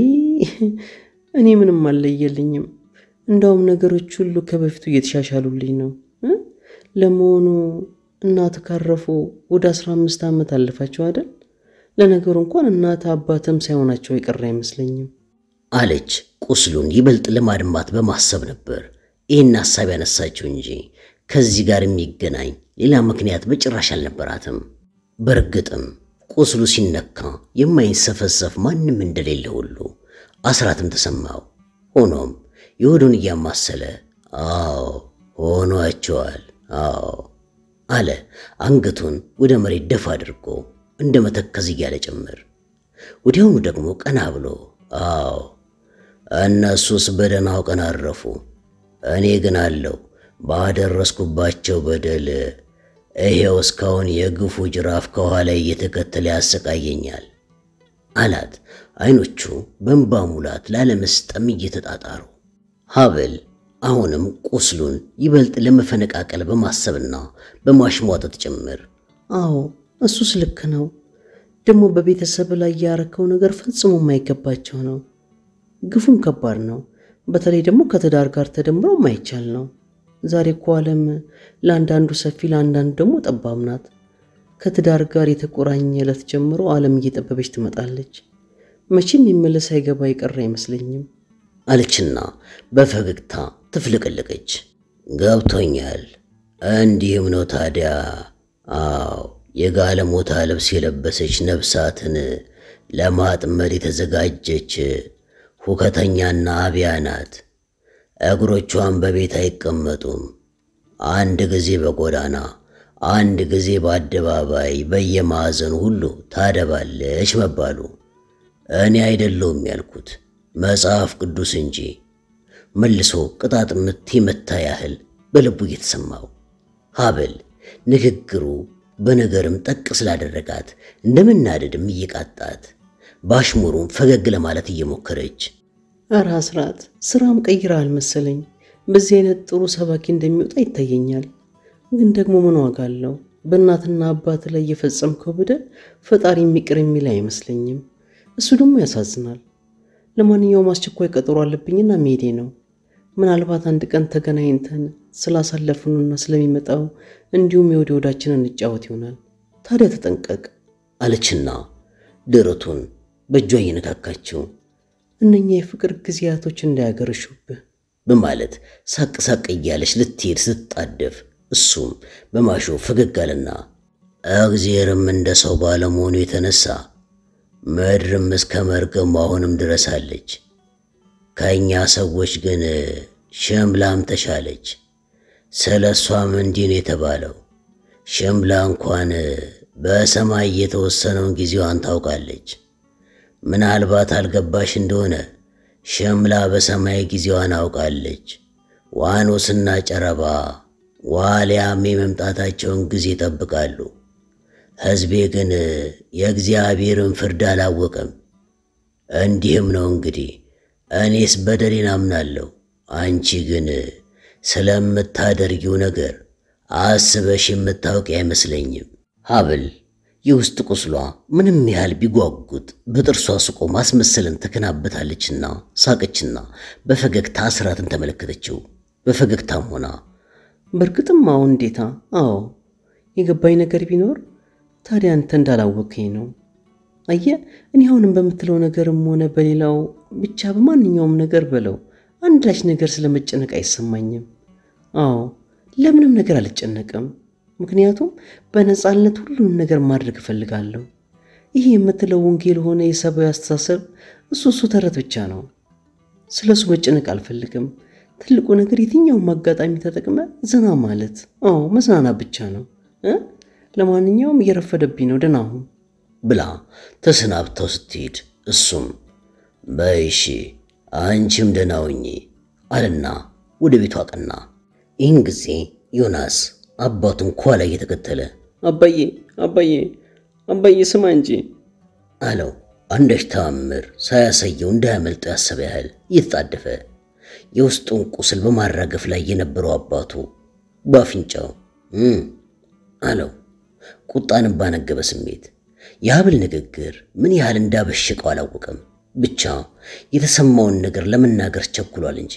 [SPEAKER 3] እኔ ምንም አልለየልኝም። እንዳውም ነገሮች ሁሉ ከበፊቱ እየተሻሻሉልኝ ነው። እ? ለመሆኑ እናት ካረፉ ወደ አስራ አምስት ዓመት አለፋቸው አይደል? ለነገሩ እንኳን እናት አባትም ሳይሆናቸው የቀረ አይመስለኝም
[SPEAKER 1] አለች ቁስሉን ይበልጥ ለማድማት በማሰብ ነበር ይህን ሐሳብ ያነሳችው እንጂ ከዚህ ጋር የሚገናኝ ሌላ ምክንያት በጭራሽ አልነበራትም። በእርግጥም ቁስሉ ሲነካ የማይንሰፈሰፍ ማንም እንደሌለ ሁሉ አስራትም ተሰማው። ሆኖም የሆዱን እያማሰለ አዎ ሆኗቸዋል፣ አዎ አለ አንገቱን ወደ መሬት ደፋ አድርጎ እንደ መተከዝ እያለ ጭምር። ወዲያውኑ ደግሞ ቀና ብሎ አዎ እነሱስ በደህናው ቀን አረፉ፣ እኔ ግን አለው ባደረስኩባቸው በደል ይሄው እስካሁን የግፉ ጅራፍ ከኋላ እየተከተለ ያሰቃየኛል አላት። አይኖቹ በእንባ ሙላት ላለመስጠም እየተጣጣሩ ሀብል አሁንም ቁስሉን ይበልጥ ለመፈነቃቀል በማሰብና በማሽሟጠጥ ጭምር
[SPEAKER 3] አዎ እሱስ ልክ ነው። ደግሞ በቤተሰብ ላይ ያረከው ነገር ፈጽሞ የማይገባቸው ነው። ግፉም ከባድ ነው። በተለይ ደግሞ ከትዳር ጋር ተደምሮ የማይቻል ነው። ዛሬ እኮ ዓለም ለአንዳንዱ ሰፊ፣ ለአንዳንዱ ደግሞ ጠባብ ናት። ከትዳር ጋር የተቆራኘ ዕለት ጀምሮ ዓለም እየጠበበች ትመጣለች። መቼም የሚመለስ አይገባ የቀረ አይመስለኝም
[SPEAKER 1] አለችና በፈገግታ ትፍልቅልቀች። ገብቶኛል። እንዲህም ነው ታዲያ። አዎ የጋለሞታ ልብስ የለበሰች ነፍሳትን ለማጥመድ የተዘጋጀች ሁከተኛና አብያ ናት። እግሮቿን በቤት አይቀመጡም። አንድ ጊዜ በጎዳና አንድ ጊዜ በአደባባይ በየማዕዘኑ ሁሉ ታደባለች መባሉ እኔ አይደለውም ያልኩት መጽሐፍ ቅዱስ እንጂ መልሶ ቅጣት ምት የመታ ያህል በልቡ እየተሰማው ሀብል ንግግሩ በነገርም ጠቅ ስላደረጋት እንደመናደድም እየቃጣት በአሽሙሩም ፈገግ ለማለት እየሞከረች
[SPEAKER 3] ኧረ አስራት ስራም ቀይራ አልመሰለኝ። በዚህ አይነት ጥሩ ሰባኪ እንደሚወጣ ይታየኛል። ግን ደግሞ ምን ዋጋ አለው? በእናትና አባት ላይ የፈጸምከው በደል ፈጣሪ የሚቅር የሚል አይመስለኝም። እሱ ደግሞ ያሳዝናል። ለማንኛውም አስቸኳይ ቀጠሮ አለብኝና መሄዴ ነው። ምናልባት አንድ ቀን ተገናኝተን ስላሳለፍኑና ስለሚመጣው እንዲሁም የወደ ወዳችንን እንጫወት ይሆናል። ታዲያ ተጠንቀቅ
[SPEAKER 1] አለችና ደረቱን በእጇ እየነካካችው
[SPEAKER 3] እነኛ የፍቅር ጊዜያቶች እንዳያገረሹብህ
[SPEAKER 1] በማለት ሳቅ ሳቅ እያለች ልትሄድ ስትጣደፍ እሱም በማሾ ፈገግ አለና እግዜርም እንደ ሰው ባለመሆኑ የተነሳ ምድርም እስከ መርገሙ አሁንም ድረሳለች። ከእኛ ሰዎች ግን ሽምላም ተሻለች። ስለ እሷም እንዲህ ነው የተባለው። ሽምላ እንኳን በሰማይ የተወሰነውን ጊዜዋን ታውቃለች። ምናልባት አልገባሽ እንደሆነ ሽምላ በሰማይ ጊዜዋን አውቃለች። ዋኖስና ጨረባ ዋልያም የመምጣታቸውን ጊዜ ይጠብቃሉ። ሕዝቤ ግን የእግዚአብሔርን ፍርድ አላወቀም። እንዲህም ነው እንግዲህ እኔስ በደሌን አምናለሁ፣ አንቺ ግን ስለምታደርጊው ነገር አስበሽ የምታውቂ አይመስለኝም። ሀብል የውስጥ ቁስሏ ምንም ያህል ቢጓጉጥ በጥርሷ ስቆ ማስመሰልን ተከናበታለችና ሳቀችና በፈገግታ አስራትን ተመለከተችው። በፈገግታም ሆና
[SPEAKER 3] በእርግጥም አዎ፣ እንዴታ፣ አዎ የገባኝ ነገር ቢኖር ታዲያ አንተ እንዳላወከኝ ነው። አየ እኔ አሁንም በምትለው ነገርም ሆነ በሌላው ብቻ በማንኛውም ነገር በለው አንዳች ነገር ስለመጨነቅ አይሰማኝም። አዎ ለምንም ነገር አልጨነቅም። ምክንያቱም በነፃነት ሁሉንም ነገር ማድረግ እፈልጋለሁ። ይህ የምትለው ወንጌል ሆነ የሰብአዊ አስተሳሰብ እሱ እሱ ተረት ብቻ ነው። ስለ እሱ መጨነቅ አልፈልግም። ትልቁ ነገር የትኛውም አጋጣሚ ተጠቅመ ዘና ማለት፣ አዎ መዝናናት ብቻ ነው እ ለማንኛውም እየረፈደብኝ ነው፣ ደህና ሁን
[SPEAKER 1] ብላ ተሰናብተው ስትሄድ እሱም በይሺ አንቺም ደህና ሁኚ አለና ወደ ቤቱ አቀና። ይህን ጊዜ ዮናስ አባቱን ከኋላ እየተከተለ
[SPEAKER 2] አባዬ አባዬ አባዬ ስማ እንጂ
[SPEAKER 1] አለው። አንዳች ተአምር ሳያሳየው እንዳያመልጠው ያሰበ ያህል እየተጣደፈ የውስጡን ቁስል በማራገፍ ላይ የነበረው አባቱ በአፍንጫው እም አለው። ቁጣንም ባነገበ ስሜት የሀብል ንግግር ምን ያህል እንዳበሸቀው አላወቀም። ብቻ የተሰማውን ነገር ለመናገር ቸኩሏል እንጂ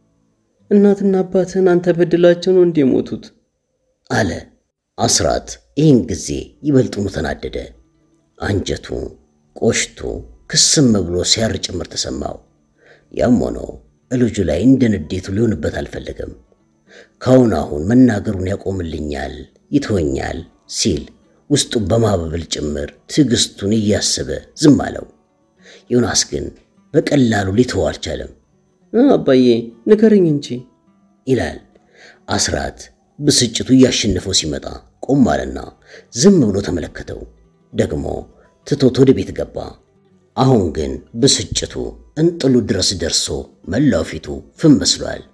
[SPEAKER 3] እናትና አባትህን አንተ በድላቸው ነው እንዴ የሞቱት?
[SPEAKER 1] አለ አስራት። ይህን ጊዜ ይበልጡኑ ተናደደ። አንጀቱ ቆሽቶ ክስም ብሎ ሲያር ጭምር ተሰማው። ያም ሆኖ እልጁ ላይ እንደ ንዴቱ ሊሆንበት አልፈለገም። ካሁን አሁን መናገሩን ያቆምልኛል፣ ይተወኛል ሲል ውስጡ በማባበል ጭምር ትዕግስቱን እያሰበ ዝም አለው። ዮናስ ግን በቀላሉ ሊተወው አልቻለም።
[SPEAKER 3] እ አባዬ ንገረኝ እንጂ
[SPEAKER 1] ይላል አስራት። ብስጭቱ እያሸነፈው ሲመጣ ቆም አለና ዝም ብሎ ተመለከተው። ደግሞ ትቶት ወደ ቤት ገባ። አሁን ግን ብስጭቱ እንጥሉ ድረስ ደርሶ መላው ፊቱ ፍም መስሏል።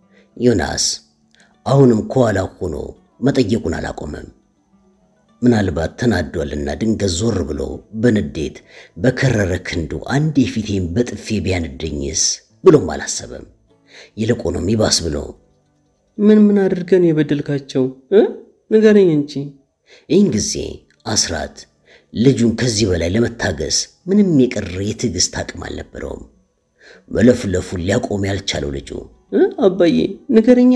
[SPEAKER 1] ዮናስ አሁንም ከኋላ ሆኖ መጠየቁን አላቆመም። ምናልባት ተናዷልና ድንገት ዞር ብሎ በንዴት በከረረ ክንዱ አንዴ ፊቴን በጥፌ ቢያንደኝስ ብሎም አላሰበም። ይልቁንም ይባስ ብሎ
[SPEAKER 3] ምን ምን አድርገን የበደልካቸው እ ንገረኝ እንጂ
[SPEAKER 1] ይህን ጊዜ አስራት ልጁን ከዚህ በላይ ለመታገስ ምንም የቀረ የትዕግስት አቅም አልነበረውም። መለፍለፉን ሊያቆም ያልቻለው ልጁ
[SPEAKER 3] እ አባዬ ንገረኛ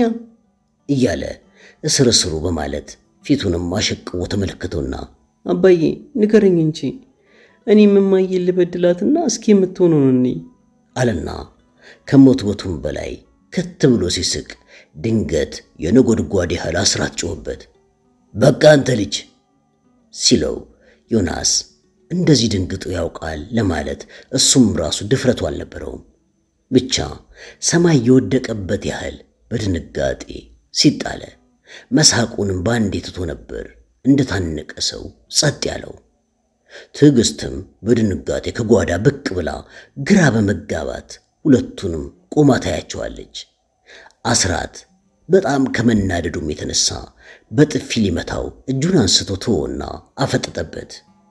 [SPEAKER 1] እያለ እስር እስሩ በማለት ፊቱንም አሸቅቦ ተመለከተውና
[SPEAKER 3] አባዬ ንገረኝ እንጂ እኔ የምማዬን ልበድላትና እስኪ የምትሆነውን እኔ
[SPEAKER 1] አለና ከሞትቦቱም በላይ ከት ብሎ ሲስቅ ድንገት የነጎድጓድ ያህል አስራት ጮኸበት። በቃ አንተ ልጅ ሲለው ዮናስ እንደዚህ ድንግጡ ያውቃል ለማለት እሱም ራሱ ድፍረቱ አልነበረውም። ብቻ ሰማይ የወደቀበት ያህል በድንጋጤ ሲጣለ መሳቁንም በአንዴ ትቶ ነበር እንደታነቀ ሰው ጸጥ ያለው። ትዕግስትም በድንጋጤ ከጓዳ ብቅ ብላ ግራ በመጋባት ሁለቱንም ቆማ ታያቸዋለች። አስራት በጣም ከመናደዱም የተነሳ በጥፊ ሊመታው እጁን አንስቶ ተወና አፈጠጠበት።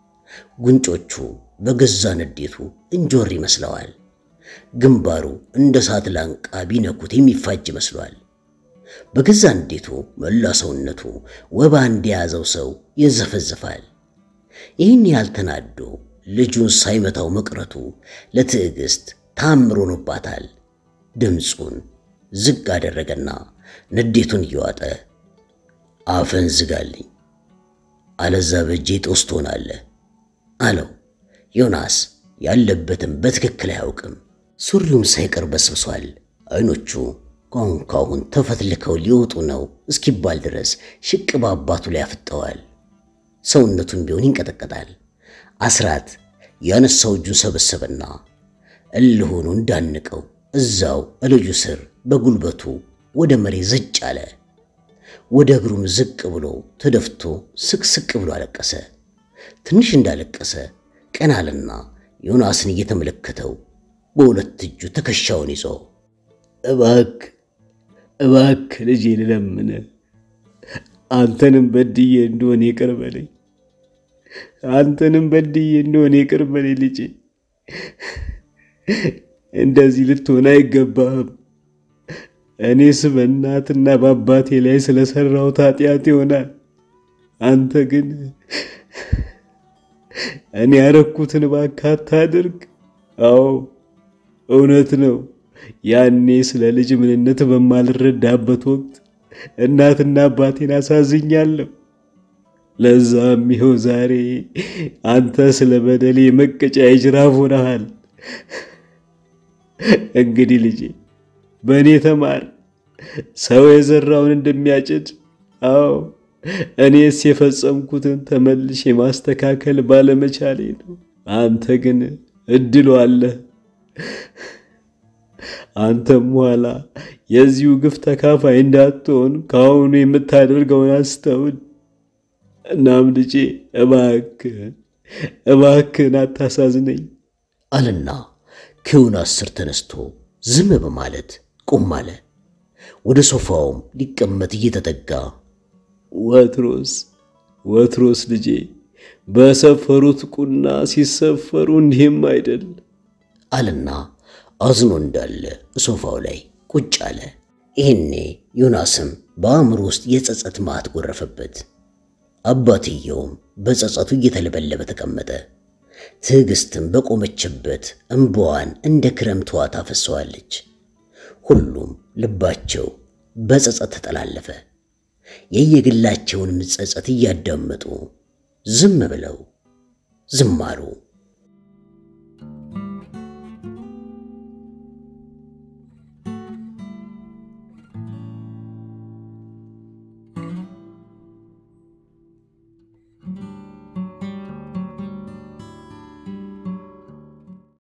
[SPEAKER 1] ጉንጮቹ በገዛ ንዴቱ እንጆር ይመስለዋል። ግንባሩ እንደ እሳት ላንቃ ቢነኩት የሚፋጅ መስሏል። በገዛ ንዴቱ መላ ሰውነቱ ወባ እንደያዘው ሰው ይዘፈዘፋል። ይህን ያህል ተናዶ ልጁን ሳይመታው መቅረቱ ለትዕግስት ታምር ሆኖባታል። ድምፁን ዝቅ አደረገና ንዴቱን እየዋጠ አፈን ዝጋልኝ፣ አለዛ በእጄ ጦስ ትሆናለህ አለው። ዮናስ ያለበትም በትክክል አያውቅም። ሱሪውም ሳይቀር በስብሷል። አይኖቹ ካሁን ካሁን ተፈትልከው ሊወጡ ነው እስኪባል ድረስ ሽቅብ አባቱ ላይ አፍጠዋል። ሰውነቱን ቢሆን ይንቀጠቀጣል። አስራት ያነሳው እጁን ሰበሰበና እልሆኑ እንዳንቀው እዛው እልጁ ስር በጉልበቱ ወደ መሬት ዘጭ አለ። ወደ እግሩም ዝቅ ብሎ ተደፍቶ ስቅስቅ ብሎ አለቀሰ። ትንሽ እንዳለቀሰ ቀና አለና ዮናስን እየተመለከተው በሁለት እጁ ትከሻውን ይዞ
[SPEAKER 2] እባክ እባክ ልጄ ልለምነ አንተንም በድዬ እንደሆነ ይቅር በለኝ። አንተንም በድዬ እንደሆነ ይቅር በለኝ ልጄ። እንደዚህ ልትሆን አይገባህም። እኔስ በእናትና በአባቴ ላይ ስለሰራሁት ኃጢአት ይሆናል። አንተ ግን እኔ ያረኩትን እባክህ አታድርግ። አዎ እውነት ነው። ያኔ ስለ ልጅ ምንነት በማልረዳበት ወቅት እናትና አባቴን አሳዝኛለሁ። ለዛም ይኸው ዛሬ አንተ ስለ በደሌ መቀጫ የጅራፍ ሆነሃል። እንግዲህ ልጄ በእኔ ተማር። ሰው የዘራውን እንደሚያጭድ። አዎ እኔስ የፈጸምኩትን ተመልሼ ማስተካከል ባለመቻሌ ነው። አንተ ግን እድሉ አለህ። አንተም ኋላ የዚሁ ግፍ ተካፋይ እንዳትሆን ከአሁኑ የምታደርገውን አስተውል። እናም ልጄ እባክህን እባክህን አታሳዝነኝ
[SPEAKER 1] አለና ከዮናስ ስር ተነስቶ ዝም በማለት ቁም አለ። ወደ ሶፋውም ሊቀመጥ እየተጠጋ
[SPEAKER 2] ወትሮስ ወትሮስ ልጄ በሰፈሩት ቁና ሲሰፈሩ እንዲህም አይደል
[SPEAKER 1] አለና አዝኖ እንዳለ ሶፋው ላይ ቁጭ አለ። ይህኔ ዮናስም በአእምሮ ውስጥ የጸጸት ማዕት ጎረፈበት። አባትየውም በጸጸቱ እየተለበለበ ተቀመጠ። ትዕግስትም በቆመችበት እምባዋን እንደ ክረምት ውሃ ታፈሰዋለች። ሁሉም ልባቸው በጸጸት ተጠላለፈ። የየግላቸውንም ጸጸት እያዳመጡ ዝም ብለው ዝም አሉ።